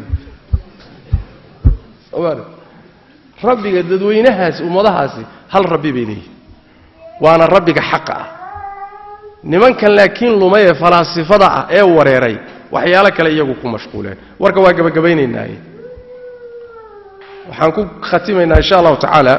buui rabbiga dadweynahaasi ummadahaasi hal rabbi bay leeyihin waana rabbiga xaqa ah nimankan laakiin lumay ee falaasifada ah ee wareeray waxyaalo kale iyagu ku mashquuleen warka waa gebagabaynaynaaye waxaan ku khatimaynaa insha allahu tacaala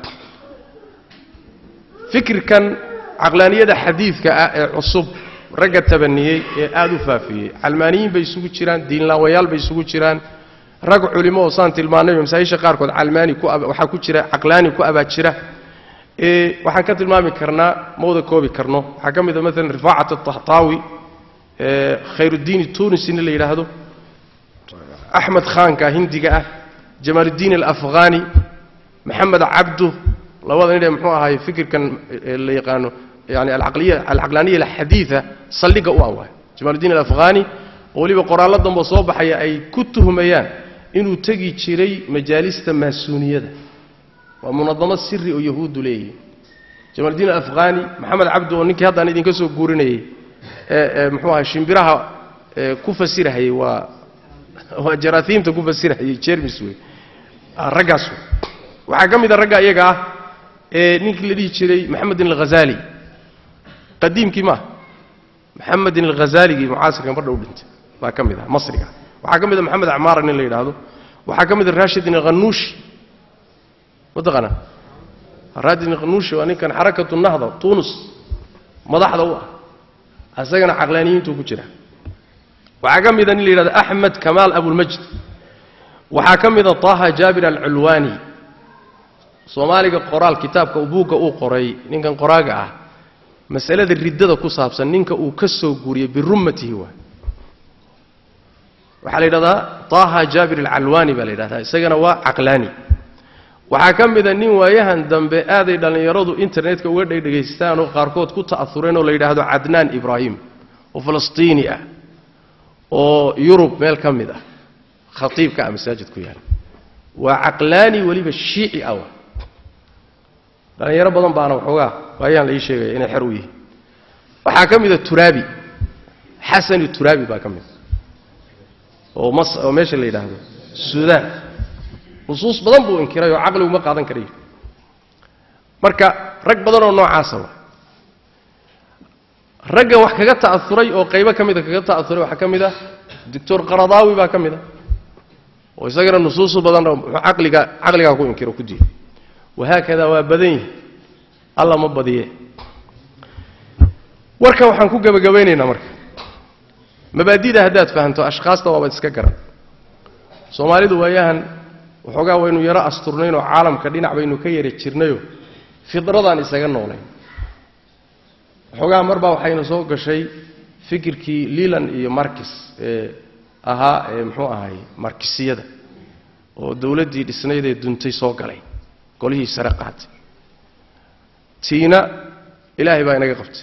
fikirkan caqlaaniyada xadiidka ah ee cusub ragga tabaniyey ee aada u faafiyey calmaaniyiin bay isugu jiraan diinlaawayaal bay isugu jiraan rag culimo oo saan tilmaanay masaajisha qaarkood calmaani ku waxaa ku jira caqlaani ku abaa jira ee waxaan ka tilmaami karnaa ma wada koobi karno waxaa ka mid a maalan rifaacat atahtaawi ee khayrudiin tunisina la yidhaahdo axmed khaanka hindiga ah jamaaluddiin alafghani maxamed cabdu labada nin ee muxuu ahaay fikirkan la yaqaano yani alcaqliya alcaqlaaniya alxadiida saldhigga u awaay jamaaluddiin alafghani oo weliba qoraallo dambe soo baxaya ay ku tuhmayaan inuu tegi jiray majaalista maasuuniyada waa munadamo siri oo yahuuddu leeyihin jamaaluddiin alafghani maxamed cabdu oo ninkii haddaan idinka soo guurinayay ee muxuu ahay shimbiraha ku fasirahayey waa waa jaraaiimta ku fasirahayey jermis wey raggaas wey waxaa ka mid a ragga iyaga ah ee ninkii la dhihi jiray maxamedin alghazali qadiimkii maaha maxamedin alghazaaligii mucaasirkan bardha u dhintay baa ka mid ah masriga waxaa ka mid a maxamed acmaara nin la yidhaahdo waxaa ka mid a rashidin alkhanuushi mataqaana rashidin alkhanuushi waa ninkan xarakatu nahda tunis madaxda u ah isagana caqlaaniyiintuu ku jira waxaa ka mida nin la yidhahdo axmed kamaal abulmajd waxaa ka mida taha jaabir alculwaani soomaaliga qoraal kitaabka buugga uu qoray ninkan qoraaga ah masalada riddada ku saabsan ninka uu ka soo guuriyey birummatihi waa waxaa la yidhahdaa taha jaabir alcalwaani baa la yidhahdaa isagana waa caqlaani waxaa ka mida nin waayahan dambe aaday dhallinyaradu internetka uga dhegdhegaystaan oo qaarkood ku ta'aureen oo la yidhaahdo cadnaan ibraahim oo falastiini ah oo yurub meel ka mid ah khatiibka ah masaajid ku yaala waa caqlaani weliba shiici ah dhallinyaro badan baana waxoogaa waayaan la ii sheegaya inay xer u yihiin waxaa ka mida turaabi xasani turaabi baa ka mida oo mas oo meesha la yidhaahdo suudaan nusuus badan buu inkiray oo caqligu ma qaadan karayo marka rag badan oo noocaasa wa raggan wax kaga ta'auray oo qaybo ka mida kaga ta'auray waxaa ka mid ah doctor qaradaawi baa ka mid a oo isagana nusuusu badan caqliga caqligaa ku inkiro ku diiday wahaakada waa badan yihi alla ma badiye warkan waxaan ku gebagabaynaynaa marka mabaadida haddaad fahamto ashkhaasta waabaad iska garan soomaalidu waayahan waxoogaa waynu yaro asturnaynoo caalamka dhinac baynu ka yara jirnayoo fidradaan isaga noolayn waxoogaa mar baa waxaynu soo gashay fikirkii lilan iyo markis ee ahaa ee muxuu ahay markisiyada oo dowladdii dhisnayd ee duntay soo galay golihii sare qaatay tiina ilaahay baa inaga qabtay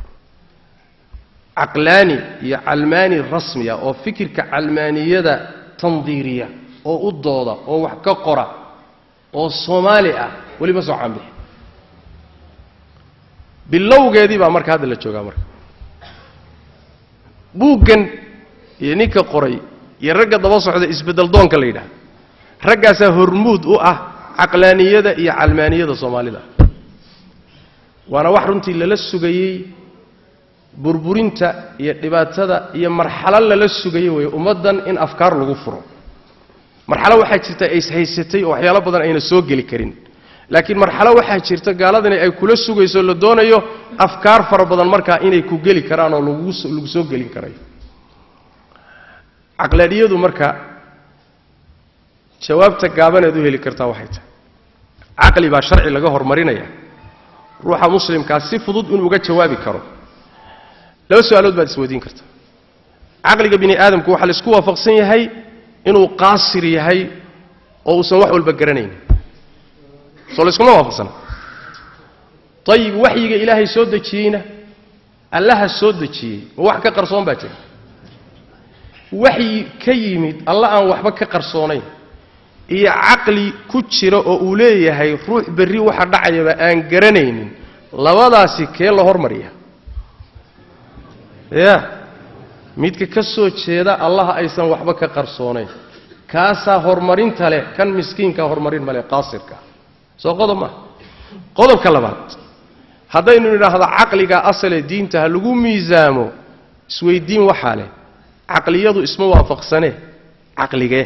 caqlaani iyo calmaani rasmiya oo fikirka calmaaniyada tandiiriya oo u dooda oo wax ka qora oo soomaali ah weli ma soo caanbixin bilowgeedii baa marka hadda la joogaa marka buuggan iyo ninka qoray iyo ragga daba socda isbeddeldoonka la yidhaahdo raggaasaa hormuud u ah caqlaaniyada iyo calmaaniyada soomaalida waana wax runtii lala sugayey burburinta iyo dhibaatada iyo marxalo lala sugayey weeye ummaddan in afkaar lagu furo marxalo waxaa jirta ay ishaysatay oo waxyaalo badan ayna soo geli karin laakiin marxalo waxaa jirta gaaladani ay kula sugayso la doonayo afkaar fara badan markaa inay ku geli karaan oo lagu lagu soo gelin karayo caqlaaniyadu marka jawaabta gaabaneed u heli kartaa waxay tahay caqli baa sharci laga hormarinaya ruuxa muslimkaa si fudud inuu uga jawaabi karo laba su-aalood baad isweydiin karta caqliga bini aadamku waxaa laisku waafaqsan yahay inuu qaasir yahay oo uusan wax walba garanaynin soo layskuma waafaqsana ayib waxyiga ilaahay soo dejiyeyna allaha soo dejiyey ma wax ka qarsoon baa jira waxyi ka yimid alla aan waxba ka qarsoonayn iyo caqli ku jira oo uu leeyahay ruux berri waxa dhacayaba aan garanaynin labadaasi kee la hormariya ya midka ka soo jeeda allaha aysan waxba ka qarsoonayn kaasaa horumarinta leh kan miskiinkaa horumarin male qaasirka soo qodob maaha qodobka labaad haddaynu nidhaahdo caqliga asale diinta ha lagu miisaamo isweyddiin waxaa leh caqliyadu isma waafaqsanee caqligee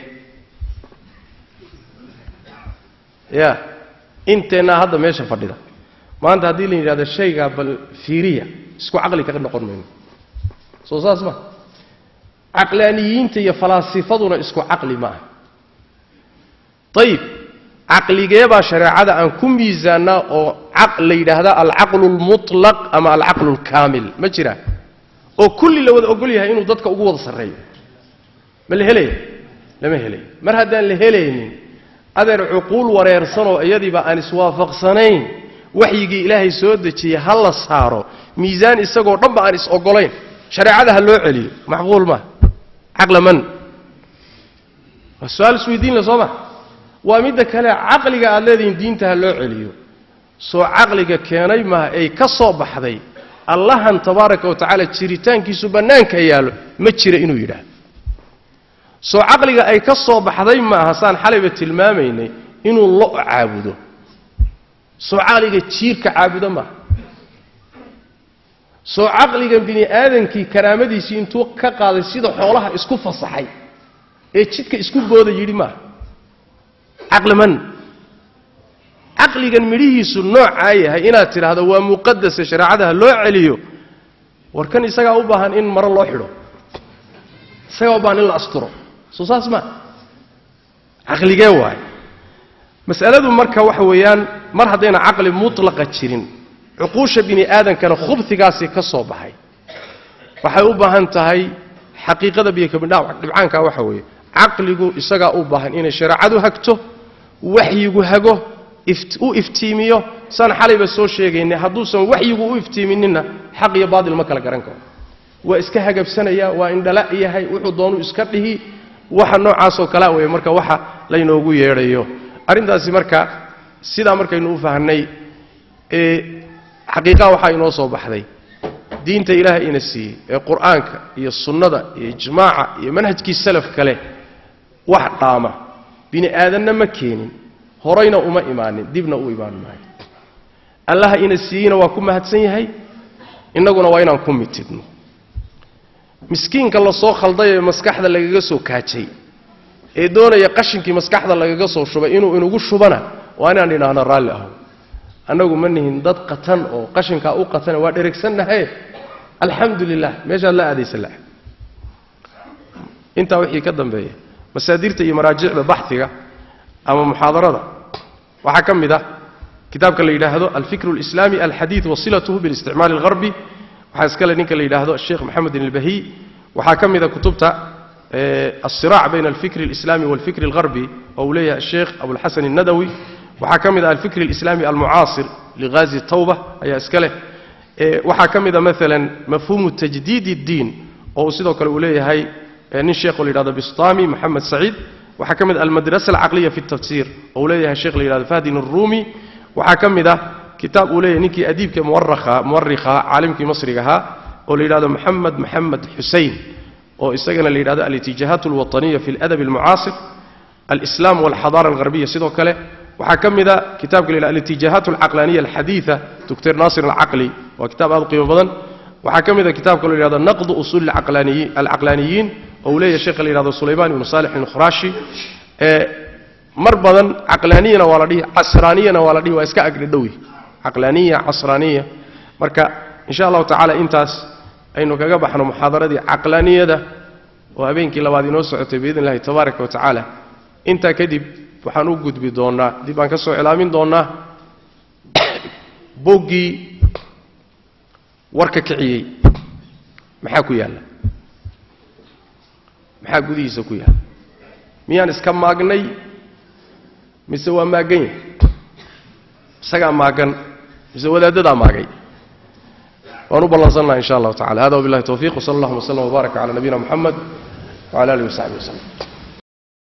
ya inteennaa hadda meesha fadhida maanta haddii la yidhahdo shaygaa bal fiiriya isku caqli kaga noqon mayno soo saas ma caqlaaniyiinta iyo falaasifaduna isku caqli ma aha ayib caqligee baa shareecada aan ku miisaannaa oo la yidhaahdaa alcaqlu lmutlaq ama alcaqlu lkaamil ma jira oo kulli la wada ogol yahay inuu dadka ugu wada sarreeyo ma la helaya lama helayo mar haddaan la helaynin adeer cuquul wareersanoo iyadiiba aan iswaafaqsanayn waxyigii ilaahay soo dejiyey ha la saaro miisaan isagoo dhanba aan is ogolayn shareecada ha loo celiyo macquul maa caqla man waa su-aal isweydiin le soo ma waa midda kale caqliga aad leedihiin diinta ha loo celiyo soo caqliga keenay maaha ay ka soo baxday allahan tabaaraka wa tacaala jiritaankiisu bannaanka yaallo ma jira inuu yidhaahdo soo caqliga ay ka soo baxday maaha saan xalayba tilmaamaynay inuu lo caabudo soo caqliga jiirka caabudo maaha soo caqligan bini aadankii karaamadiisii intuu ka qaaday sida xoolaha isku fasaxay ee jidka isku booda yidhi maaha caqli man caqligan midhihiisu noocaa yahay inaad tidhaahdo waa muqadase shareecadaha loo celiyo war kan isagaa u baahan in maro loo xidho isagaa u baahan in la asturo soo saas maa caqligee waaye mas'aladu marka waxa weeyaan mar haddayna caqli mutlaqa jirin cuquusha bini aadankana khubtigaasi ka soo baxay waxay u baahan tahay xaqiiqada biyokabidhibcaanka waxa weeye caqligu isagaa u baahan inay shareecadu hagto waxyigu hago u iftiimiyo saan xalayba soo sheegaynay hadduusan waxyigu u iftiimininna xaq iyo baatil ma kala garan karo waa iska hagabsanaya waa indhala yahay wuxuu doonuu iska dhihi waxa noocaasoo kalea weeye marka waxa laynoogu yeedhayo arrintaasi marka sidaa markaynu u fahnay ee xaqiiqaha waxaa inoo soo baxday diinta ilaahay ina siiyey ee qur'aanka iyo sunnada iyo ijmaaca iyo manhajkii salaf kale wax dhaama bini aadanna ma keenin horayna uma imaanin dibna u imaan maayo allaha ina siiyeyna waa ku mahadsan yahay innaguna waa inaan ku mitidno miskiinka lasoo khalday ee maskaxda lagaga soo kaajay ee doonaya qashinkii maskaxda lagaga soo shubay inuu inugu shubana waa inaan idhaahno raalli aho annagu ma nihin dad qatan oo qashinkaa u qatana waa dheregsannahe alxamdu lilah meeshaad la aadaysa la intaa wixii ka dambeeya masaadirta iyo maraajicda baxiga ama muxaadarada waxaa ka mid ah kitaabka la yidhaahdo alfikr اlislaami alxadiid wasilatuhu biاlisticmaali اlharbi waxaa iskale ninka la yidhaahdo sheekh moxamedin اlbahiy waxaa ka mida kutubta alsiraac bayna alfikr اlislami walfikr اlharbi oo uu leeyahay sheekh abulxasan الnadawi waxaa ka mid ah alfikr اlislami almucaasir lighazi tawba ayaa iska leh waxaa ka mida maalan mafhuumu tajdiid اddiin oo uu sidoo kale uu leeyahay nin sheekho la yidhahdo bistami moxamed saciid waxaa ka mid ah almadrasa alcaqliya fi اtafsir oo uu leeyahay sheekh la yidhahdo fahdin الrumi waxaa ka mid ah kitaab uu leeyahay ninkii adiibka muwarikha caalimkii masriga ahaa oo la yidhahdo moxamed moxamed xusein oo isagana la yidhahdo alitijaahaat alwaطaniya fi اladab اlmucaasir alislam walxadaara alharbiya sidoo kale waxaa ka mid a kitaabka la yidhahdo alitijaahaat alcaqlaniya alxadiida doctor naasir alcaqli waa kitaab aad u qiimo badan waxaa ka mid a kitaabka la yidhahdo naqdu usuuli alcaqlaaniyiin oo uu leeyahay sheekha la yidhahdo sulayman ibnu salix alkhuraashi mar badan caqlaaniyana waa la dhihi casraaniyana waa la dhihi waa iska agdhadhowi caqlaaniya casraaniya marka insha allahu tacaala intaas aynu kaga baxno muxaadaradii caqlaaniyada oo habeenkii labaad inoo socotay biidn illahi tabaaraka wa tacaala intaa kadib waxaan u gudbi doonnaa dib aan ka soo cilaamin doonnaa boggii warka kiciyey maxaa ku yaalla maxaa gudihiisa ku yaalla miyaan iska maagnay mise waa maagan yahay isagaa maagan mise wadaaddadaa maagay waan u ballansannaha insha allahu tacala hada wabillahi towfiiq wsala allahuma wslam wbaarak cala nabiyina moxamed wcala alihi wasaxbi waslem